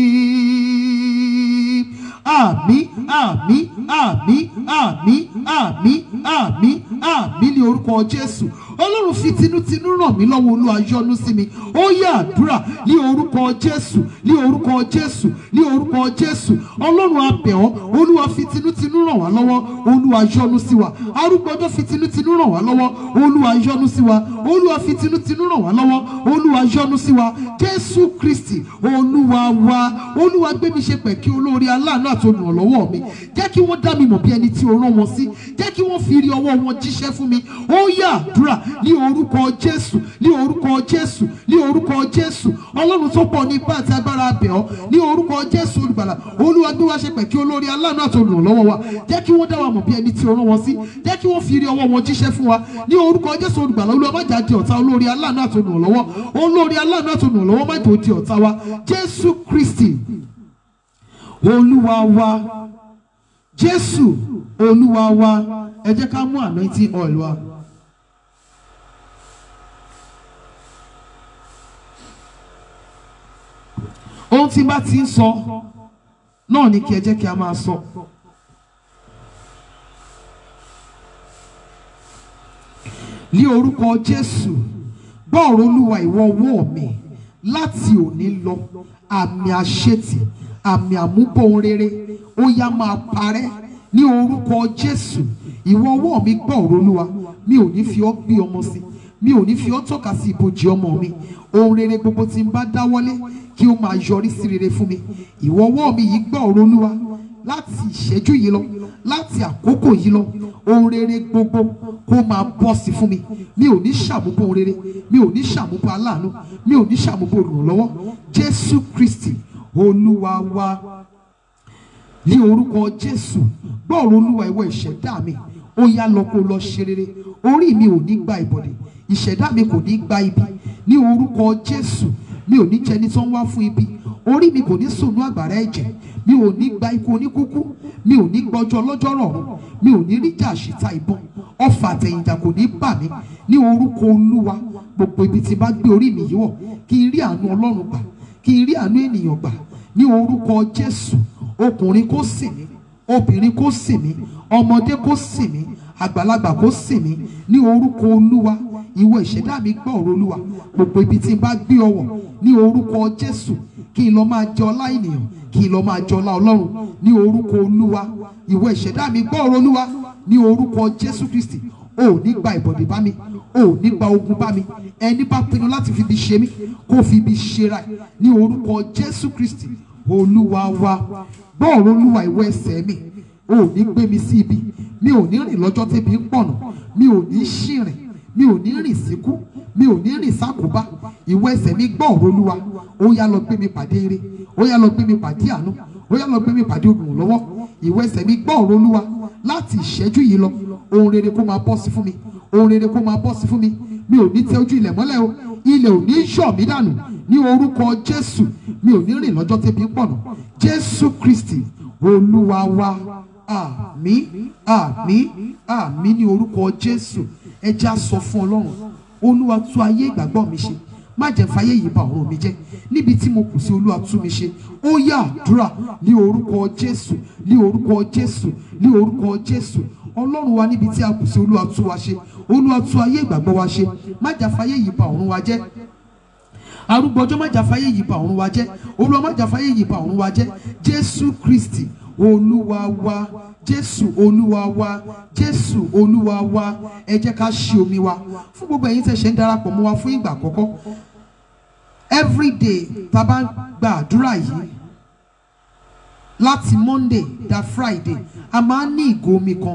Àmín àmín àmín àmín àmín àmín àmín ní orúkọ Jésù ọlọ́run fi tinútinú ràn mí lọ́wọ́ olúwa yọ́nú sí mi ó yẹ àdúrà ní orúkọ jésù ní orúkọ jésù ní orúkọ jésù ọlọ́run abẹ̀ ọ́ olúwa fi tinútinú ràn wá lọ́wọ́ olúwa yọ́nú sí wa arúgbó ọjọ́ fi tinútinú ràn wá lọ́wọ́ olúwa yọ́nú sí wa olúwa fi tinútinú ràn wá lọ́wọ́ olúwa yọ́nú sí wa jésù kristi olúwa wa olúwa gbé mi ṣe pẹ̀kí olóore aláàánú àti olùrànlọ́wọ́ mi jẹ́ kí wọ́n dá mi mọ̀ bí ẹni tí o rán wọn sí jẹ́ kí wọ́n fi rí ọwọ́ wọn jíṣẹ́ fún mi ó yá àdúrà ní orúkọ jésù ní orúkọ jésù ní orúkọ jésù ọlọ́run tó pọ̀ ní ipá àti agbára abẹ̀ ọ́ ní orúkọ jésù olùgbàlà olúwa gbé wá ṣe pẹ̀kí olórí aláàánú àti olùrànlọ́wọ́ wa jẹ́ kí wọ́n dá wa mọ̀ bí ẹni tí o rán wọn sí jẹ́ kí wọ́n fi rí ọwọ́ wọn jíṣẹ́ fún wa ní orúkọ jésù olùgbàlà olúwa má jà di ọ̀tá olórí aláàánú àti olùrànlọ́wọ́ olórí aláàánú àti olùrànlọ́wọ́ má jò di ọ̀tá wa jésù kristi olúwa wa jésù olúwa wa ẹ jẹ́ ká mú anointing oil wa. tí n bá ti ń sọ náà ni kí ẹ jẹ́ kí a máa sọ. ní orúkọ Jésù gbọ́ ọ̀rọ̀ Olúwa ìwọ ọwọ́ mi láti òní lọ àmì àṣetì àmì àmúbọ̀n rere ó yá máa parẹ́ ní orúkọ Jésù ìwọ ọwọ́ mi gbọ́ ọ̀rọ̀ Olúwa mi ò ní fi ọ́ gbé ọmọ sí mi ò ní fi ọ́ tọ́ka sí ibojì ọmọ mi ohun rere gbogbo tí n bá dáwọ́lé kí ó máa yọrí sí rere fún mi ìwọ ọwọ́ mi yìí gbọ́ ọ̀rọ̀ Olúwa láti ìṣẹ́jú yìí lọ láti àkókò yìí lọ ohun rere gbogbo kó máa bọ́ sí fún mi mi ò ní ṣàmúbọ̀ ohun rere mi ò ní ṣàmúbọ̀ aláàánú mi ò ní ṣàmúbọ̀ olùrànlọ́wọ́ Jésù Kristi Olúwa wa ní orúkọ Jésù gbọ́ọ̀rọ̀ Olúwa ìwọ ìṣẹ̀dá mi ó yá lọ kó lọ ṣe rere orí mi ò ní gba ìbọ̀dẹ̀ ìṣẹ̀dá mi kò ní gba ibi ní orúkọ Jésù mi ò ní jẹni tó ń wá fún ibi orí mi kò ní sùnú àgbàrá ẹ̀jẹ̀ mi ò ní gba ikú oníkúkú mi ò ní gbọ́jọ́ ọlọ́jọ́ rọ̀rùn mi ò ní ríjà àṣìta ìbọn ọfà àtẹ̀yìnjà kò ní bà mí ní orúkọ Olúwa gbogbo ibi tí bá gbé orí mi yìí wọ̀ kí n rí àánú Ọlọ́run gbà kí n rí àánú ènìyàn gbà ní orúkọ Jésù ọkùnrin kó sìn mí obìnrin kó sìn mí ọmọdé kó sìn mí àgbàlagbà kó sìn mí ní orúkọ Olúwa ìwọ ìṣẹ̀dá mi gbọ́ ọ̀rọ̀ Olúwa gbogbo ibi tí n bá gbé ọwọ́ ní orúkọ Jésù kí n lọ máa jẹ ọlá ènìyàn kí n lọ máa jẹ ọlá Ọlọ́run ní orúkọ Olúwa ìwọ ìṣẹ̀dá mi gbọ́ ọ̀rọ̀ Olúwa ní orúkọ Jésù Kristi o ò ní gba ìbọ̀dé bá mi o ò ní gba ogun bá mi ẹni bá pinnu láti fi ibi ṣe mí kó fi ibi ṣera ẹ̀ ní orúkọ Jésù Kristi Olúwa wa gbọ́ ọ̀rọ̀ Olúwa ìwọ ẹsẹ̀ mi o ò ní gbé mi sí ibi mi ò ní rìn lọ́jọ́ tẹ́bi ń pọ̀nà mi ò ní ṣìrìn mi ò ní rìn síkú mi ò ní rìn sákòbá ìwọ ẹsẹ̀ mi gbọ́ ọ̀rọ̀ Olúwa ó yá lọ gbé mi pàdé ire ó yá lọ gbé mi pàdé àánú ó yá lọ gbé mi pàdé olùrànlọ́wọ́ ìwọ ẹsẹ̀ mi gbọ́ ọ̀rọ̀ Olúwa láti ìṣẹ́jú yìí lọ ohun rere kó máa bọ́ sí fún mi ohun rere kó máa bọ́ sí fún mi mi ò ní tẹ ojú ilẹ̀ mọ́lẹ̀ o ilẹ̀ ò ní yọ̀ mí dànù ní orúkọ Jésù mi ò ní rìn lọ́jọ́ tẹ́bi ń pọ̀nà Jésù Kristi Olúwa wa àmín àmín àmín ní orúkọ Jésù ẹ jẹ́ á sọ fún Ọlọ́run Olúwa tú ayé ìgbàgbọ́ mi ṣe má jẹ́ fàyè yìí bà ọ̀run mi jẹ́ níbi tí mo kù sí Olúwa tú mi ṣe ó yá àdúrà ní orúkọ Jésù ní orúkọ Jésù ní orúkọ Jésù Ọlọ́run wa níbi tí a kù sí Olúwa tú wa ṣe Olúwa tú ayé ìgbàgbọ́ wa ṣe má jẹ́ fàyè yìí bà ọ̀run wa jẹ́ arúgbọ́jọ́ má jà fàyè yìí bà ọ̀run wa jẹ́ Olúwa má jà fàyè yìí bà ọ̀run wa jẹ́ Jésù Kristi Olúwa wa Jésù Olúwa wa Jésù Olúwa wa ẹ jẹ́ ká ṣí omi wa fún gbogbo ẹ̀yin tẹ́ ṣe ń darapọ̀ mọ́ wa fún ìgbà àkọ́kọ́ everyday tá a bá gba àdúrà yìí láti Monday da Friday a máa ń ní ìgò omi kan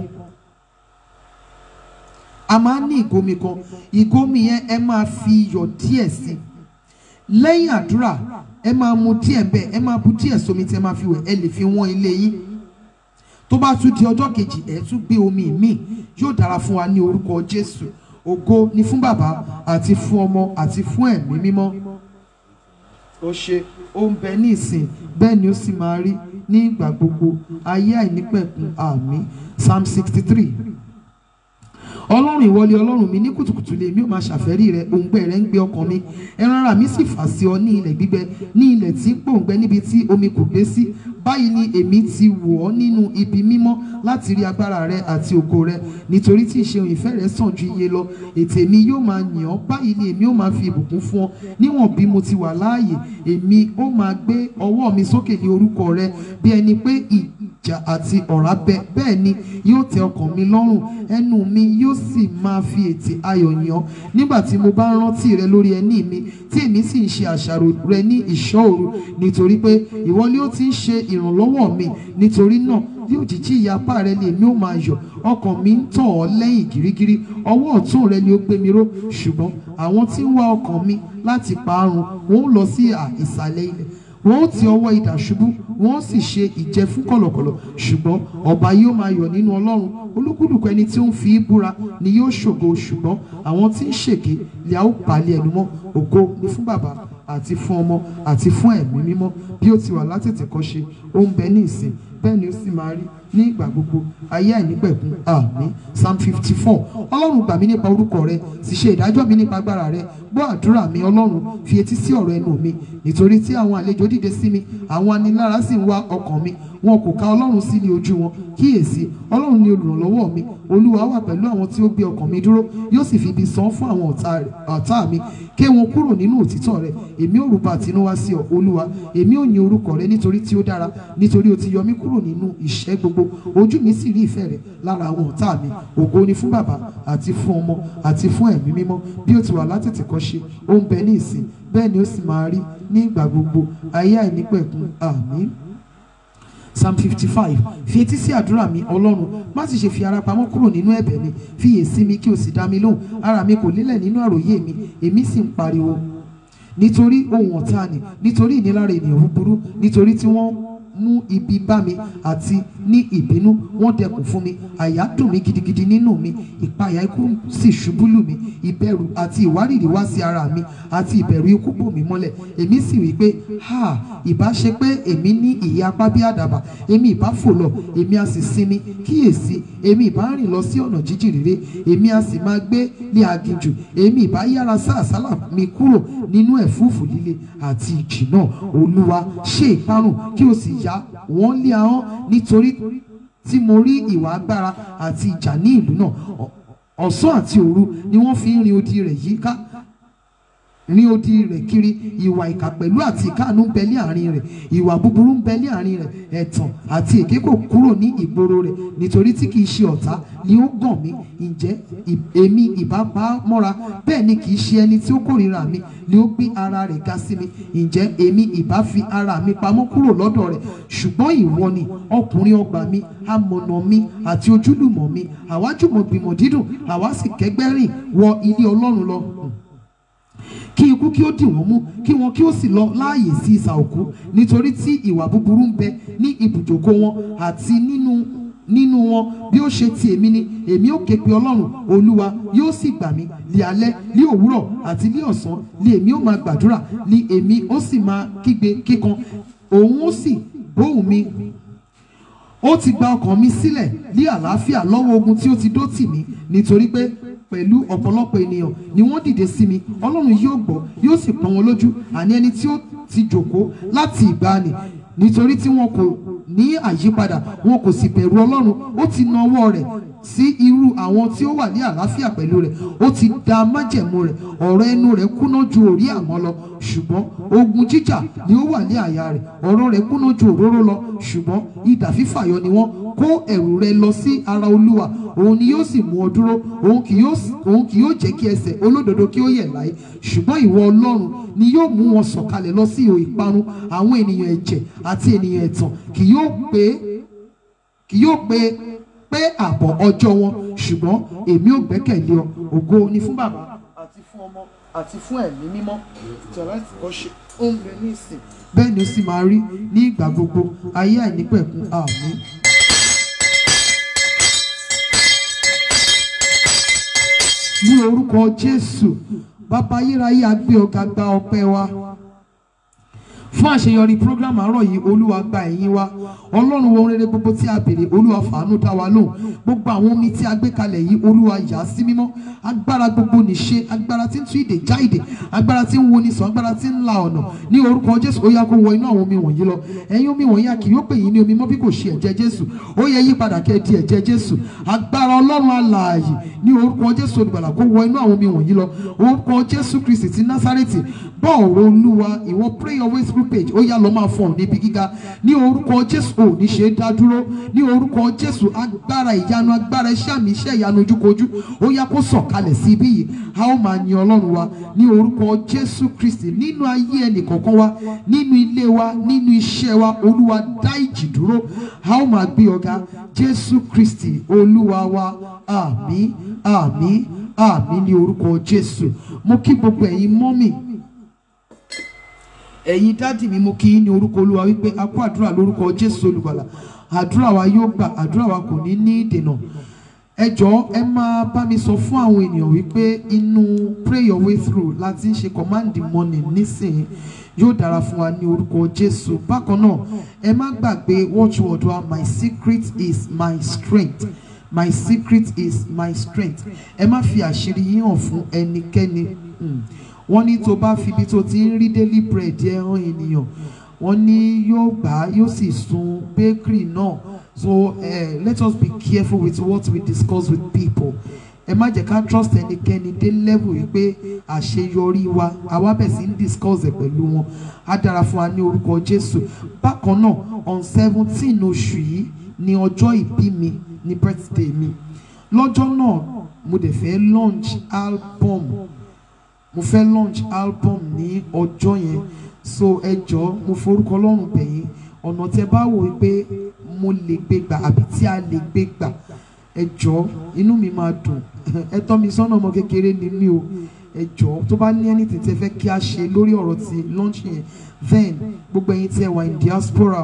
a máa ń ní ìgò omi kan ìgò omi yẹn ẹ máa fi iyọ̀ díẹ̀ sí i lẹ́yìn àdúrà ẹ máa mu díẹ̀ bẹ́ẹ̀ ẹ máa bu díẹ̀ sómi tí ẹ máa fi wẹ̀ ẹ lè fi wọ́n ilé yín tó bá tún di ọjọ́ kejì ẹ tún gbé omi míì yóò dára fún wa ní orúkọ Jésù ògo ni fún bàbá àti fún ọmọ àti fún ẹ̀mí mímọ́ ó ṣe ó ń bẹ ní ìsìn bẹ́ẹ̀ ni ó sì máa rí ní ìgbà gbogbo ayé àìnípẹ̀kun àmín psalm sixty three ọlọ́run ìwọlé ọlọ́run mi ní kùtùkùtù lè mi ò máa ṣàfẹ́rí rẹ òǹgbẹ rẹ ń gbé ọkàn mi ẹran ara mi sì fà sí ọ ní ilẹ̀ gbígbẹ ní ilẹ̀ tí ń pòǹgbẹ níbi tí omi kò gbé sí báyìí ni èmi ti wò ọ́ nínú ibi mímọ́ láti rí agbára rẹ àti ògo rẹ nítorí tí ìṣeun ìfẹ́ rẹ sàn ju iye lọ ètè mi yóò máa yìn ọ́ báyìí ni èmi ó máa fi ìbùkún fún ọ níwọ̀n bí mo ti wà láàyè èmi ó máa gbé ọwọ́ mi sókè ní orúkọ rẹ bí ẹni pé ìjà àti ọ̀rá bẹ bẹ́ẹ̀ ni yóò tẹ ọkàn mi lọ́rùn ẹnu mi yóò sì máa fi ètè ayọ̀ yìn ọ́ nígbà tí mo bá ń rántí rẹ lórí ẹní mi tí èmi sì ń ṣe àṣàrò rẹ ní ìṣọ́ òru nítorí pé ìwọ ni ó ti ń ṣe ìrànlọ́wọ́ mi nítorí náà bí òjìji ìyá apá rẹ ni èmi ó máa yọ̀ ọkàn mi ń tọ̀ ọ́ lẹ́yìn gírígírí ọwọ́ ọ̀tún rẹ ni ó gbé mi ró ṣùgbọ́n àwọn tí ń wá ọkàn mi láti parun wọn ó lọ sí ìsàlẹ̀ ilẹ̀ wọn ó ti ọwọ́ idà ṣubú wọn ó sì ṣe ìjẹ fún kọ̀lọ̀kọ̀lọ̀ ṣùgbọ́n ọba yóò máa yọ̀ nínú ọlọ́run olúkúlùkù ẹni tí ó ń fi í búra ni yóò ṣògo ṣùgbọ́n àwọn tí ń ṣèké lè a ó balẹ̀ ẹnu mọ́ ògo ni fún bàbá àti fún ọmọ àti fún ẹ̀mí mímọ́ bí ó ti wà látètè kọ́ṣe ó ń bẹ ní ìsìn bẹ́ẹ̀ ni ó sì máa rí ní ìgbà gbogbo ayé àìnípẹ̀kun àmín psalm fifty four ọlọ́run gbà mí nípa orúkọ rẹ sì ṣe ìdájọ́ mi nípa agbára rẹ gbọ́ àdúrà mi ọlọ́run fi etí sí ọ̀rọ̀ ẹnu mi nítorí tí àwọn àlejò dìde sí mi àwọn anilára sì ń wá ọkàn mi wọn kò ka ọlọ́run sí ní ojú wọn kíyèsí ọlọ́run ni olùrànlọ́wọ́ mi olúwa wà pẹ̀lú àwọn tí ó gbé ọkàn mi dúró yóò sì fi ibi san fún àwọn ọ̀tá rẹ̀- ọ̀tá mi ké wọn kúrò nínú òtítọ́ rẹ èmi ò rúbọ àtinúwá sí ọ olúwa èmi ò yin orúkọ rẹ nítorí tí ó dára nítorí o ti yọ mí kúrò nínú ìṣẹ́ gbogbo ojú mi sì rí ìfẹ́ rẹ lára àwọn ọ̀tá mi ògo ni fún bàbá àti fún ọmọ àti fún ẹ̀mí mímọ́ bí ó ti wà látètè kọ́ ṣe ó ń bẹ ní ìsìn bẹ́ẹ̀ ni ó sì máa rí ní ìgbà gbogbo ayé àìnípẹ̀kun àmín psalm fifty five fi etí sí àdúrà mi ọlọ́run má sì ṣe fi ara pamọ́ kúrò nínú ẹ̀bẹ̀ mi fiyè sí mi kí o sì dá mi lóhùn ara mi kò lélẹ̀ nínú àròyé mi èmi sì ń pariwo nítorí ohun ọ̀tá ni nítorí ìnilára ènìyàn búburú nítorí tí wọ́n mú ibi bá mi àti ní ìbínú wọ́n dẹkùn fún mi àyà dùn mí gidigidi nínú mi ìpayà ikú sì ṣubú lù mí ìbẹ̀rù àti ìwárìrì wá sí ara mi àti ìbẹ̀rù ikú bò mí mọ́lẹ̀ èmi sì wí pé ha ìbá ṣe pé èmi ní ìyẹ́ apá bí àdàbà èmi ìbá fò lọ èmi a sì sinmi kíyèsí èmi ìbá rìn lọ sí ọ̀nà jíjìn rere èmi a sì máa gbé ní aginjù èmi ìbá yára sá àsálà mi kúrò nínú ẹ̀fúùfù líle àti ìjì náà olúwa ṣe ìparun kí o sì yá wọ́n lé ahọ́n nítorí tí mo rí ìwà agbára àti ìjà ní ìlú náà Ọ̀- ọ̀sán àti òru ni wọ́n fi ń rin odi rẹ̀ yíká ní odi rẹ̀ kiri ìwà ìkà pẹ̀lú àti ìkáàánú ń bẹ ní àárín rẹ̀ ìwà búburú ń bẹ ní àárín rẹ̀ ẹ̀tàn àti èké kò kúrò ní ìgboro rẹ̀ nítorí tí kìí ṣe ọ̀tá ni ó gàn mí ǹjẹ́ ì- èmi ìbá pa á mọ́ra bẹ́ẹ̀ ni kìí ṣe ẹni tí ó kórìíra mi ni ó gbé ara rẹ̀ ga sí mi ǹjẹ́ èmi ìbá fi ara mi pamọ́ kúrò lọ́dọ̀ rẹ̀ ṣùgbọ́n ìwọ ni ọkùnrin ọgbà mi amọ̀nà mi àti ojúlùmọ̀ mi àwa jùmọ̀ gbìmọ̀ dídùn àwa sì kẹ́gbẹ́ rìn wọ ilé ọlọ́run lọ kí ikú kí ó dì wọ́n mú kí wọn kí ó sì lọ láàyè sí ìsà òkú nítorí tí ìwà búburú ń bẹ ní ibùjókòó wọn àti nínú nínú wọn bí ó ṣe ti èmi ni èmi ó ké pe ọlọ́run olúwa yóò sì gbà mí ní alẹ́ ní òwúrọ̀ àti ní ọ̀sán ní èmi ó máa gbàdúrà ní èmi ó sì máa kígbe kíkan òun ó sì gbóhùn mi ó ti gba ọkàn mi sílẹ̀ ní àlàáfíà lọ́wọ́ ogun tí ó ti dó tì mí nítorí pé pẹ̀lú ọ̀pọ̀lọpọ̀ ènìyàn ni wọ́n dìde sí mi ọlọ́run yóò gbọ́ yóò sì pọ́n wọn lójú àní ẹni tí ó ti jòkó láti ìgbàanì nítorí tí wọn kò ní àyípadà wọn kò sì bẹ̀rù ọlọ́run ó ti na ọwọ́ rẹ̀ sí irú àwọn tí ó wà ní àlàáfíà pẹ̀lú rẹ̀ ó ti da májẹ̀mú rẹ̀ ọ̀rọ̀ ẹnu rẹ̀ kúná ju òrí àmọ́ lọ ṣùgbọ́n ogun jíjà ni ó wà ní àyà rẹ̀ ọ̀rọ̀ rẹ̀ kúná ju òróró lọ ṣùgbọ́n idà fífàyọ ni wọ́n kó ẹ̀rù rẹ̀ lọ sí ara olúwa òun ni yóò sì mú ọ dúró òun kì yóò sì- òun kì yóò jẹ́ kí ẹsẹ̀ olódodo kí ó yẹ̀ láé ṣùgbọ́n ìwọ ọlọ́run ni yóò mú wọn sọ̀kalẹ̀ lọ sí ihò ìparun àwọn ènìyàn ẹ̀jẹ̀ àti ènìyàn ẹ̀tàn kì yóò pé kì yóò pé pé àbọ̀ ọjọ́ wọn ṣùgbọ́n èmi ò gbẹ́kẹ̀lé ọ ògo ni fún bàbá àti fún ọmọ àti fún ẹ̀mí mímọ́ ìtọ́lá ti kọ́ ṣe ó ń bẹ ní ìsìn bẹ́ẹ̀ ni ó sì máa rí ní ìgbà gbogbo ayé àìnípẹ̀kun àmín. ní orúkọ jésù bàbá ayérayé agbé ọ̀gá gba ọpẹ́ wa fún àṣeyọrí program àárọ̀ yìí olúwa gba ẹ̀yìn wa ọlọ́run wo ohun rere gbogbo tí a béèrè olúwa fàánú dá wa lóhùn gbogbo àwọn omi tí a gbé kalẹ̀ yìí olúwa yà á sí mímọ́ agbára gbogbo nìṣe agbára tí ń tú ìdè já ìdè agbára tí ń wo ni sàn agbára tí ń la ọ̀nà ní orúkọ jésù ó yá kó wọ inú àwọn omi wọ̀nyí lọ ẹ̀yin omi wọ̀nyí a kì yóò pè yín ní omi mọ́ bí kò ṣe ẹ̀jẹ̀ jésù ó yẹ yí padà kẹ́ ẹ di ẹ̀jẹ̀ jésù agbára ọlọ́run alààyè ní orúkọ jésù olùgbàlà kó wọ inú àwọn omi wọ̀nyí lọ orúkọ jésù kristi ti násárẹ́tì bọ́ ọ̀rọ̀ olúwa ìwọ pray your way through page ó yá lọ máa fọ̀ níbi gíga ní orúkọ jésù ò ní ṣe é dá dúró ní orúkọ jésù agbára ìyanu agbára iṣẹ́ àmì iṣẹ́ ìyanu ojúkojú ó yá kó sọ̀kalẹ̀ sí ibí yìí a ó máa yin ọlọ́run wa ní orúkọ jésù kristi nínú ayé ẹnì kọ̀ọ̀kan wa nínú ilé wa nínú iṣẹ́ wa olúwa dá ìjì dúró a ó máa gbé ọ̀gá jésù kristi olúwa wa àmín àmín àmín ní orúkọ jésù mo kí gbogbo ẹ̀yin mọ́mì ẹ̀yin dádì mi mo kí yín ní orúkọ olúwa wípé a kó àdúrà lórúkọ jésù olùgbàlà àdúrà wa yóò gbà àdúrà wa kò ní ní ìdènà ẹ jọ̀ọ́ ẹ máa bá mi sọ fún àwọn ènìyàn wípé inú pray your way through láti ń ṣe command the morning nísìnyí yóò dára fún wa ní orúkọ jésù bákan náà ẹ má gbàgbé watchword wa my secret is my strength my secret is my strength ẹ má fi àṣírí yín hàn fún ẹnikẹ́ni Hmm. wọ́n ní tó bá fi ibi tó ti ń rí daily bread ẹ hàn ènìyàn wọ́n ní yóò gbà á yóò sì sun bakery náà so uh, let us be careful with what we discuss with people ẹ má jẹ́ ká trust ẹnikẹ́ni dé level yìí pé àṣeyọrí wa àwa bẹ̀ sí ń discuss ẹ̀ pẹ̀lú wọn á dára fún wa ní orúkọ jésù bákan náà on seventeen oṣù yìí ni ọjọ́ ìbí mi ní birthday mi lọ́jọ́ náà mo dẹ̀ fẹ́ launch album mo fẹ́ launch album ní ọjọ́ yẹn so ẹ jọ̀ọ́ mo forúkọ ọlọ́run bẹ̀yìn ọ̀nà tẹ bá wò ó pé mo lè gbé gbà àbí tí a lè gbé gbà ẹ jọ̀ọ́ inú mi máa dùn ẹ tọ́ mi sọ́nà ọmọ kékeré ni mí o ẹ jọ̀ọ́ tó bá ní anything tẹ fẹ́ kí a ṣe lórí ọ̀rọ̀ ti launch yẹn then gbogbo ẹ̀yin tí ẹ wà in diaspora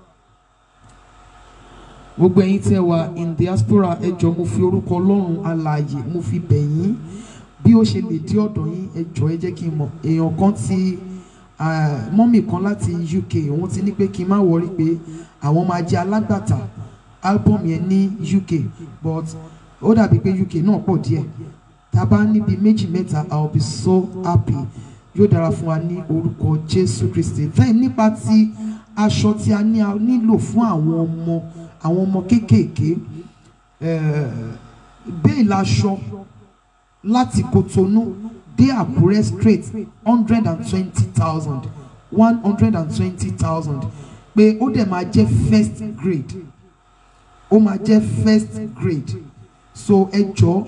gbogbo ẹ̀yin tí ẹ wà in diaspora ẹ jọ̀ọ́ mo fi orúkọ ọlọ́run alààyè mo fi bẹ̀ yín bí ó ṣe lè dí ọ̀dọ̀ yín ẹ jọ̀ọ́ ẹ jẹ́ kí n mọ̀ èèyàn kan ti ah, mọ́mì kan láti UK òun ti ní pé kí n má wọrí pé àwọn máa jẹ́ alágbàtà album yẹn ní UK but ó dàbí pé UK náà pọ̀ díẹ̀ tá a bá níbi méjì mẹ́ta I will be so happy yóò dára fún wa ní orúkọ Jésù Kristi then nípa ti aṣọ tí a ní a nílò fún àwọn ọmọ àwọn ọmọ kéékèèké eh, bẹ́ẹ̀ laṣọ láti Kotonu dé Àkúrẹ́ straight hundred and twenty thousand one hundred and twenty thousand pé ó dẹ̀ máa jẹ́ first grade ó máa jẹ́ first grade so ẹ jọ̀ọ́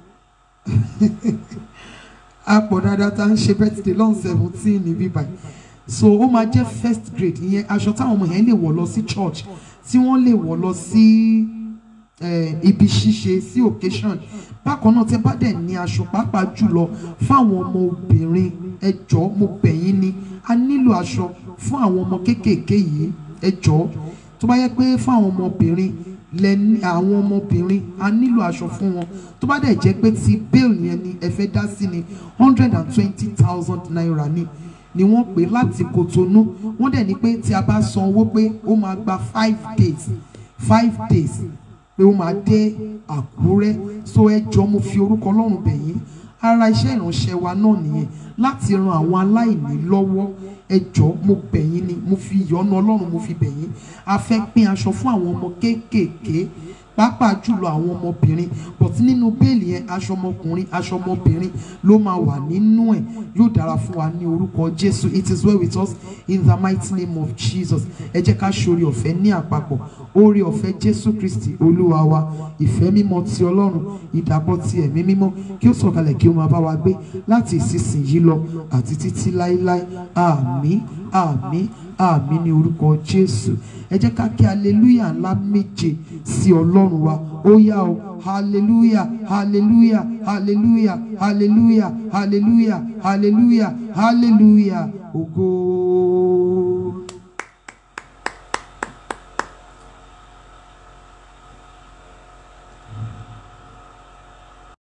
a pọ̀ dáadáa tá à ń ṣe birthday lọ́n seventeen níbí báyìí so ó máa jẹ́ first grade ìyẹn aṣọ táwọn ọmọ yẹn lè wọ̀ lọ sí church tí wọ́n lè wọ̀ lọ sí eh, ibi ṣíṣe sí occasion bákan náà tẹ́ bá dẹ̀ ní aṣọ pàápàá jùlọ fáwọn ọmọ obìnrin ẹ jọ̀ọ́ mo bẹ̀ yín ni a nílò aṣọ fún àwọn ọmọ kéékèèké yìí ẹ jọ̀ọ́ tó bá yẹ pé fún àwọn ọmọbìnrin lẹ́ni àwọn ọmọbìnrin a nílò aṣọ fún wọn tó bá dẹ̀ jẹ́ pé ti bail yẹn ni ẹ fẹ́ dá sí ni hundred and twenty thousand naira ni ni wọ́n pè láti Kòtónú wọ́n dẹ̀ ní pé tí a bá san owó pé ó máa gba five days five days pé ó máa dé Àkúrẹ́ so ẹ jọ mo fi orúkọ Ọlọ́run bẹ̀ yín ara iṣẹ́ ìránṣẹ́ wa náà nìyẹn láti ran àwọn aláìní lọ́wọ́ ẹ jọ mo bẹ̀ yín ni mo fi ìyọ́nú Ọlọ́run mo fi bẹ̀ yín a fẹ́ pín aṣọ fún àwọn ọmọ kéékèèké pàápàá jùlọ àwọn ọmọbìnrin but nínú bẹ́ẹ̀lì yẹn aṣọ ọmọkùnrin aṣọ ọmọbìnrin ló máa wà nínú ẹ̀ yóò dára fún wa ní orúkọ Jésù it is well with us in the mighty name of Jesus ẹ jẹ́ ká ṣe oore ọ̀fẹ́ ní àpapọ̀ oore ọ̀fẹ́ Jésù Kristi Olúwa wa ìfẹ́ mímọ́ ti Ọlọ́run ìdàpọ̀ ti ẹ̀mí mímọ́ kí ó sọ̀kalẹ̀ kí ó máa bá wa gbé láti ìsinsìnyí lọ àti títí láéláé àmín àmín àmín ní orúkọ Jésù ẹ jẹ́ ká kí hallelujah ńlá méje sí Ọlọ́run wa ó yá o hallelujah hallelujah hallelujah hallelujah hallelujah hallelujah hallelujah ògo